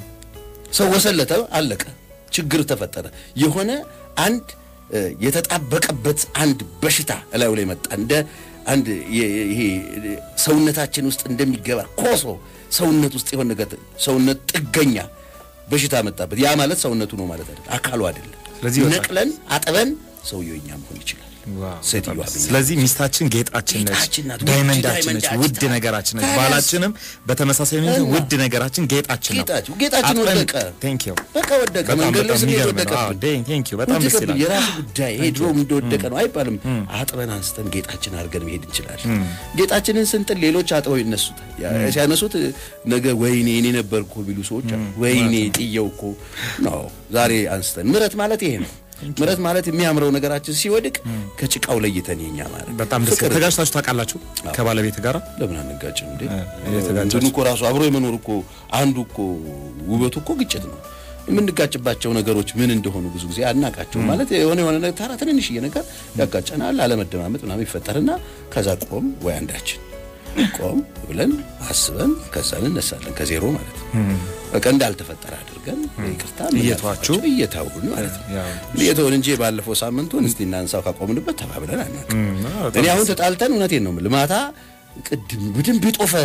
ሰው ወሰለተ፣ አለቀ፣ ችግር ተፈጠረ። የሆነ አንድ እ፣ የተጣበቀበት አንድ በሽታ እላዩ ላይ መጣ። እንደ አንድ የ- የ- ይሄ እ፣ ሰውነታችን ውስጥ እንደሚገባ ኮሶ ሰውነት ውስጥ የሆነ ነገር ሰውነት ጥገኛ በሽታ መጣበት። ያ ማለት ሰውነቱ ነው ማለት አይደለም፣ አካሉ አይደለም። ስለዚህ ይወጣል። ነቅለን አጥበን ሰውየው እኛ መሆን ይችላል። ሴትዮዋ ብኛ ስለዚህ ሚስታችን ጌጣችን ነች፣ ጌጣችን ናት፣ ውድ ዳይመንዳችን ነች፣ ዳይመንዳችን ውድ ናት። ነገራችን ነች። ታዲያስ? ባላችንም በተመሳሳይ ሁኔታ እና? ውድ ነገራችን ጌጣችን ነው። ጌጣችን ጌጣችን ወደቀ። ቴንክ ዩ በቃ ወደቀ። በጣም መንገድ ላይ በጣም ስንሄድ የሚገርም ነው። ወደቀብን። ቴንክ ዩ በጣም ደስ ወደቀብን። ይላል። የራሱ ጉዳይ ይሄ ድሮም እንደወደቀ ነው አይባልም። አጥበን አንስተን ጌጣችን አድርገን መሄድ እንችላለን። ጌጣችንን ስንጥል ሌሎች አጥበው ይነሱታል። ያ- ሲያነሱት ነገ ወይኔ እኔ ነበርኩ ቢሉ ሰዎች አሉ። ወይኔ ጥየው እኮ ነው ዛሬ አንስተን። ምረት ማለት ይሄ ነው። ምረት ማለት የሚያምረው ነገራችን ሲወድቅ ከጭቃው ለይተን የኛ ማለት በጣም ደስ ፍቅር ይላል። ተጋጭታችሁ ታውቃላችሁ ከባለቤት ጋር? ለምን አንጋጭም እንዴ? የተጋጫችሁ? እንትኑ እኮ ራሱ አብሮ የመኖር እኮ አንዱ እኮ ውበቱ እኮ ግጭት ነው። የምንጋጭባቸው ነገሮች ምን እንደሆኑ ብዙ ጊዜ አናቃቸው። ማለት የሆነ የሆነ ነገር ተራ ትንንሽዬ ነገር ያጋጨናል፣ አለመደማመጥ ምናምን ይፈጠርና ከዛ ቆም ወይ አንዳችን ቆም ብለን አስበን ከዛ እንነሳለን ከዜሮ ማለት ነው። በቃ እንዳልተፈጠረ አድርገን ይቅርታ እየተዋችሁ? እየታውን ማለት ነው ያው እየተውን እንጂ ባለፈው ሳምንቱን እስቲ እናንሳው ካቆምንበት ተባብለን አናውቅም። አዎ፣ እኔ አሁን ተጣልተን እውነቴን ነው የምልህ ማታ ቅድም በደንብ የጦፈ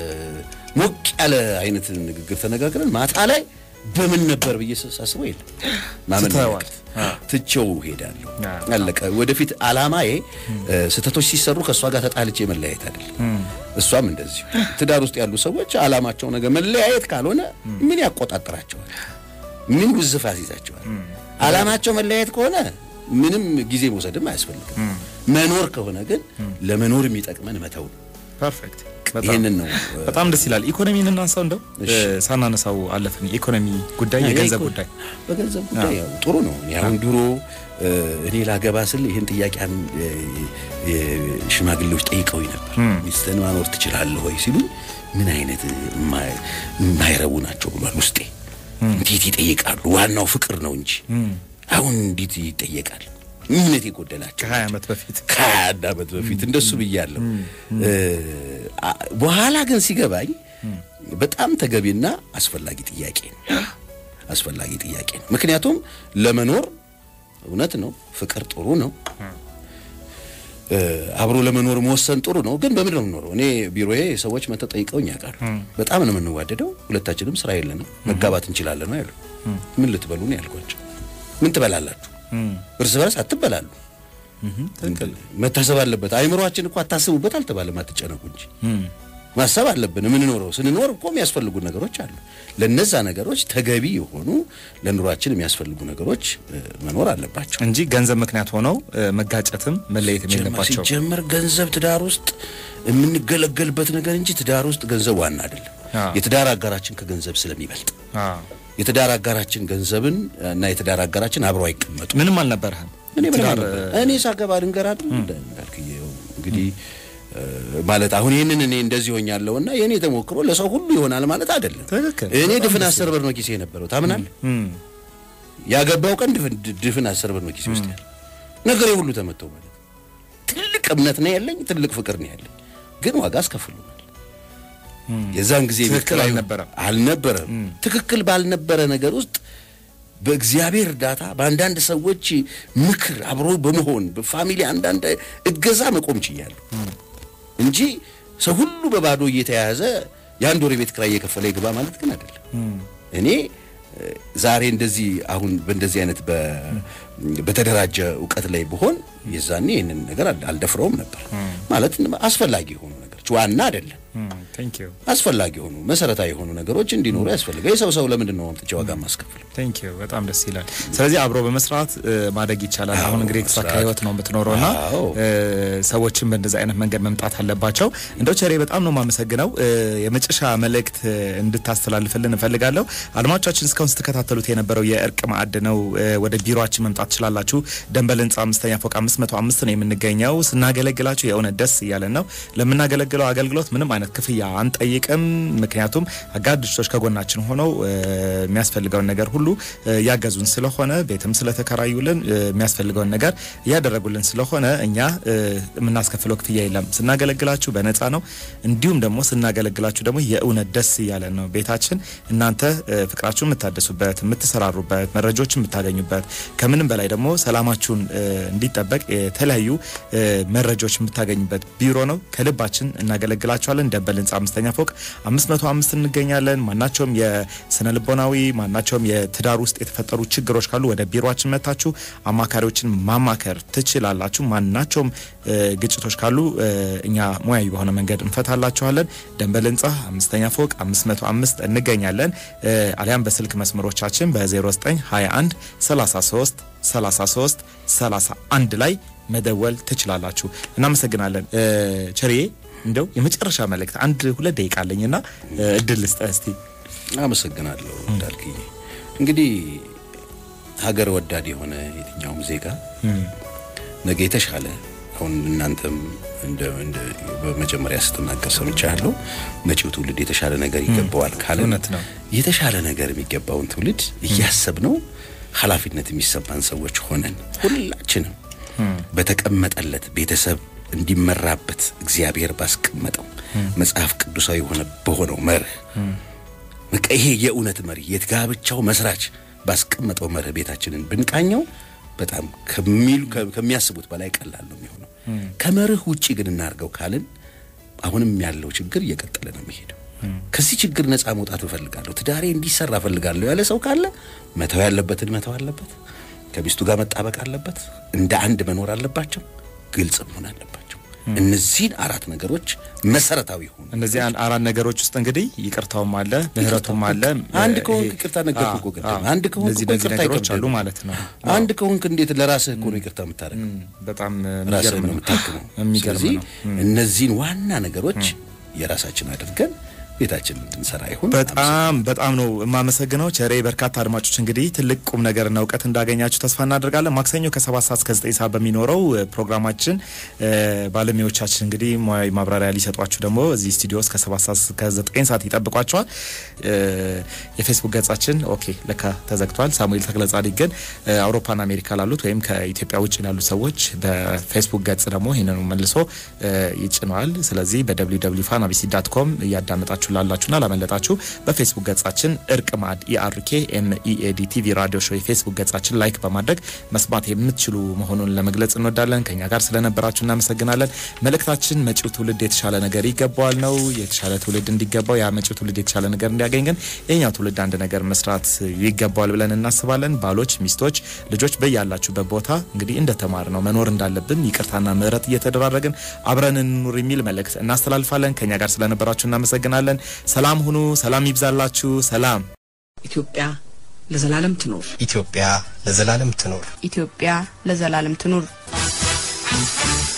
ሞቅ ያለ አይነት ንግግር ተነጋግረን ማታ ላይ በምን ነበር ብዬ ሳስበው የለም ማመን ትተኸዋል። ያለቀ። ትቼው ሄዳለሁ። አዎ። አለቀ። ወደፊት አላማዬ ስህተቶች ሲሰሩ ከእሷ ጋር ተጣልቼ መለያየት አይደለም። እሷም እንደዚሁ ትዳር ውስጥ ያሉ ሰዎች አላማቸው ነገር መለያየት ካልሆነ ምን ያቆጣጥራቸዋል? ምን ውዝፍ ያስይዛቸዋል? አላማቸው መለያየት ከሆነ ምንም ጊዜ መውሰድም አያስፈልግም። መኖር ከሆነ ግን ለመኖር የሚጠቅመን መተው ነው። ፐርፌክት። ይህንን ነው በጣም ደስ ይላል። ኢኮኖሚን እናንሳው እንደው እሺ። እ፣ ሳናነሳው አለፍን። የኢኮኖሚ ጉዳይ፣ የገንዘብ የኢኮ- ጉዳይ በገንዘብ ጉዳይ ያው ጥሩ ነው። እኔ አሁን ድሮ እ፣ እኔ ላገባ ስል ይህን ጥያቄ አን- እ፣ እ፣ ሽማግሌዎች ጠይቀውኝ ነበር። ሚስትህን ማኖር ትችላለህ ወይ ሲሉኝ ምን አይነት የማ- የማይረቡ ናቸው ብሏል ውስጤ። እንዴት ይጠይቃሉ? ዋናው ፍቅር ነው እንጂ አሁን እንዴት ይጠየቃል? እምነት የጎደላቸው ከሀያ ዓመት በፊት ከሀያ አንድ ዓመት በፊት እንደሱ ብያለሁ። እ፣ አ- በኋላ ግን ሲገባኝ በጣም ተገቢና አስፈላጊ ጥያቄ ነው። አስፈላጊ ጥያቄ ነው። ምክንያቱም ለመኖር እውነት ነው፣ ፍቅር ጥሩ ነው። እ፣ አብሮ ለመኖር መወሰን ጥሩ ነው። ግን በምንድን ነው የምንኖረው? እኔ ቢሮዬ ሰዎች መጥተው ጠይቀውኝ ያውቃሉ። በጣም ነው የምንዋደደው፣ ሁለታችንም ስራ የለንም፣ መጋባት እንችላለን ነው ያሉ። ምን ልትበሉ ነው ያልኳቸው። ምን ትበላላችሁ? እርስ በርስ አትበላሉ። መታሰብ አለበት። አይምሮአችን እኮ አታስቡበት አልተባለም፣ አትጨነቁ እንጂ ማሰብ አለብን። የምንኖረው ስንኖር እኮ የሚያስፈልጉ ነገሮች አሉ። ለነዛ ነገሮች ተገቢ የሆኑ ለኑሯችን የሚያስፈልጉ ነገሮች እ፣ መኖር አለባቸው። እንጂ ገንዘብ ምክንያት ሆነው እ፣ መጋጨትም መለየትም የለባቸው። ሲጀመር ገንዘብ ትዳር ውስጥ የምንገለገልበት ነገር እንጂ ትዳር ውስጥ ገንዘብ ዋና አይደለም። አዎ። የትዳር አጋራችን ከገንዘብ ስለሚበልጥ አዎ። የትዳር አጋራችን ገንዘብን እና የትዳር አጋራችን አብረው አይቀመጡ ምንም አልነበረህም። እኔ ምን ትዳር፣ አለበት? እኔ ሳገባ ልንገር አይደል እንዳልክዬው እንግዲህ እ፣ ማለት አሁን ይህንን እኔ እንደዚህ ሆኛለሁና የእኔ ተሞክሮ ለሰው ሁሉ ይሆናል ማለት አይደለም። ትክክል። እኔ በጣም ድፍን ደስ አስር ብር ነው ኪሴ የነበረው ታምናለህ? እም፣ ያገባው ቀን ድፍን ድፍን አስር ብር ነው ኪሴ ውስጥ ያለ ነገሬ ሁሉ ተመተው ማለት ነው። ትልቅ እምነት ነው ያለኝ፣ ትልቅ ፍቅር ነው ያለኝ፣ ግን ዋጋ አስከፍሉናል። የዛን ጊዜ ትክክል ቤት ኪራዩ አልነበረም። አልነበረም። ትክክል ባልነበረ ነገር ውስጥ በእግዚአብሔር እርዳታ በአንዳንድ ሰዎች ምክር አብሮ በመሆን በፋሚሊ አንዳንድ እገዛ መቆም ችያለሁ እንጂ ሰው ሁሉ በባዶ እየተያያዘ የአንድ ወር የቤት ኪራይ እየከፈለ ይግባ ማለት ግን አይደለም። እኔ እ፣ ዛሬ እንደዚህ አሁን በእንደዚህ አይነት በ- በተደራጀ እውቀት ላይ ብሆን የዛኔ ይህንን ነገር አል- አልደፍረውም ነበር ማለት አስፈላጊ የሆኑ ነገሮች ዋና አይደለም ቴንክ ዩ አስፈላጊ የሆኑ መሰረታዊ የሆኑ ነገሮች እንዲኖሩ ያስፈልጋል። የሰው ሰው ለምንድን ነው አምጥቼ ዋጋ ማስከፍለው? ቴንክ ዩ በጣም ደስ ይላል። ስለዚህ አብሮ በመስራት እ, ማደግ ይቻላል። አሁን እንግዲህ የተሳካ መስራት። ህይወት ነው የምትኖረውና አዎ። እ, ሰዎችን በእንደዚህ አይነት መንገድ መምጣት አለባቸው። እንደው ቸሬ በጣም ነው የማመሰግነው። እ, የመጨረሻ መልእክት እ, እንድታስተላልፍልን እፈልጋለሁ። አድማጮቻችን እስካሁን ስትከታተሉት የነበረው የእርቅ ማዕድ ነው። እ, ወደ ቢሮአችን መምጣት ትችላላችሁ። ደንበል ህንጻ አምስተኛ ፎቅ አምስት መቶ አምስት ነው የምንገኘው። ስናገለግላችሁ የእውነት ደስ እያለን ነው። ለምናገለግለው አገልግሎት ምንም አይነት ክፍያ አንጠይቅም። ምክንያቱም አጋር ድርጅቶች ከጎናችን ሆነው እ, የሚያስፈልገውን ነገር ሁሉ እ, ያገዙን ስለሆነ ቤትም ስለተከራዩልን እ, የሚያስፈልገውን ነገር እያደረጉልን ስለሆነ እኛ እ, የምናስከፍለው ክፍያ የለም። ስናገለግላችሁ በነፃ ነው። እንዲሁም ደግሞ ስናገለግላችሁ ደግሞ የእውነት ደስ እያለን ነው። ቤታችን እናንተ እ, ፍቅራችሁን የምታደሱበት፣ የምትሰራሩበት፣ መረጃዎችን የምታገኙበት ከምንም በላይ ደግሞ ሰላማችሁን እ, እንዲጠበቅ የተለያዩ እ, መረጃዎች የምታገኙበት ቢሮ ነው። ከልባችን እናገለግላችኋለን። ደንበል ህንጻ አምስተኛ ፎቅ አምስት መቶ አምስት እንገኛለን። ማናቸውም የስነ ልቦናዊ ማናቸውም የትዳር ውስጥ የተፈጠሩ ችግሮች ካሉ ወደ ቢሮችን መታችሁ አማካሪዎችን ማማከር ትችላላችሁ። ማናቸውም እ, ግጭቶች ካሉ እ, እኛ ሙያዊ በሆነ መንገድ እንፈታላችኋለን። ደንበል ህንጻ አምስተኛ ፎቅ አምስት መቶ አምስት እንገኛለን። እ, አሊያም በስልክ መስመሮቻችን በ0921 33 33 31 ላይ መደወል ትችላላችሁ። እናመሰግናለን። እ, ቸርዬ እንደው የመጨረሻ መልእክት አንድ ሁለት ደቂቃ አለኝና እ, እድል ልስጥህ እስቲ። አመሰግናለሁ እንዳልክኝ። እንግዲህ ሀገር ወዳድ የሆነ የትኛውም ዜጋ ነገ የተሻለ አሁን እናንተም እንደ እንደ በመጀመሪያ ስትናገር ሰምቻለሁ። መጪው ትውልድ የተሻለ ነገር ይገባዋል ካለ እውነት ነው። የተሻለ ነገር የሚገባውን ትውልድ እያሰብ ነው ኃላፊነት የሚሰማን ሰዎች ሆነን ሁላችንም በተቀመጠለት ቤተሰብ እንዲመራበት እግዚአብሔር ባስቀመጠው መጽሐፍ ቅዱሳዊ የሆነ በሆነው መርህ በቃ ይሄ የእውነት መሪ የጋብቻው መስራች ባስቀመጠው መርህ ቤታችንን ብንቃኘው በጣም ከሚሉ ከሚያስቡት በላይ ቀላል ነው የሚሆነው። ከመርህ ውጪ ግን እናርገው ካልን አሁንም ያለው ችግር እየቀጠለ ነው የሚሄደው። ከዚህ ችግር ነፃ መውጣት እፈልጋለሁ፣ ትዳሬ እንዲሰራ እፈልጋለሁ ያለ ሰው ካለ መተው ያለበትን መተው አለበት። ከሚስቱ ጋር መጣበቅ አለበት። እንደ አንድ መኖር አለባቸው። ግልጽ መሆን አለባቸው። እነዚህን አራት ነገሮች መሰረታዊ ሆኑ። እነዚህ አን- አራት ነገሮች ውስጥ እንግዲህ ይቅርታውም አለ ምህረቱም አለ። አንድ እ, ከሆንክ ይሄ- ይቅርታ ነገርኩህ አዎ፣ እኮ ቅድም። አዎ። አንድ ከሆንክ እነዚህ እኮ እነዚህ ይቅርታ ነገሮች አሉ አይከብድም። ማለት ነው። አንድ ከሆንክ እንዴት ለራስህ እኮ ነው ይቅርታ የምታደርገው? በጣም ራስህን የሚገርም ነው ነው። የምታክመው። የሚገርም ስለዚህ ነው። እነዚህን ዋና ነገሮች የራሳችን አድርገን ቤታችን እንድንሰራ ይሁን። በጣም በጣም ነው የማመሰግነው ቸሬ። በርካታ አድማጮች እንግዲህ ትልቅ ቁም ነገርና እውቀት እንዳገኛችሁ ተስፋ እናደርጋለን። ማክሰኞ ከሰባት ሰዓት እስከ ዘጠኝ ሰዓት በሚኖረው እ, ፕሮግራማችን እ, ባለሙያዎቻችን እንግዲህ ሙያዊ ማብራሪያ ሊሰጧችሁ ደግሞ እዚህ ስቱዲዮ እስከ ሰባት ሰዓት እስከ ዘጠኝ ሰዓት ይጠብቋቸዋል። እ, የፌስቡክ ገጻችን ኦኬ ለካ ተዘግቷል። ሳሙኤል ተክለጻዲቅ ግን እ, አውሮፓና አሜሪካ ላሉት ወይም ከኢትዮጵያ ውጭ ላሉ ሰዎች በፌስቡክ ገጽ ደግሞ ይህንኑ መልሶ እ, ይጭነዋል። ስለዚህ በደብሊው ደብሊው ፋና ቢሲ ዳት ኮም እያዳመጣችሁ ላላችሁና ላመለጣችሁ በፌስቡክ ገጻችን እርቅ ማዕድ ኢአርኬ ኤምኢኤዲ ቲቪ ራዲዮ ሾው የፌስቡክ ገጻችን ላይክ በማድረግ መስማት የምትችሉ መሆኑን ለመግለጽ እንወዳለን። ከኛ ጋር ስለነበራችሁ እናመሰግናለን። መልእክታችን መጪው ትውልድ የተሻለ ነገር ይገባዋል ነው። የተሻለ ትውልድ እንዲገባው ያ መጪው ትውልድ የተሻለ ነገር እንዲያገኝ ግን የኛው ትውልድ አንድ ነገር መስራት ይገባዋል ብለን እናስባለን። ባሎች፣ ሚስቶች፣ ልጆች በያላችሁበት ቦታ እንግዲህ እንደተማር ነው መኖር እንዳለብን ይቅርታና ምሕረት እየተደራረግን አብረን እንኑር የሚል መልእክት እናስተላልፋለን። ከኛ ጋር ስለነበራችሁ እናመሰግናለን። ሰላም ሁኑ። ሰላም ይብዛላችሁ። ሰላም ኢትዮጵያ ለዘላለም ትኖር። ኢትዮጵያ ለዘላለም ትኖር። ኢትዮጵያ ለዘላለም ትኑር።